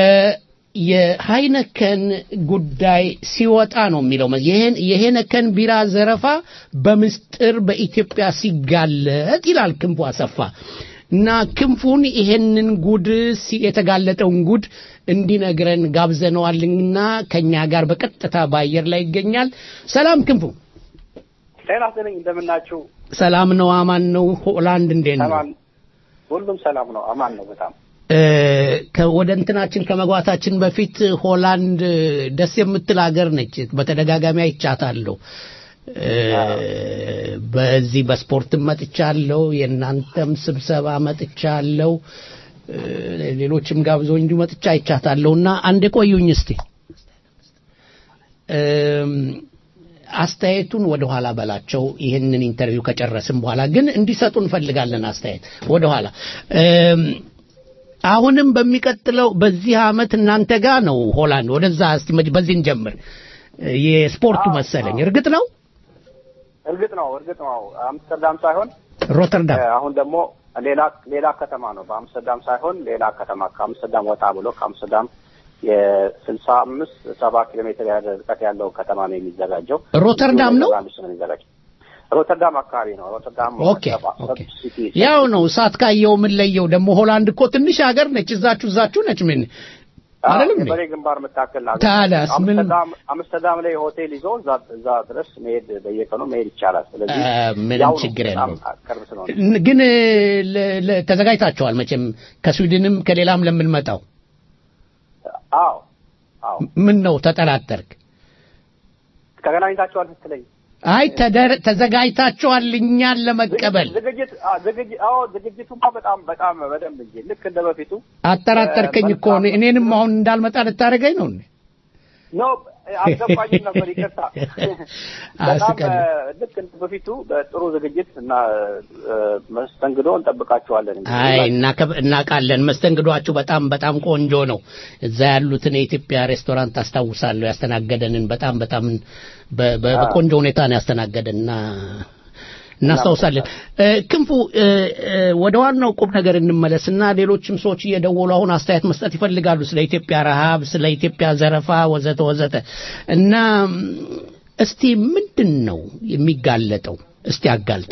የሃይነከን ጉዳይ ሲወጣ ነው የሚለው ይህን የሄነከን ቢራ ዘረፋ በምስጢር በኢትዮጵያ ሲጋለጥ ይላል ክንፉ አሰፋ እና ክንፉን ይሄንን ጉድ ሲ- የተጋለጠውን ጉድ እንዲነግረን ጋብዘነዋልና ከኛ ጋር በቀጥታ በአየር ላይ ይገኛል ሰላም ክንፉ ጤና ይስጥልኝ እንደምናችሁ ሰላም ነው አማን ነው ሆላንድ እንዴት ነው ሰላም ሁሉም ሰላም ነው አማን ነው በጣም እ፣ ከ- ወደ እንትናችን ከመግባታችን በፊት ሆላንድ ደስ የምትል ሀገር ነች በተደጋጋሚ አይቻታለሁ እ፣ በዚህ በስፖርትም መጥቻለሁ የእናንተም ስብሰባ መጥቻለሁ እ፣ ሌሎችም ጋብዞኝ እንዲሁ መጥቻ አይቻታለሁ እና አንድ ቆዩኝ እስቲ እም፣ አስተያየቱን ወደ ኋላ በላቸው ይህንን ኢንተርቪው ከጨረስን በኋላ ግን እንዲሰጡ እንፈልጋለን አስተያየት ወደ ኋላ እም፣ አሁንም በሚቀጥለው በዚህ አመት እናንተ ጋር ነው ሆላንድ ወደዛ እስቲ መጅ- በዚህ እንጀምር የስፖርቱ መሰለኝ እርግጥ ነው እርግጥ ነው እርግጥ ነው አምስተርዳም ሳይሆን ሮተርዳም እ፣ አሁን ደግሞ ሌላ ሌላ ከተማ ነው በአምስተርዳም ሳይሆን ሌላ ከተማ ከአምስተርዳም ወጣ ብሎ ከአምስተርዳም የስልሳ አምስት ሰባ ኪሎ ሜትር ያህል ርቀት ያለው ከተማ ነው የሚዘጋጀው ሮተርዳም ነው? ኔዘርላንድስ ነው የሚዘጋጀው ሮተርዳም አካባቢ ነው ሮተርዳም ኦኬ ኦኬ ያው ነው እሳት ካየው ምን ለየው ደግሞ ሆላንድ እኮ ትንሽ ሀገር ነች እዛችሁ እዛችሁ ነች ምን አይደለም እንዴ? የበሬ ግንባር የምታክል ሀገር ታዲያስ ምን- አምስተርዳም አምስተርዳም ላይ ሆቴል ይዞ እዛ እዛ ድረስ መሄድ በየቀኑ መሄድ ይቻላል። ስለዚህ አ፣ ምንም ያው ነው፣ ችግር በጣም የለውም። ቅርብ ስለሆነ ን- ግን ለ- ለ- ተዘጋጅታችኋል መቼም ከስዊድንም ከሌላም ለምንመጣው አዎ አዎ ምን ነው ተጠራጠርክ ተገናኝታችኋል ስትለኝ አይ ተደር- ተዘጋጅታችኋል እኛን ለመቀበል ዝግጅት አ- ዝግጅት አዎ ዝግጅቱማ በጣም በጣም በደንብ እንጂ ልክ እንደ በፊቱ አጠራጠርከኝ እኮ እኔ- እኔንም አሁን እንዳልመጣ ልታደርገኝ ነው እንዴ? ኖ አልገባኝም ነበር ይቅርታ በጣም አስቀድም። እ፣ ልክ እንደ በፊቱ በጥሩ ዝግጅት እና እ፣ መስተንግዶ እንጠብቃቸዋለን እንግዲህ አይ እናከብ- እናውቃለን። መስተንግዷችሁ በጣም በጣም ቆንጆ ነው። እዛ ያሉትን የኢትዮጵያ ሬስቶራንት አስታውሳለሁ። ያስተናገደንን በጣም በጣም በ- በ- በቆንጆ ሁኔታ ነው ያስተናገደን እና እናስታውሳለን። እ፣ ክንፉ እ፣ እ፣ ወደ ዋናው ቁም ነገር እንመለስና ሌሎችም ሰዎች እየደወሉ አሁን አስተያየት መስጠት ይፈልጋሉ ስለ ኢትዮጵያ ረሃብ፣ ስለ ኢትዮጵያ ዘረፋ ወዘተ ወዘተ እና ም፣ እስቲ ምንድን ነው የሚጋለጠው? እስቲ አጋልጥ።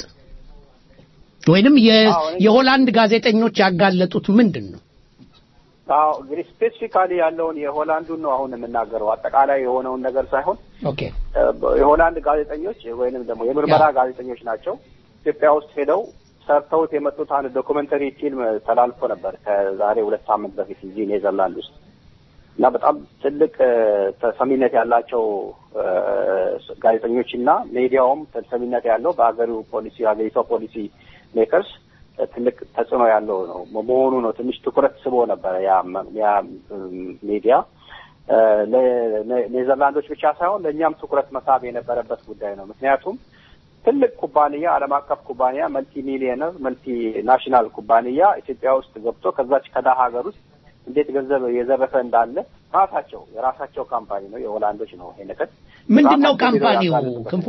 ወይንም የ- የሆላንድ ጋዜጠኞች ያጋለጡት ምንድን ነው? አዎ እንግዲህ ስፔሲፊካሊ ያለውን የሆላንዱን ነው አሁን የምናገረው አጠቃላይ የሆነውን ነገር ሳይሆን ኦኬ እ፣ የሆላንድ ጋዜጠኞች ወይንም ደግሞ የምርመራ ጋዜጠኞች ናቸው ኢትዮጵያ ውስጥ ሄደው ሰርተውት የመጡት አንድ ዶኩመንተሪ ፊልም ተላልፎ ነበር ከዛሬ ሁለት ሳምንት በፊት እዚህ ኔዘርላንድ ውስጥ እና በጣም ትልቅ እ፣ ተሰሚነት ያላቸው እ፣ ጋዜጠኞች እና ሚዲያውም ተሰሚነት ያለው በሀገሩ ፖሊሲ ሀገሪቷ ፖሊሲ ሜከርስ እ፣ ትልቅ ተጽዕኖ ያለው ነው መሆኑ ነው ትንሽ ትኩረት ስቦ ነበረ ያ መ- ያ እም፣ ሚዲያ እ፣ ለ- ኔዘርላንዶች ብቻ ሳይሆን ለእኛም ትኩረት መሳብ የነበረበት ጉዳይ ነው ምክንያቱም ትልቅ ኩባንያ ዓለም አቀፍ ኩባንያ መልቲ ሚሊዮነር መልቲ ናሽናል ኩባንያ ኢትዮጵያ ውስጥ ገብቶ ከዛች ከደሃ ሀገር ውስጥ እንዴት ገንዘብ የዘረፈ እንዳለ ራሳቸው የራሳቸው ካምፓኒ ነው የሆላንዶች ነው ይሄ ነገር ምንድን ነው ራሳቸው ሄደው ካምፓኒው ያጋለጡበት ክንፉ?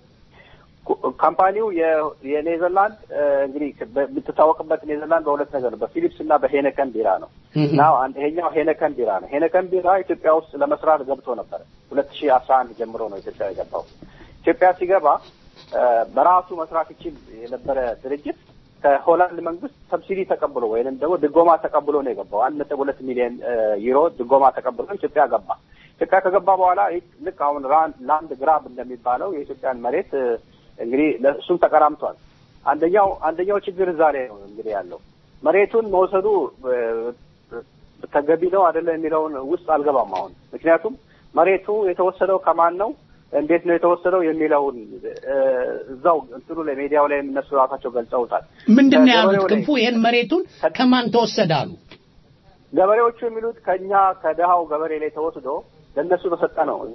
ኩ- ካምፓኒው የ- የኔዘርላንድ እ፣ እንግዲህ በ- የምትታወቅበት ኔዘርላንድ በሁለት ነገር ነው በፊሊፕስ እና በሄነከን ቢራ ነው እና አንድ ይሄኛው ሄነከን ቢራ ነው ሄነከን ቢራ ኢትዮጵያ ውስጥ ለመስራት ገብቶ ነበር ሁለት ሺህ አስራ አንድ ጀምሮ ነው ኢትዮጵያ የገባው ኢትዮጵያ ሲገባ እ፣ በራሱ መስራት ይችል የነበረ ድርጅት ከሆላንድ መንግስት ሰብሲዲ ተቀብሎ ወይንም ደግሞ ድጎማ ተቀብሎ ነው የገባው አንድ ነጥብ ሁለት ሚሊዮን እ፣ ዩሮ ድጎማ ተቀብሎ ኢትዮጵያ ገባ ኢትዮጵያ ከገባ በኋላ ይህ ልክ አሁን ራን- ላንድ ግራብ እንደሚባለው የኢትዮጵያን መሬት እ፣ እንግዲህ ለእሱም ተቀራምቷል አንደኛው አንደኛው ችግር እዛ ላይ ነው እንግዲህ ያለው መሬቱን መውሰዱ እ፣ ተገቢ ነው አይደለም የሚለውን ውስጥ አልገባም አሁን ምክንያቱም መሬቱ የተወሰደው ከማን ነው እንዴት ነው የተወሰደው የሚለውን እ፣ እዛው እንትኑ ላይ ሚዲያው ላይ እነሱ ራሳቸው ገልጸውታል ምንድን ነው ያሉት? ከገበሬው ላይ- ክንፉ ይህን መሬቱን ከማን ተወሰደ አሉ? ገበሬዎቹ የሚሉት ከኛ ከድሃው ገበሬ ላይ ተወስዶ ለእነሱ ተሰጠ ነው እዛ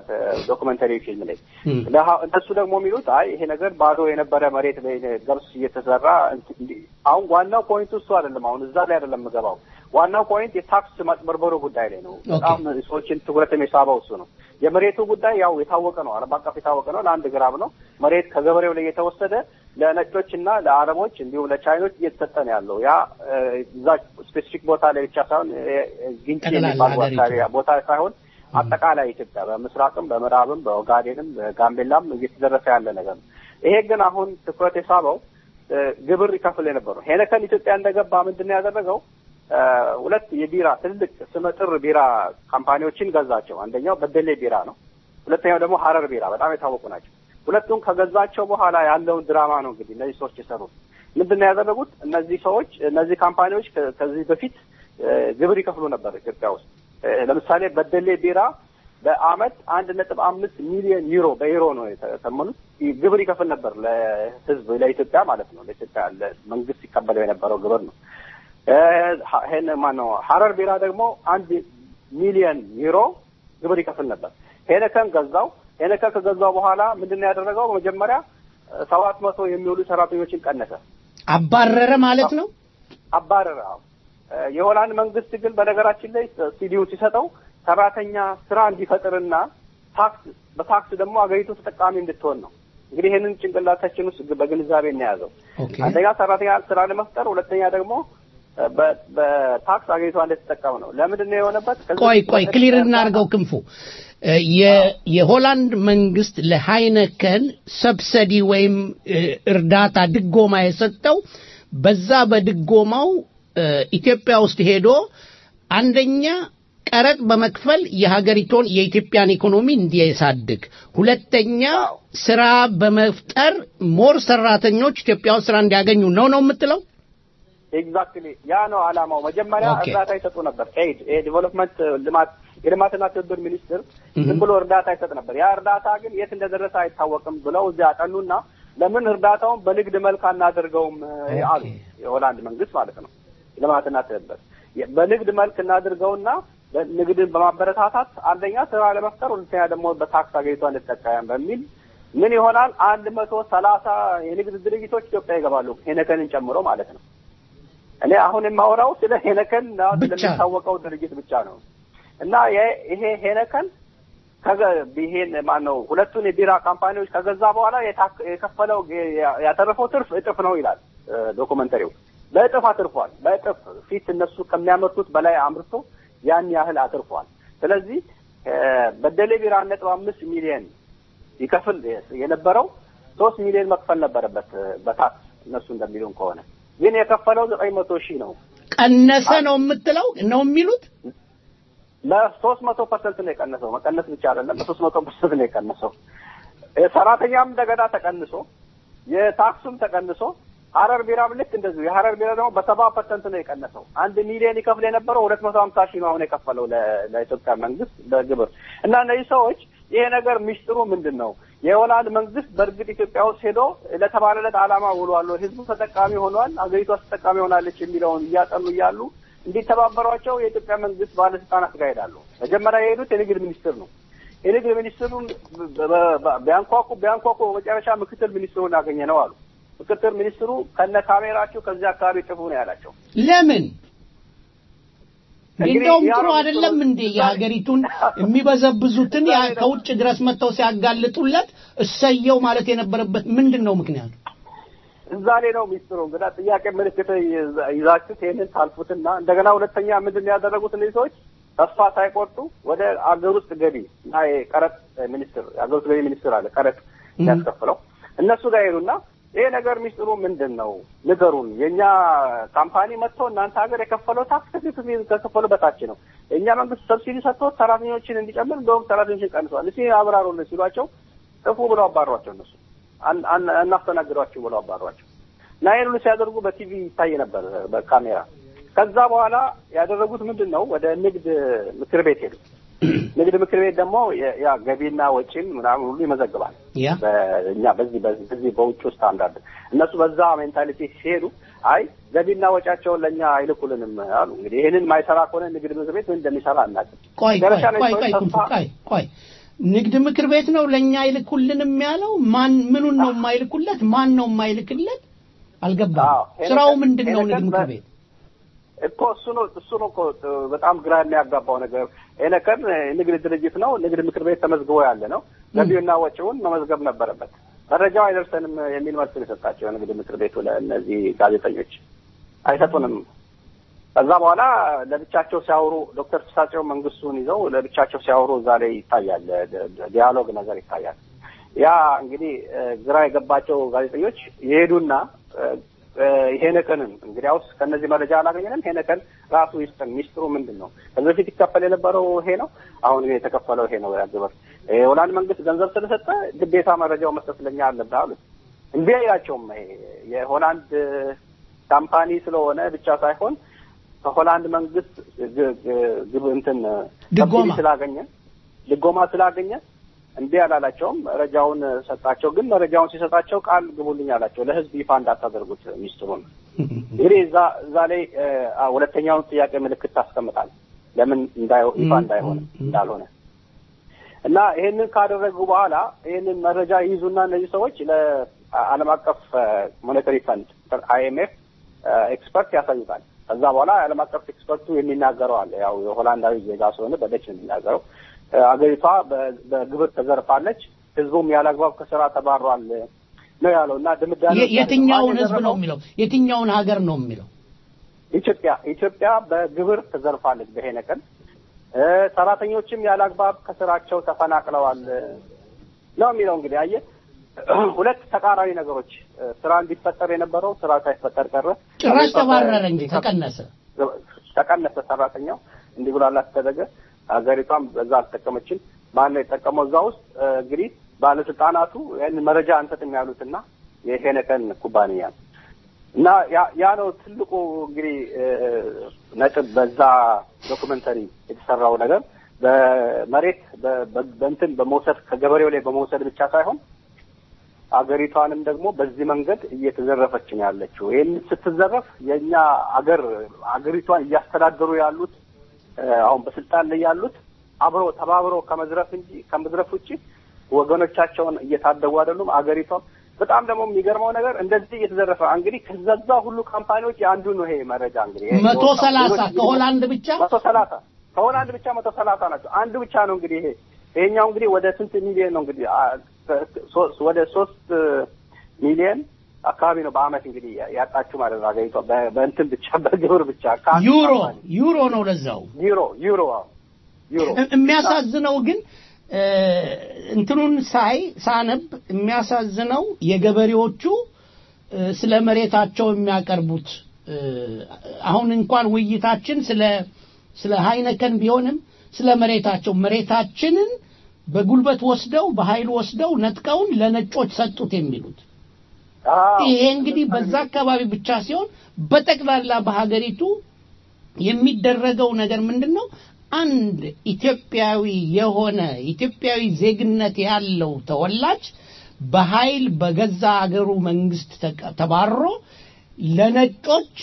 ዶክመንተሪ ፊልም ላይ ድሃ- እነሱ ደግሞ የሚሉት አይ ይሄ ነገር ባዶ የነበረ መሬት ላይ ገብስ እየተዘራ እንት- እንዲ- አሁን ዋናው ፖይንቱ እሱ አይደለም አሁን እዛ ላይ አይደለም የምገባው ዋናው ፖይንት የታክስ ማጭበርበሩ ጉዳይ ላይ ነው በጣም ሰዎችን ትኩረት የሚሳበው እሱ ነው የመሬቱ ጉዳይ ያው የታወቀ ነው ዓለም አቀፍ የታወቀ ነው ለአንድ ግራም ነው መሬት ከገበሬው ላይ የተወሰደ ለነጮች እና ለአረቦች እንዲሁም ለቻይኖች እየተሰጠ ነው ያለው ያ እ፣ እዛ ስፔሲፊክ ቦታ ላይ ብቻ ሳይሆን እ፣ ግንጪ ጠቅላላ የሚባል ሀገሪቱ። አካባቢ ቦታ ሳይሆን አጠቃላይ ኢትዮጵያ በምስራቅም በምዕራብም በኦጋዴንም በጋምቤላም እየተደረሰ ያለ ነገር ነው ይሄ ግን አሁን ትኩረት የሳበው እ፣ ግብር ይከፍል የነበረው ሄነከን ኢትዮጵያ እንደገባ ምንድን ነው ያደረገው እ፣ ሁለት የቢራ ትልቅ ስመጥር ቢራ ካምፓኒዎችን ገዛቸው አንደኛው በደሌ ቢራ ነው ሁለተኛው ደግሞ ሀረር ቢራ በጣም የታወቁ ናቸው ሁለቱም ከገዛቸው በኋላ ያለውን ድራማ ነው እንግዲህ እነዚህ ሰዎች የሰሩት ምንድን ነው ያደረጉት እነዚህ ሰዎች እነዚህ ካምፓኒዎች ከ- ከዚህ በፊት እ፣ ግብር ይከፍሉ ነበር ኢትዮጵያ ውስጥ እ፣ ለምሳሌ በደሌ ቢራ በአመት አንድ ነጥብ አምስት ሚሊዮን ዩሮ በዩሮ ነው የተሰመኑት ግብር ይከፍል ነበር ለህዝብ ለኢትዮጵያ ማለት ነው ለኢትዮጵያ ለመንግስት ይቀበለው የነበረው ግብር ነው እ፣ ሀ- ይሄን ማነው ሀረር ቢራ ደግሞ አንድ ሚሊዮን ዩሮ ግብር ይከፍል ነበር ሄነከን ገዛው ሄነከን ከገዛው በኋላ ምንድን ነው ያደረገው በመጀመሪያ ሰባት መቶ የሚውሉ ሰራተኞችን ቀነሰ አባረረ ማለት ነው። አባረረ አዎ። እ፣ የሆላንድ መንግስት ግን በነገራችን ላይ ሲዲው ሲሰጠው ሰራተኛ ስራ እንዲፈጥርና ታክስ በታክስ ደግሞ አገሪቱ ተጠቃሚ እንድትሆን ነው እንግዲህ ይህንን ጭንቅላታችን ውስጥ በግንዛቤ እናያዘው አንደኛ ሰራተኛ ስራ ለመፍጠር ሁለተኛ ደግሞ እ፣ በ- በታክስ አገሪቷ እንድትጠቀም ነው ለምንድን ነው የሆነበት ከዚህ ቆይ በፊት ቆይ በፊት ክሊር እናድርገው ክንፉ እ፣ የ- የሆላንድ መንግስት ለሃይነከን ሰብሰዲ ወይም እ፣ እርዳታ ድጎማ የሰጠው በዛ በድጎማው እ፣ ኢትዮጵያ ውስጥ ሄዶ አንደኛ ቀረጥ በመክፈል የሀገሪቱን የኢትዮጵያን ኢኮኖሚ እንዲያሳድግ፣ ሁለተኛ ስራ በመፍጠር ሞር ሰራተኞች ኢትዮጵያ ውስጥ ስራ እንዲያገኙ ነው ነው የምትለው? ኤግዛክትሊ ያ ነው አላማው። መጀመሪያ ኦኬ። እርዳታ ይሰጡ ነበር። ኤድ የዴቨሎፕመንት ልማት የልማትና ትብብር ሚኒስትር ዝም ብሎ እርዳታ ይሰጥ ነበር። ያ እርዳታ ግን የት እንደደረሰ አይታወቅም ብለው እዚያ አጠኑና ለምን እርዳታውን በንግድ መልክ አናደርገውም እ, አሉ። የሆላንድ መንግስት ማለት ነው። ልማትና ትብብር የ- በንግድ መልክ እናድርገውና ንግድን በማበረታታት አንደኛ ስራ ለመፍጠር፣ ሁለተኛ ደግሞ በታክስ አገሪቷን እንጠቀም በሚል ምን ይሆናል አንድ መቶ ሰላሳ የንግድ ድርጅቶች ኢትዮጵያ ይገባሉ ሄነከንን ጨምሮ ማለት ነው። እኔ አሁን የማወራው ስለ ሄነከን እና ስለሚታወቀው ድርጅት ብቻ ነው እና የ- ይሄ ሄነከን ከገ ይሄን ማን ነው ሁለቱን የቢራ ካምፓኒዎች ከገዛ በኋላ የታክ- የከፈለው የ- ያተረፈው ትርፍ እጥፍ ነው ይላል እ፣ ዶኩመንተሪው። በእጥፍ አትርፏል። በእጥፍ ፊት እነሱ ከሚያመርቱት በላይ አምርቶ ያን ያህል አትርፏል። ስለዚህ እ፣ በደሌ ቢራ ነጥብ አምስት ሚሊየን ይከፍል የነበረው ሶስት ሚሊዮን መክፈል ነበረበት እ፣ በታክስ እነሱ እንደሚሉን ከሆነ ግን የከፈለው ዘጠኝ መቶ ሺህ ነው። ቀነሰ ነው የምትለው ነው የሚሉት በሶስት መቶ ፐርሰንት ነው የቀነሰው። መቀነስ ብቻ አይደለም፣ በሶስት መቶ ፐርሰንት ነው የቀነሰው። ሰራተኛም እንደገና ተቀንሶ የታክሱም ተቀንሶ ሀረር ቢራም ልክ እንደዚሁ የሀረር ቢራ ደግሞ በሰባ ፐርሰንት ነው የቀነሰው። አንድ ሚሊዮን ይከፍል የነበረው ሁለት መቶ ሀምሳ ሺህ ነው አሁን የከፈለው ለ- ለኢትዮጵያ መንግስት በግብር እና እነዚህ ሰዎች ይሄ ነገር ሚስጥሩ ምንድን ነው? የሆላንድ መንግስት በእርግጥ ኢትዮጵያ ውስጥ ሄዶ ለተባለለት ዓላማ ውሏል፣ ህዝቡ ተጠቃሚ ሆኗል፣ ሀገሪቷ ተጠቃሚ ሆናለች የሚለውን እያጠኑ እያሉ እንዲተባበሯቸው የኢትዮጵያ መንግስት ባለስልጣናት ጋር ሄዳሉ። መጀመሪያ የሄዱት የንግድ ሚኒስትር ነው። የንግድ ሚኒስትሩን በ- በ- በ- ቢያንኳኩ ቢያንኳኩ መጨረሻ ምክትል ሚኒስትሩን ያገኘ ነው አሉ። ምክትል ሚኒስትሩ ከነ ካሜራችሁ ከዚህ አካባቢ ጥፉ ነው ያላቸው። ለምን እንግዲህ እንደውም ያ ጥሩ ነው አይደለም እንዴ የሀገሪቱን የሚበዘብዙትን ያ ከውጭ ድረስ መጥተው ሲያጋልጡለት እሰየው ማለት የነበረበት ምንድን ነው ምክንያቱ? እዛ ላይ ነው ሚስጥሩ። እንግዳ ጥያቄ ምልክት ይዛ- ይዛችሁት ይህንን ታልፉትና እንደገና ሁለተኛ ምንድን ነው ያደረጉት እነዚህ ሰዎች ተስፋ ሳይቆርጡ ወደ አገር ውስጥ ገቢ እና የቀረጥ ሚኒስትር የአገር ውስጥ ገቢ ሚኒስትር አለ ቀረጥ ያስከፍለው እነሱ ጋር ሄዱና ይሄ ነገር ሚስጥሩ ምንድን ነው ንገሩን። የእኛ ካምፓኒ መጥቶ እናንተ ሀገር የከፈለው ታክስ ከፊት ከከፈሉ በታች ነው። የእኛ መንግስት ሰብሲዲ ሰጥቶት ሰራተኞችን እንዲጨምር እንደውም ሰራተኞችን ቀንሷል። እስኪ አብራሩልን ሲሏቸው ጥፉ ብለው አባሯቸው እነሱ አን- አን- አናስተናግዷችሁ ብለው አባሯቸው እና ይህን ሁሉ ሲያደርጉ በቲቪ ይታይ ነበር በካሜራ። ከዛ በኋላ ያደረጉት ምንድን ነው? ወደ ንግድ ምክር ቤት ሄዱ። ንግድ ምክር ቤት ደግሞ የ- ያ ገቢና ወጪን ምናምን ሁሉ ይመዘግባል። ያ በእኛ በዚህ በዚህ በዚህ በውጭ ስታንዳርድ እነሱ በዛ ሜንታሊቲ ሲሄዱ አይ ገቢና ወጪያቸውን ለእኛ አይልኩልንም አሉ። እንግዲህ ይህንን ማይሰራ ከሆነ ንግድ ምክር ቤት ምን እንደሚሰራ አናውቅም። ቆይ ቆይ መጨረሻ ላይ ቆይ ሰዎች ቆይ ተስፋ- ቆይ ቆይ ንግድ ምክር ቤት ነው ለኛ ይልኩልንም ያለው ማን ምኑን ነው የማይልኩለት ማን ነው የማይልክለት አልገባም ስራው ምንድን ነው ንግድ ምክር ቤት እኮ እሱ ነው እሱ ነው እኮ በጣም ግራ የሚያጋባው ነገር። ኤነከን ንግድ ድርጅት ነው፣ ንግድ ምክር ቤት ተመዝግቦ ያለ ነው። ገቢውና ወጪውን መመዝገብ ነበረበት። መረጃው አይደርሰንም የሚል መልስ ነው የሰጣቸው የንግድ ምክር ቤቱ ለእነዚህ ጋዜጠኞች አይሰጡንም። ከዛ በኋላ ለብቻቸው ሲያወሩ ዶክተር ፍሳቸው መንግስቱን ይዘው ለብቻቸው ሲያወሩ እዛ ላይ ይታያል፣ ደ- ደ- ዲያሎግ ነገር ይታያል። ያ እንግዲህ እ፣ ግራ የገባቸው ጋዜጠኞች ይሄዱና እ፣ እ፣ ሄነከንን እንግዲያውስ ከእነዚህ መረጃ አላገኘንም፣ ሄነከን ራሱ ይስጠን፣ ሚስጥሩ ምንድን ነው? ከዚህ በፊት ይከፈል የነበረው ይሄ ነው፣ አሁን ግን የተከፈለው ይሄ ነው ያ ግብር። የሆላንድ መንግስት ገንዘብ ስለሰጠ ግዴታ መረጃው መስጠት ለኛ አለብህ አሉት። እምቢ አይላቸውም። ይሄ የሆላንድ ካምፓኒ ስለሆነ ብቻ ሳይሆን ከሆላንድ መንግስት ግ- ግ- ግብ እንትን ድጎማ ሰብሲዲ ስላገኘ ድጎማ ስላገኘ እምቢ አላላቸውም። መረጃውን ሰጣቸው። ግን መረጃውን ሲሰጣቸው ቃል ግቡልኝ አላቸው። ለህዝብ ይፋ እንዳታደርጉት ሚስጥሩን። እንግዲህ እዛ እዛ ላይ እ፣ አ፣ ሁለተኛውን ጥያቄ ምልክት ታስቀምጣል። ለምን እንዳይሆ- ይፋ እንዳይሆን እንዳልሆነ እና ይሄንን ካደረጉ በኋላ ይሄንን መረጃ ይይዙና እነዚህ ሰዎች ለዓለም አቀፍ ሞኔታሪ ፈንድ አይኤምኤፍ ኤክስፐርት ያሳዩታል። ከዛ በኋላ የዓለም አቀፍ ኤክስፐርቱ የሚናገረው አለ። ያው የሆላንዳዊ ዜጋ ስለሆነ በደች ነው የሚናገረው። እ፣ አገሪቷ በ- በግብር ተዘርፋለች፣ ህዝቡም ያለ አግባብ ከስራ ተባሯል ነው ያለው እና ድምዳሜ የ- የትኛውን ህዝብ ነው የሚለው የትኛውን ሀገር ነው የሚለው ኢትዮጵያ ኢትዮጵያ በግብር ተዘርፋለች በሄነቀን እ፣ ሰራተኞችም ያለ አግባብ ከስራቸው ተፈናቅለዋል ነው የሚለው። እንግዲህ አየህ ሁለት ተቃራኒ ነገሮች እ፣ ስራ እንዲፈጠር የነበረው ስራ ሳይፈጠር ቀረ። ጭራሽ ተባረረ እንጂ ተቀነሰ ተቀነሰ ሰራተኛው እንዲህ ብሎ አላስደረገ ሀገሪቷም በዛ አልተጠቀመችም። ማን ነው የጠቀመው? እዛ ውስጥ እ፣ እንግዲህ ባለስልጣናቱ ያንን መረጃ አንሰጥም ያሉትና የሄነከን ኩባንያ እና ያ- ያ ነው ትልቁ እንግዲህ እ፣ ነጥብ በዛ ዶኩመንተሪ የተሰራው ነገር በመሬት በ- በ- በእንትን በመውሰድ ከገበሬው ላይ በመውሰድ ብቻ ሳይሆን አገሪቷንም ደግሞ በዚህ መንገድ እየተዘረፈች ነው ያለችው። ይህን ስትዘረፍ የእኛ አገር አገሪቷን እያስተዳደሩ ያሉት እ፣ አሁን በስልጣን ላይ ያሉት አብሮ ተባብሮ ከመዝረፍ እንጂ ከመዝረፍ ውጭ ወገኖቻቸውን እየታደጉ አይደሉም። አገሪቷ በጣም ደግሞ የሚገርመው ነገር እንደዚህ እየተዘረፈ እንግዲህ ከዛዛ ሁሉ ካምፓኒዎች የአንዱ ነው ይሄ መረጃ እንግዲህ ይሄ መቶ የወጣው። ሰላሳ ሌሎች ከሆላንድ ብቻ መቶ ሰላሳ ከሆላንድ ብቻ መቶ ሰላሳ ናቸው። አንዱ ብቻ ነው እንግዲህ ይሄ ይሄኛው እንግዲህ ወደ ስንት ሚሊዮን ነው እንግዲህ አ- ሶ- ወደ ሶስት ሚሊዮን አካባቢ ነው በአመት እንግዲህ ያጣችሁ ማለት ነው አገሪቷ በ- በእንትን ብቻ በግብር ብቻ ከአንዱ ዩሮ ካምፓኒ። ዩሮ ነው ለዛው ዩሮ ዩሮ አዎ ዩሮ እ- የሚያሳዝነው ግን እ፣ እንትኑን ሳይ ሳነብ የሚያሳዝነው የገበሬዎቹ እ፣ ስለ መሬታቸው የሚያቀርቡት እ፣ አሁን እንኳን ውይይታችን ስለ ስለ ሃይነከን ቢሆንም ስለ መሬታቸው መሬታችንን በጉልበት ወስደው በኃይል ወስደው ነጥቀውን ለነጮች ሰጡት የሚሉት ይሄ እንግዲህ በዛ አካባቢ ብቻ ሲሆን በጠቅላላ በሀገሪቱ የሚደረገው ነገር ምንድን ነው? አንድ ኢትዮጵያዊ የሆነ ኢትዮጵያዊ ዜግነት ያለው ተወላጅ በኃይል በገዛ አገሩ መንግስት ተቀ- ተባሮ ለነጮች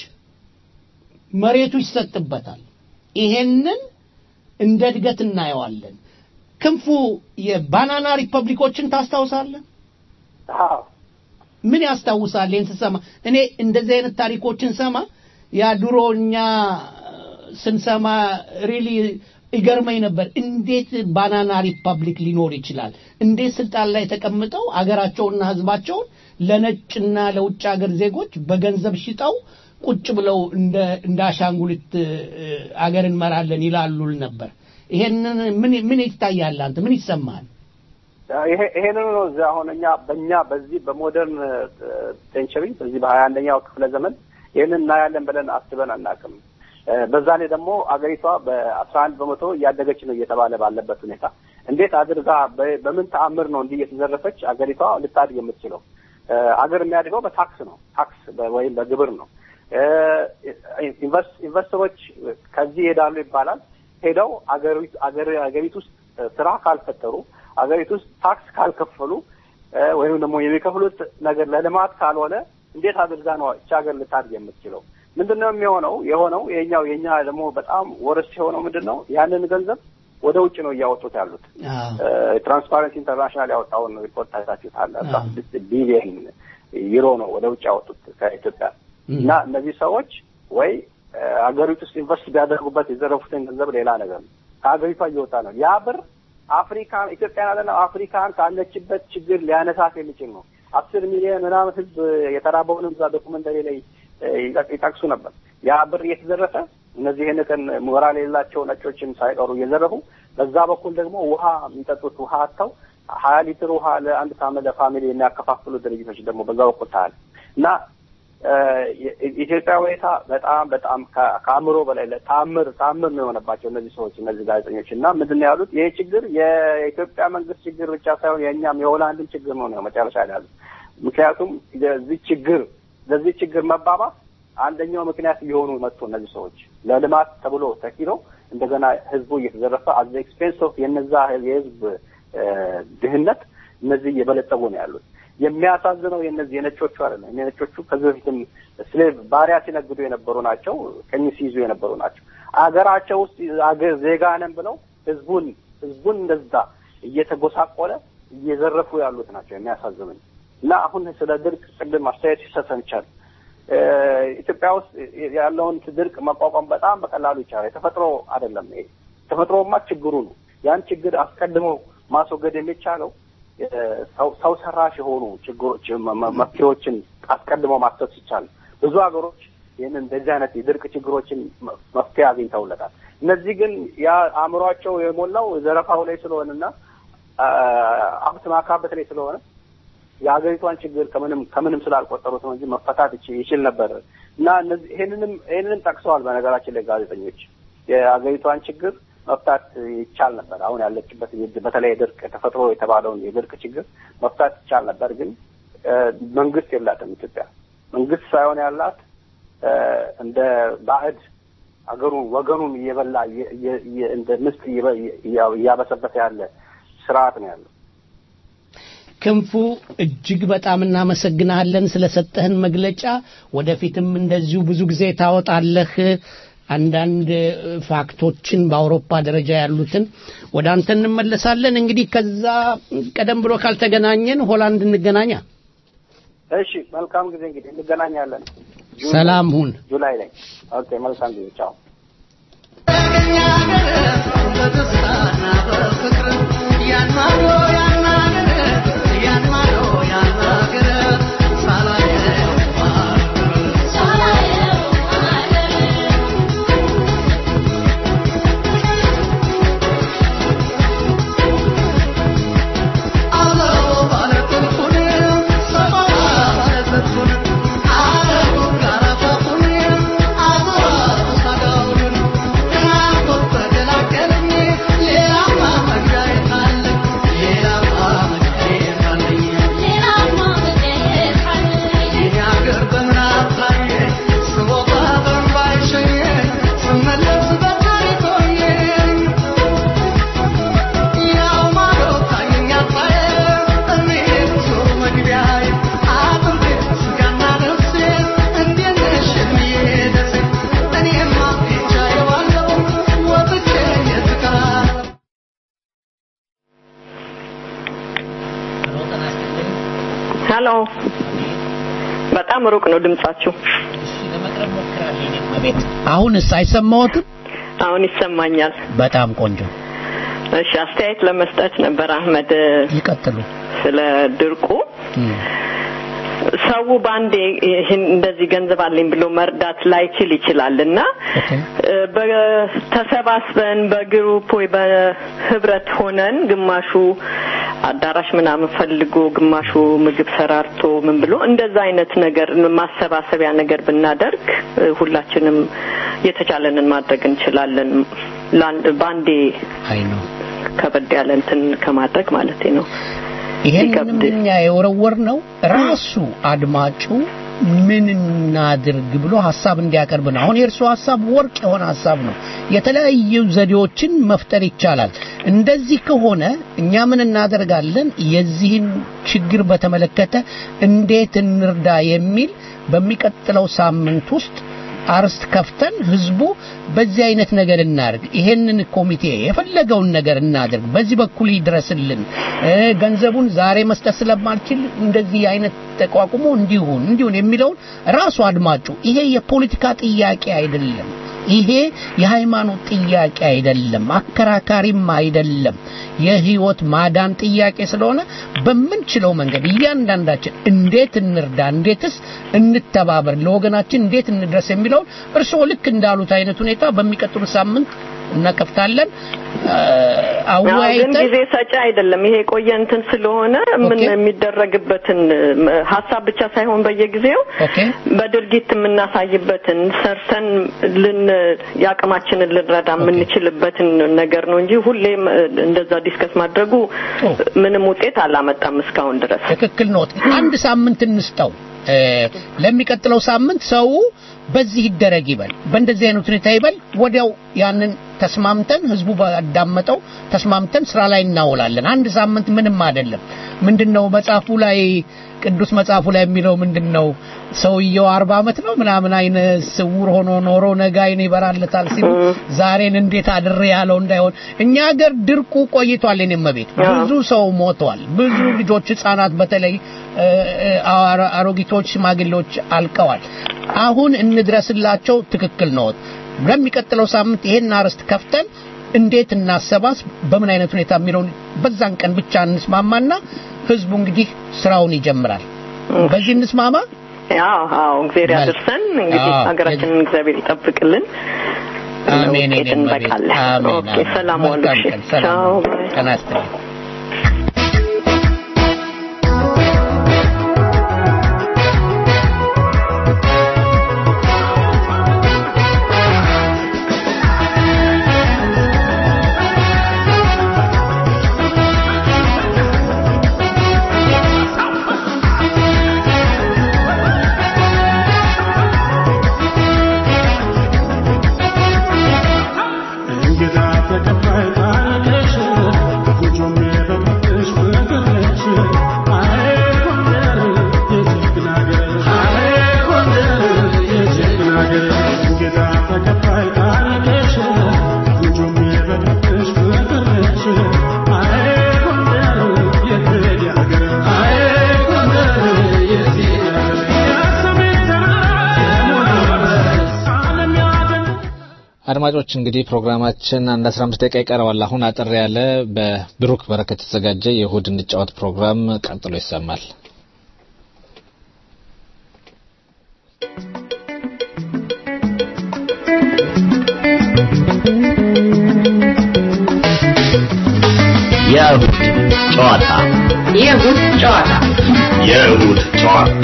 መሬቱ ይሰጥበታል። ይሄንን እንደ እድገት እናየዋለን። ክንፉ የባናና ሪፐብሊኮችን ታስታውሳለህ? አዎ ምን ያስታውሳል? ይህን ስሰማ እኔ እንደዚህ አይነት ታሪኮችን ሰማ ያ ድሮ እኛ ስንሰማ ሪሊ ይገርመኝ ነበር። እንዴት ባናና ሪፐብሊክ ሊኖር ይችላል? እንዴት ስልጣን ላይ ተቀምጠው አገራቸውና ህዝባቸውን ለነጭና ለውጭ ሀገር ዜጎች በገንዘብ ሽጠው ቁጭ ብለው እንደ እንደ አሻንጉሊት እ፣ አገር እንመራለን ይላሉል ነበር። ይሄንን ምን ምን ይታያል? አንተ ምን ይሰማሃል? ይሄ ይሄንን ነው እዚህ አሁን እኛ በእኛ በዚህ በሞደርን ሴንቸሪ በዚህ በሀያ አንደኛው ክፍለ ዘመን ይህንን እናያለን ብለን አስበን አናውቅም። እ፣ በዛ ላይ ደግሞ አገሪቷ በአስራ አንድ በመቶ እያደገች ነው እየተባለ ባለበት ሁኔታ እንዴት አድርጋ በ- በምን ተአምር ነው እንዲህ እየተዘረፈች አገሪቷ ልታድግ የምትችለው? እ፣ አገር የሚያድገው በታክስ ነው። ታክስ በ- ወይም በግብር ነው። እ፣ ኢንቨስ- ኢንቨስተሮች ከዚህ ይሄዳሉ ይባላል። ሄደው አገሪቱ አገር- አገሪቱ ውስጥ ስራ ካልፈጠሩ አገሪቱ ውስጥ ታክስ ካልከፈሉ እ፣ ወይም ደግሞ የሚከፍሉት ነገር ለልማት ካልሆነ እንዴት አድርጋ ነው እቺ ሀገር ልታድግ የምትችለው? ምንድን ነው የሚሆነው? የሆነው የኛው የኛ ደግሞ በጣም ወረስ የሆነው ምንድን ነው? ያንን ገንዘብ ወደ ውጭ ነው እያወጡት ያሉት። ትራንስፓረንሲ ኢንተርናሽናል ያወጣውን ሪፖርት ታይታችሁታል። አስራ ስድስት ቢሊየን ዩሮ ነው ወደ ውጭ ያወጡት ከኢትዮጵያ እና እነዚህ ሰዎች ወይ እ፣ ሀገሪቱ ውስጥ ኢንቨስት ቢያደርጉበት የዘረፉትን ገንዘብ ሌላ ነገር ነው ከሀገሪቷ እየወጣ ነው። ያ ብር አፍሪካን ኢትዮጵያን አለ አፍሪካን ካለችበት ችግር ሊያነሳት የሚችል ነው። አስር ሚሊዮን ምናምን ህዝብ የተራበውንም እዛ ዶኩመንተሪ ላይ እ፣ ይጠቅ- ይጠቅሱ ነበር። ያ ብር እየተዘረፈ እነዚህ ይህንትን ሞራል የሌላቸው ነጮችም ሳይቀሩ እየዘረፉ በዛ በኩል ደግሞ ውሃ የሚጠጡት ውሃ አጥተው ሀያ ሊትር ውሃ ለአንድ ሳምንት ለፋሚሊ የሚያከፋፍሉ ድርጅቶች ደግሞ በዛ በኩል ታያል እና እ፣ የኢትዮጵያ ሁኔታ በጣም በጣም ከ- ከአእምሮ በላይ ለ- ተአምር ተአምር ነው የሆነባቸው እነዚህ ሰዎች እነዚህ ጋዜጠኞች እና ምንድን ነው ያሉት ይሄ ችግር የኢትዮጵያ መንግስት ችግር ብቻ ሳይሆን የእኛም የሆላንድን ችግር ነው ነው መጨረሻ ላይ ያሉት ምክንያቱም ለዚህ ችግር ለዚህ ችግር መባባስ አንደኛው ምክንያት እየሆኑ መጡ እነዚህ ሰዎች ለልማት ተብሎ ተኪሎ እንደገና ህዝቡ እየተዘረፈ አዘ ኤክስፔንስ ኦፍ የነዛ የህዝብ እ፣ ድህነት እነዚህ እየበለጸጉ ነው ያሉት። የሚያሳዝነው የነዚህ የነጮቹ አይደለም። የነጮቹ ከዚህ በፊትም ስሌቭ ባሪያ ሲነግዱ የነበሩ ናቸው፣ ቀኝ ሲይዙ የነበሩ ናቸው። አገራቸው ውስጥ አገር ዜጋ ነን ብለው ህዝቡን ህዝቡን እንደዛ እየተጎሳቆለ እየዘረፉ ያሉት ናቸው። የሚያሳዝኑኝ እና አሁን ስለ ድርቅ ቅድም አስተያየት ሲሰጥ ሰምቻለሁ። እ፣ ኢትዮጵያ ውስጥ ያለውን ድርቅ መቋቋም በጣም በቀላሉ ይቻላል። የተፈጥሮ አይደለም ይሄ። ተፈጥሮማ ችግሩ ነው። ያን ችግር አስቀድሞ ማስወገድ የሚቻለው እ፣ ሰው ሰው ሰራሽ የሆኑ ችግሮች መ- መ- መፍትሄዎችን አስቀድሞ ማሰብ ሲቻል ብዙ ሀገሮች ይህንን እንደዚህ አይነት የድርቅ ችግሮችን መ- መፍትሄ አግኝተውለታል። እነዚህ ግን ያ አእምሯቸው የሞላው ዘረፋው ላይ ስለሆነና አ፣ ሀብት ማካበት ላይ ስለሆነ የሀገሪቷን ችግር ከምንም ከምንም ስላልቆጠሩት ነው እንጂ መፈታት ይች- ይችል ነበር እና እነዚህ ይሄንንም ይሄንንም ጠቅሰዋል። በነገራችን ላይ ጋዜጠኞች የሀገሪቷን ችግር መፍታት ይቻል ነበር። አሁን ያለችበት የድ- በተለይ የድርቅ ተፈጥሮ የተባለውን የድርቅ ችግር መፍታት ይቻል ነበር። ግን እ፣ መንግስት የላትም ኢትዮጵያ መንግስት ሳይሆን ያላት እ፣ እንደ ባዕድ አገሩን ወገኑን እየበላ እየ- እየ- እየ- እንደ ምስጥ እየበ- እያ- እያበሰበሰ ያለ ስርዓት ነው ያለው። ክንፉ እጅግ በጣም እናመሰግናለን ስለሰጠህን መግለጫ። ወደፊትም እንደዚሁ ብዙ ጊዜ ታወጣለህ አንዳንድ እ፣ ፋክቶችን በአውሮፓ ደረጃ ያሉትን ወደ አንተ እንመለሳለን። እንግዲህ ከዛ ቀደም ብሎ ካልተገናኘን ሆላንድ እንገናኛ። እሺ፣ መልካም ጊዜ እንግዲህ እንገናኛለን። ጁን- ሰላም ሁን። ጁላይ ላይ ኦኬ። መልካም ጊዜ ቻው። ሄሎ በጣም ሩቅ ነው ድምጻችሁ። አሁንስ አይሰማዎትም? አሁን ይሰማኛል። በጣም ቆንጆ። እሺ አስተያየት ለመስጠት ነበር አህመድ ይቀጥሉ። ስለ ድርቁ ሰው በአንዴ ይህን እንደዚህ ገንዘብ አለኝ ብሎ መርዳት ላይችል ይችላል እና እ፣ በ- ተሰባስበን በግሩፕ ወይ በህብረት ሆነን ግማሹ አዳራሽ ምናምን ፈልጎ ግማሹ ምግብ ሰራርቶ ምን ብሎ እንደዛ አይነት ነገር ማሰባሰቢያ ነገር ብናደርግ እ፣ ሁላችንም የተቻለንን ማድረግ እንችላለን። ለአንድ በአንዴ አይ ነው ከበድ ያለ እንትን ከማድረግ ማለት ነው። ይሄንንም እኛ የወረወር ነው ራሱ አድማጩ ምን እናድርግ ብሎ ሀሳብ እንዲያቀርብ ነው። አሁን የእርሱ ሀሳብ ወርቅ የሆነ ሀሳብ ነው። የተለያዩ ዘዴዎችን መፍጠር ይቻላል። እንደዚህ ከሆነ እኛ ምን እናደርጋለን? የዚህን ችግር በተመለከተ እንዴት እንርዳ የሚል በሚቀጥለው ሳምንት ውስጥ አርስት ከፍተን ህዝቡ በዚህ አይነት ነገር እናድርግ፣ ይሄንን ኮሚቴ የፈለገውን ነገር እናድርግ፣ በዚህ በኩል ይድረስልን፣ እ፣ ገንዘቡን ዛሬ መስጠት ስለማልችል እንደዚህ አይነት ተቋቁሞ እንዲሁን እንዲሁን የሚለውን ራሱ አድማጩ ይሄ የፖለቲካ ጥያቄ አይደለም። ይሄ የሃይማኖት ጥያቄ አይደለም፣ አከራካሪም አይደለም። የህይወት ማዳን ጥያቄ ስለሆነ በምንችለው መንገድ እያንዳንዳችን እንዴት እንርዳ፣ እንዴትስ እንተባበር፣ ለወገናችን እንዴት እንድረስ የሚለውን እርስዎ ልክ እንዳሉት አይነት ሁኔታ በሚቀጥሉት ሳምንት እናከፍታለን። አዎ፣ ግን አወያይተን ጊዜ ሰጪ አይደለም። ይሄ የቆየ እንትን ስለሆነ ምን የሚደረግበትን ም፣ ሀሳብ ብቻ ሳይሆን በየጊዜው በድርጊት የምናሳይበትን ሰርተን ልን የአቅማችንን ልንረዳ የምንችልበትን ነገር ነው እንጂ ሁሌም እ፣ እንደዛ ዲስከስ ማድረጉ ምንም ውጤት አላመጣም እስካሁን ድረስ። ትክክል ነው። አንድ ሳምንት እንስጠው። እ፣ ለሚቀጥለው ሳምንት ሰው በዚህ ይደረግ ይበል፣ በእንደዚህ አይነት ሁኔታ ይበል። ወዲያው ያንን ተስማምተን ህዝቡ ባዳመጠው ተስማምተን ስራ ላይ እናውላለን። አንድ ሳምንት ምንም አይደለም። ምንድነው መጽሐፉ ላይ ቅዱስ መጽሐፉ ላይ የሚለው ምንድነው? ሰውየው አርባ ዓመት ነው ምናምን አይነ ስውር ሆኖ ኖሮ ነገ አይን ይበራለታል ሲሉ ዛሬን እንዴት አድሬ ያለው እንዳይሆን እኛ ሀገር ድርቁ ቆይቷል። የኔም ቤት ብዙ ሰው ሞቷል። ብዙ ልጆች ህጻናት፣ በተለይ እ፣ እ፣ አሮ- አሮጊቶች፣ ሽማግሌዎች አልቀዋል። አሁን እንድረስላቸው ትክክል ነው። በሚቀጥለው ሳምንት ይሄን አርዕስት ከፍተን እንዴት እናሰባስ በምን አይነት ሁኔታ የሚለውን በዛን ቀን ብቻ እንስማማና ህዝቡ እንግዲህ ስራውን ይጀምራል። በዚህ እንስማማ። አዎ አዎ፣ እግዚአብሔር ያድርሰን። እንግዲህ አዎ። ሀገራችንን እግዚአብሔር ይጠብቅልን። አሜን። ለውጤት የኔም ቤት እንበቃለን። አሜን። ኦኬ፣ አሜን። ሰላም ዋሉ። መልካም እሺ፣ ቀን። ሰላም ቻው። ዋሉ። ጤና ይስጥልኝ። Thank አድማጮች እንግዲህ ፕሮግራማችን አንድ 15 ደቂቃ ይቀረዋል። አሁን አጠር ያለ በብሩክ በረከት የተዘጋጀ የእሁድ እንጫወት ፕሮግራም ቀጥሎ ይሰማል። የእሁድ ጨዋታ የእሁድ ጨዋታ የእሁድ ጨዋታ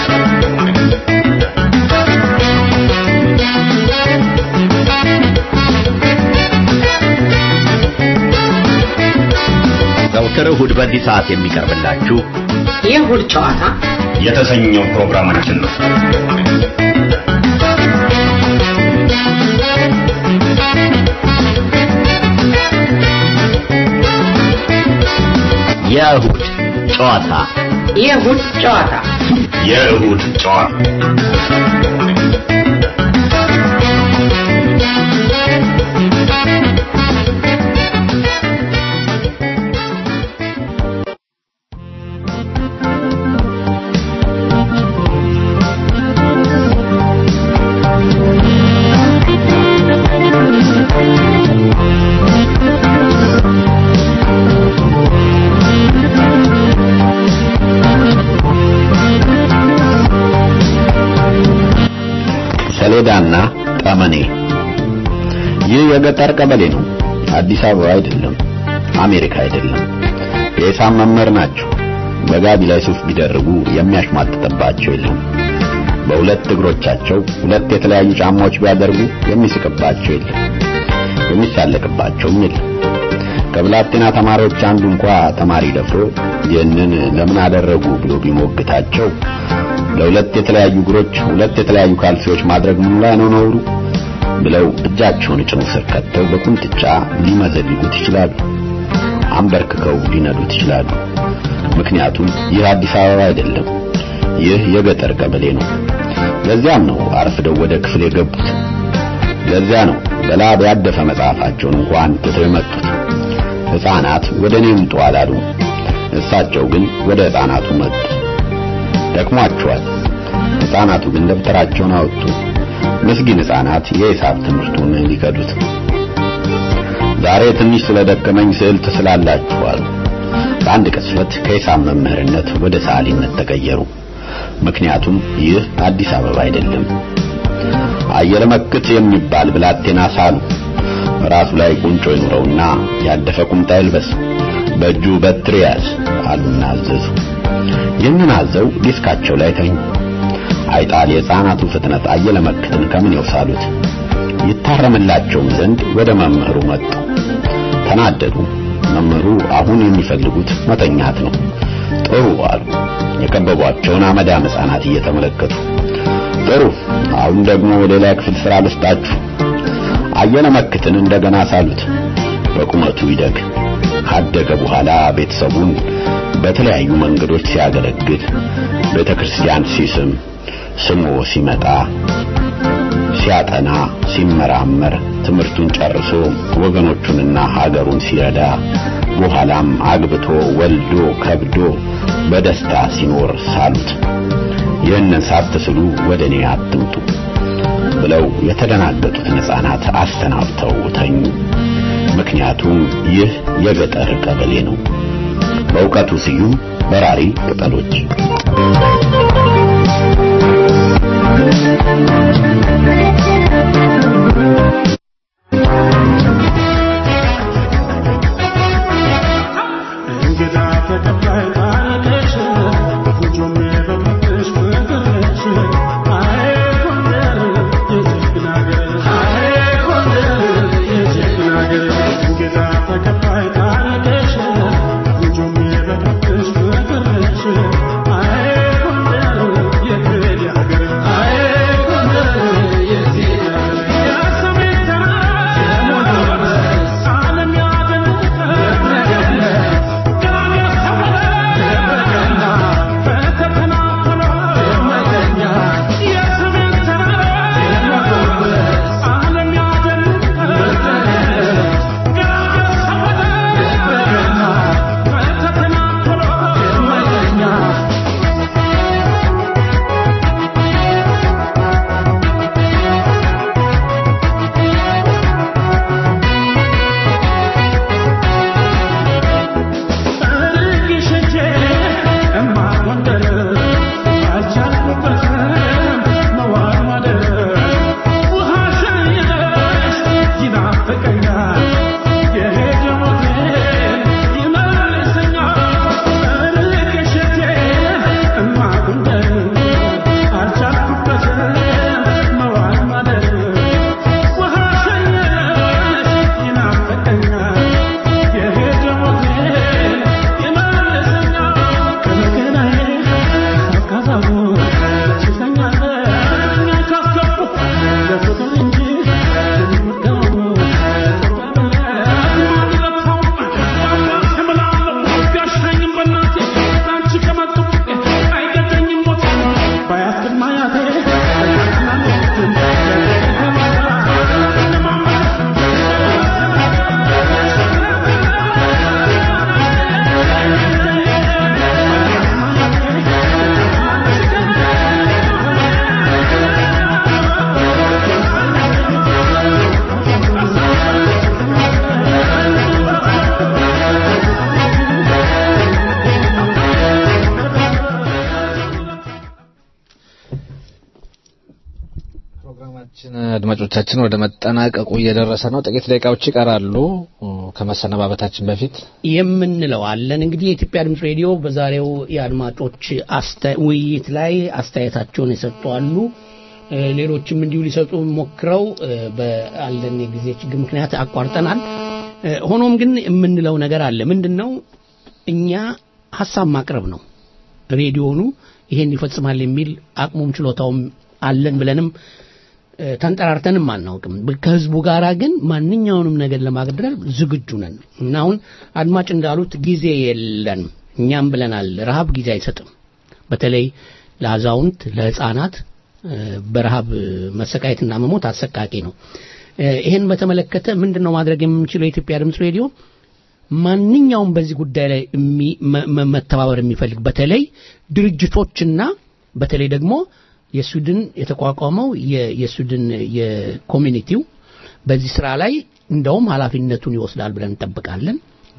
ዘውትር እሁድ በዚህ ሰዓት የሚቀርብላችሁ የእሁድ ጨዋታ የተሰኘው ፕሮግራማችን ነው። የእሁድ ጨዋታ የእሁድ ጨዋታ የእሁድ ጨዋታ ሰሌዳና ጠመኔ ይህ የገጠር ቀበሌ ነው። አዲስ አበባ አይደለም፣ አሜሪካ አይደለም። የሂሳብ መምህር ናቸው። በጋቢ ላይ ሱፍ ቢደርቡ የሚያሽሟጥጥባቸው የለም። በሁለት እግሮቻቸው ሁለት የተለያዩ ጫማዎች ቢያደርጉ የሚስቅባቸው የለም፣ የሚሳለቅባቸውም የለም። ከብላቴና ተማሪዎች አንዱ እንኳ ተማሪ ደፍሮ ይህንን ለምን አደረጉ ብሎ ቢሞግታቸው ለሁለት የተለያዩ እግሮች ሁለት የተለያዩ ካልሲዎች ማድረግ ምን ላይ ነው ነውሩ ብለው እጃቸውን ጭኑ ስር ከተው በቁንጥጫ ሊመዘልጉት ይችላሉ። አንበርክከው ሊነዱት ይችላሉ። ምክንያቱም ይህ አዲስ አበባ አይደለም፣ ይህ የገጠር ቀበሌ ነው። ለዚያም ነው አርፍደው ወደ ክፍል የገቡት። ለዚያ ነው በላብ ያደፈ መጽሐፋቸውን እንኳን ትተው የመጡት። ሕፃናት ወደ እኔ ምጡ አላሉ። እሳቸው ግን ወደ ሕፃናቱ መጡ። ደክሟቸዋል። ሕፃናቱ ግን ደብተራቸውን አወጡ። ምስኪን ሕፃናት የሂሳብ ትምህርቱን ሊከዱት። ዛሬ ትንሽ ስለደከመኝ ስዕል ትስላላችሁ አሉ። በአንድ ቅጽበት ከሂሳብ መምህርነት ወደ ሰዓሊነት ተቀየሩ። ምክንያቱም ይህ አዲስ አበባ አይደለም። አየለ መክት የሚባል ብላቴና ሳሉ። ራሱ ላይ ቁንጮ ይኑረውና ያደፈ ቁምጣ ይልበስ፣ በእጁ በትር ያዝ አሉና አዘዙ። ይህንን አዘው ዲስካቸው ላይ ተኙ። አይጣል የሕፃናቱ ፍጥነት አየለ መክትን ከምን ይወሳሉት። ይታረምላቸውም ዘንድ ወደ መምህሩ መጡ። ተናደዱ። መምህሩ አሁን የሚፈልጉት መተኛት ነው። ጥሩ አሉ። የከበቧቸውን አመዳም ሕፃናት እየተመለከቱ ጥሩ፣ አሁን ደግሞ ሌላ ክፍል ስራ ልስጣችሁ። አየለ መክትን እንደገና ሳሉት። በቁመቱ ይደግ ካደገ በኋላ ቤተሰቡን በተለያዩ መንገዶች ሲያገለግል ቤተክርስቲያን ሲስም ስሞ ሲመጣ ሲያጠና ሲመራመር ትምህርቱን ጨርሶ ወገኖቹንና ሀገሩን ሲረዳ በኋላም አግብቶ ወልዶ ከብዶ በደስታ ሲኖር ሳሉት። ይህንን ሳትስሉ ወደ እኔ አትምጡ ብለው የተደናገጡትን ሕፃናት አሰናብተው ተኙ። ምክንያቱም ይህ የገጠር ቀበሌ ነው። በእውቀቱ ስዩም በራሪ ቅጠሎች እንግዳ ተቀባይ ባለሽ ጎጆም የበቅልሽ ፍቅርሽ አይ ጎንደር የጀግና አገር አይ ጎንደር የጀግና አገር እንግዳ ተቀባይ ባለሽ ጎጆም የበቅልሽ ፍቅርሽ አይ ጎንደር የክብር አገር አይ ጎንደር አድማጮቻችን ወደ መጠናቀቁ እየደረሰ ነው። ጥቂት ደቂቃዎች ይቀራሉ ከመሰነባበታችን በፊት የምንለው አለን። እንግዲህ የኢትዮጵያ ድምፅ ሬዲዮ በዛሬው የአድማጮች አስተ- ውይይት ላይ አስተያየታቸውን የሰጡ አሉ። እ፣ ሌሎችም እንዲሁ ሊሰጡ ሞክረው እ፣ በአለን የጊዜ ችግር ምክንያት አቋርጠናል። እ፣ ሆኖም ግን የምንለው ነገር አለ። ምንድን ነው? እኛ ሀሳብ ማቅረብ ነው። ሬዲዮኑ ይሄን ይፈጽማል የሚል አቅሙም ችሎታውም አለን ብለንም እ፣ ተንጠራርተንም አናውቅም። ብ- ከህዝቡ ጋራ ግን ማንኛውንም ነገር ለማድረግ ዝግጁ ነን እና አሁን አድማጭ እንዳሉት ጊዜ የለንም። እኛም ብለናል፣ ረሃብ ጊዜ አይሰጥም። በተለይ ለአዛውንት፣ ለህፃናት እ፣ በረሃብ መሰቃየትና መሞት አሰቃቂ ነው። እ፣ ይሄን በተመለከተ ምንድን ነው ማድረግ የምንችለው? የኢትዮጵያ ድምፅ ሬዲዮ ማንኛውም በዚህ ጉዳይ ላይ የሚ- መ- መ- መተባበር የሚፈልግ በተለይ ድርጅቶችና በተለይ ደግሞ የስዊድን የተቋቋመው የ- የስዊድን የኮሚኒቲው በዚህ ስራ ላይ እንደውም ኃላፊነቱን ይወስዳል ብለን እንጠብቃለን።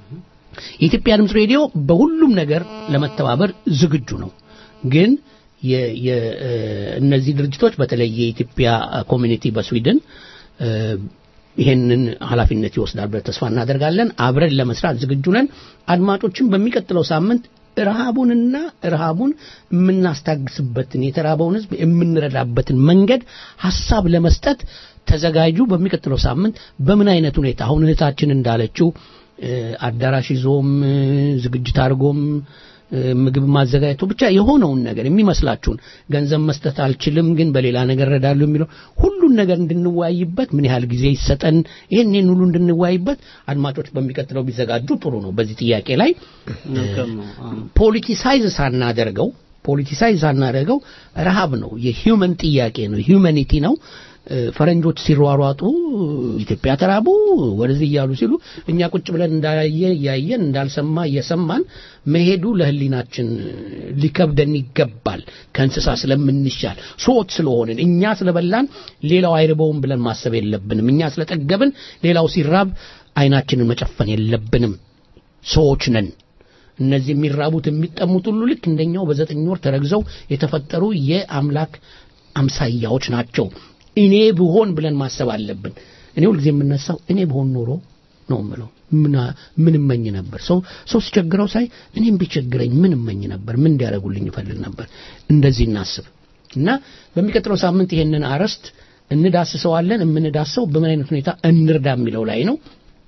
የኢትዮጵያ ድምፅ ሬዲዮ በሁሉም ነገር ለመተባበር ዝግጁ ነው። ግን የ- የ- እ፣ እነዚህ ድርጅቶች በተለይ የኢትዮጵያ ኮሚኒቲ በስዊድን እ፣ ይሄንን ኃላፊነት ይወስዳል ብለን ተስፋ እናደርጋለን። አብረን ለመስራት ዝግጁ ነን። አድማጮችን በሚቀጥለው ሳምንት ረሃቡንና ረሃቡን የምናስታግስበትን የተራበውን ሕዝብ የምንረዳበትን መንገድ ሀሳብ ለመስጠት ተዘጋጁ። በሚቀጥለው ሳምንት በምን አይነት ሁኔታ አሁን እህታችን እንዳለችው እ፣ አዳራሽ ይዞም እ፣ ዝግጅት አድርጎም እ፣ ምግብ ማዘጋጀቱ ብቻ የሆነውን ነገር የሚመስላችሁን ገንዘብ መስጠት አልችልም፣ ግን በሌላ ነገር እረዳለሁ የሚለው ሁሉን ነገር እንድንወያይበት ምን ያህል ጊዜ ይሰጠን፣ ይህን ይህን ሁሉ እንድንወያይበት አድማጮች በሚቀጥለው ቢዘጋጁ ጥሩ ነው። በዚህ ጥያቄ ላይ መልካም ነው። አዎ። ፖለቲሳይዝ ሳናደርገው ፖለቲሳይዝ ሳናደርገው ረሃብ ነው፣ የሂውመን ጥያቄ ነው፣ ሂውማኒቲ ነው። እ፣ ፈረንጆች ሲሯሯጡ ኢትዮጵያ ተራቡ ወደዚህ እያሉ ሲሉ እኛ ቁጭ ብለን እንዳየ እያየን እንዳልሰማ እየሰማን መሄዱ ለሕሊናችን ሊከብደን ይገባል። ከእንስሳ ስለምንሻል ሰዎች ስለሆንን እኛ ስለበላን ሌላው አይርበውም ብለን ማሰብ የለብንም። እኛ ስለጠገብን ሌላው ሲራብ አይናችንን መጨፈን የለብንም። ሰዎች ነን። እነዚህ የሚራቡት የሚጠሙት ሁሉ ልክ እንደኛው በዘጠኝ ወር ተረግዘው የተፈጠሩ የአምላክ አምሳያዎች ናቸው። እኔ ብሆን ብለን ማሰብ አለብን። እኔ ሁልጊዜ የምነሳው እኔ ብሆን ኖሮ ነው የምለው። ምን ምን እመኝ ነበር? ሰው ሰው ሲቸግረው ሳይ እኔም ቢቸግረኝ ምን እመኝ ነበር? ምን እንዲያደርጉልኝ ይፈልግ ነበር? እንደዚህ እናስብ እና በሚቀጥለው ሳምንት ይሄንን አርዕስት እንዳስሰዋለን። የምንዳሰው በምን አይነት ሁኔታ እንርዳ የሚለው ላይ ነው።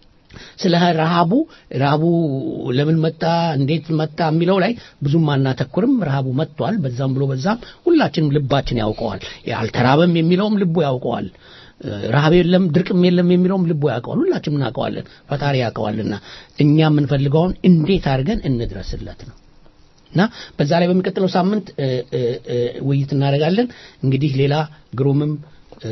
ስለ ረሃቡ ረሃቡ ለምን መጣ እንዴት መጣ የሚለው ላይ ብዙም አናተኩርም። ረሃቡ መጥቷል። በዛም ብሎ በዛም ሁላችንም ልባችን ያውቀዋል። አልተራበም የሚለውም ልቡ ያውቀዋል። ረሃብ የለም ድርቅም የለም የሚለውም ልቡ ያውቀዋል። ሁላችንም እናውቀዋለን። ፈጣሪ ያውቀዋልና እኛ የምንፈልገውን እንዴት አድርገን እንድረስለት ነው እና በዛ ላይ በሚቀጥለው ሳምንት እ፣ እ፣ እ፣ ውይይት እናደርጋለን። እንግዲህ ሌላ ግሩምም እ፣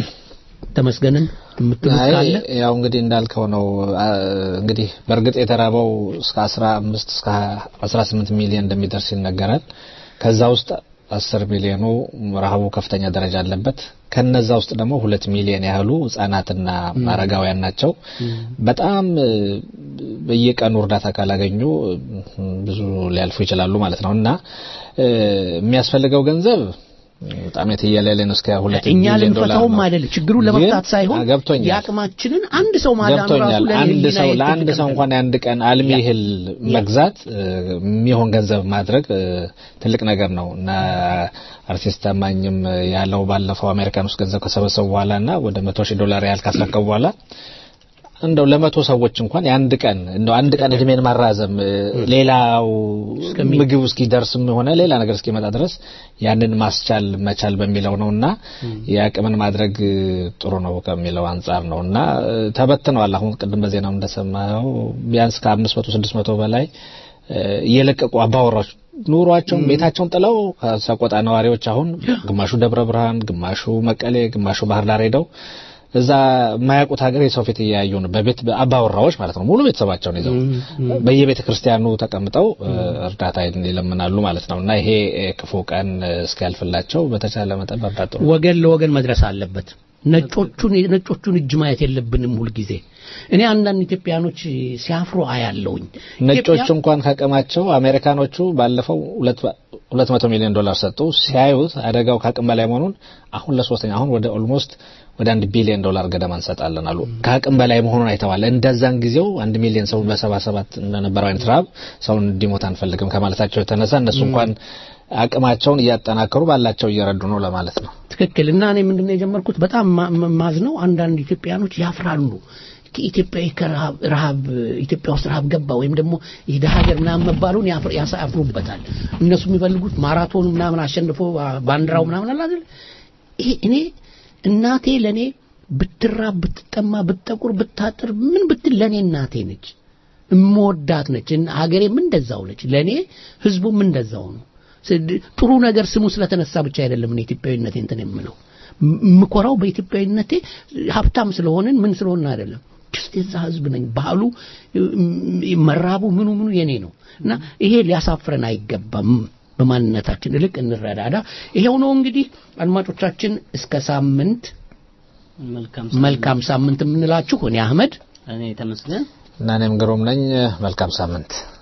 ተመስገንን የምትሉት አይ ካለ ያው እንግዲህ እንዳልከው ነው። አ፣ እንግዲህ በእርግጥ የተራበው እስከ 15 እስከ 18 ሚሊዮን እንደሚደርስ ይነገራል። ከዛ ውስጥ 10 ሚሊዮኑ ረሃቡ ከፍተኛ ደረጃ አለበት። ከነዛ ውስጥ ደግሞ ሁለት ሚሊዮን ያህሉ ህጻናትና አረጋውያን ናቸው። በጣም እ፣ በየቀኑ እርዳታ ካላገኙ እ፣ ብዙ ሊያልፉ ይችላሉ ማለት ነው እና እ፣ የሚያስፈልገው ገንዘብ በጣም የትየለሌ ነው። እስከ ሁለት እኛ ቢሊዮን ዶላር ልንፈታውም ነው። አይደለም ችግሩን ግን- ለመፍታት ሳይሆን አ፣ ገብቶኛል የአቅማችንን አንድ ሰው ማዳን ራሱ ገብቶኛል። ለእኔ አንድ ህሊናዬ ሰው ትልቅ ለአንድ ሰው ነገር እንኳን የአንድ ቀን አልሚ እህል መግዛት እ፣ የሚሆን ገንዘብ ማድረግ እ፣ ትልቅ ነገር ነው እና አርቲስት ታማኝም ያለው ባለፈው አሜሪካን ውስጥ ገንዘብ ከሰበሰቡ በኋላ እና ወደ መቶ ሺህ ዶላር ያህል ካስረከቡ በኋላ እንደው ለመቶ ሰዎች እንኳን የአንድ ቀን እንደው አንድ ቀን እድሜን ማራዘም እ፣ ሌላው ምግብ እስኪደርስም ሆነ ሌላ ነገር እስኪመጣ ድረስ ያንን ማስቻል መቻል በሚለው ነውና የአቅምን ማድረግ እ፣ ጥሩ ነው ከሚለው አንጻር ነው እና እ፣ ተበትነዋል። አሁን ቅድም በዜናው እንደሰማው ቢያንስ ከአምስት መቶ ስድስት መቶ በላይ እ፣ እየለቀቁ አባወራዎች ኑሯቸውን ቤታቸውን ጥለው ከሰቆጣ ነዋሪዎች አሁን ግማሹ ደብረ ብርሃን፣ ግማሹ መቀሌ፣ ግማሹ ባህር ዳር ሄደው እዛ የማያውቁት ሀገር የሰው ፊት እያዩ ነው። በቤት አባወራዎች ማለት ነው። ሙሉ ቤተሰባቸውን ይዘው በየቤተ ክርስቲያኑ ተቀምጠው እ፣ እርዳታ ይለምናሉ ማለት ነው እና ይሄ እ፣ ክፉ ቀን እ፣ እስኪያልፍላቸው በተቻለ መጠን መርዳት ጥሩ ነው። ወገን ለወገን መድረስ አለበት። ነጮቹን የነጮቹን እጅ ማየት የለብንም ሁልጊዜ። እኔ አንዳንድ ኢትዮጵያኖች ሲያፍሩ አያለውኝ። ነጮቹ እንኳን ከአቅማቸው አሜሪካኖቹ ባለፈው ሁለት መቶ ሚሊዮን ዶላር ሰጡ። ሲያዩት አደጋው ከአቅም በላይ መሆኑን አሁን ለሶስተኛ አሁን ወደ ኦልሞስት ወደ አንድ ቢሊዮን ዶላር ገደማ እንሰጣለን አሉ። ከአቅም በላይ መሆኑን አይተዋል። እንደዛን ጊዜው አንድ ሚሊዮን ሰው በሰባ ሰባት እንደነበረው አይነት ረሃብ ሰውን እንዲሞት አንፈልግም ከማለታቸው የተነሳ እነሱ እንኳን አቅማቸውን እያጠናከሩ ባላቸው እየረዱ ነው ለማለት ነው። ትክክል እና እኔ ምንድነው የጀመርኩት በጣም ማዝነው አንዳንድ ኢትዮጵያኖች ያፍራሉ ከኢትዮጵያ ከረሃብ ረሃብ ኢትዮጵያ ውስጥ ረሃብ ገባ ወይም ደግሞ ይሄ ደሃ ሀገር ምናምን መባሉን ያሳፍሩበታል። እነሱ የሚፈልጉት ማራቶን ምናምን አሸንፎ ባንዲራው ምናምን አለ አይደል? ይሄ እኔ እናቴ ለኔ ብትራብ፣ ብትጠማ፣ ብትጠቁር፣ ብታጥር ምን ብትል ለኔ እናቴ ነች። እምወዳት ነች። ሀገሬም እንደዛው ነች። ለኔ ህዝቡም እንደዛው ነው። ጥሩ ነገር ስሙ ስለተነሳ ብቻ አይደለም እኔ ኢትዮጵያዊነቴ እንትን የምለው ምኮራው በኢትዮጵያዊነቴ ሀብታም ስለሆንን ምን ስለሆንን አይደለም ጅስት የዛ ህዝብ ነኝ ባህሉ መራቡ ምኑ ምኑ የኔ ነው እና ይሄ ሊያሳፍረን አይገባም በማንነታችን እልቅ እንረዳዳ ይሄው ነው እንግዲህ አድማጮቻችን እስከ ሳምንት መልካም ሳምንት የምንላችሁ እኔ አህመድ እኔ ተመስገን እና እኔም ግሩም ነኝ መልካም ሳምንት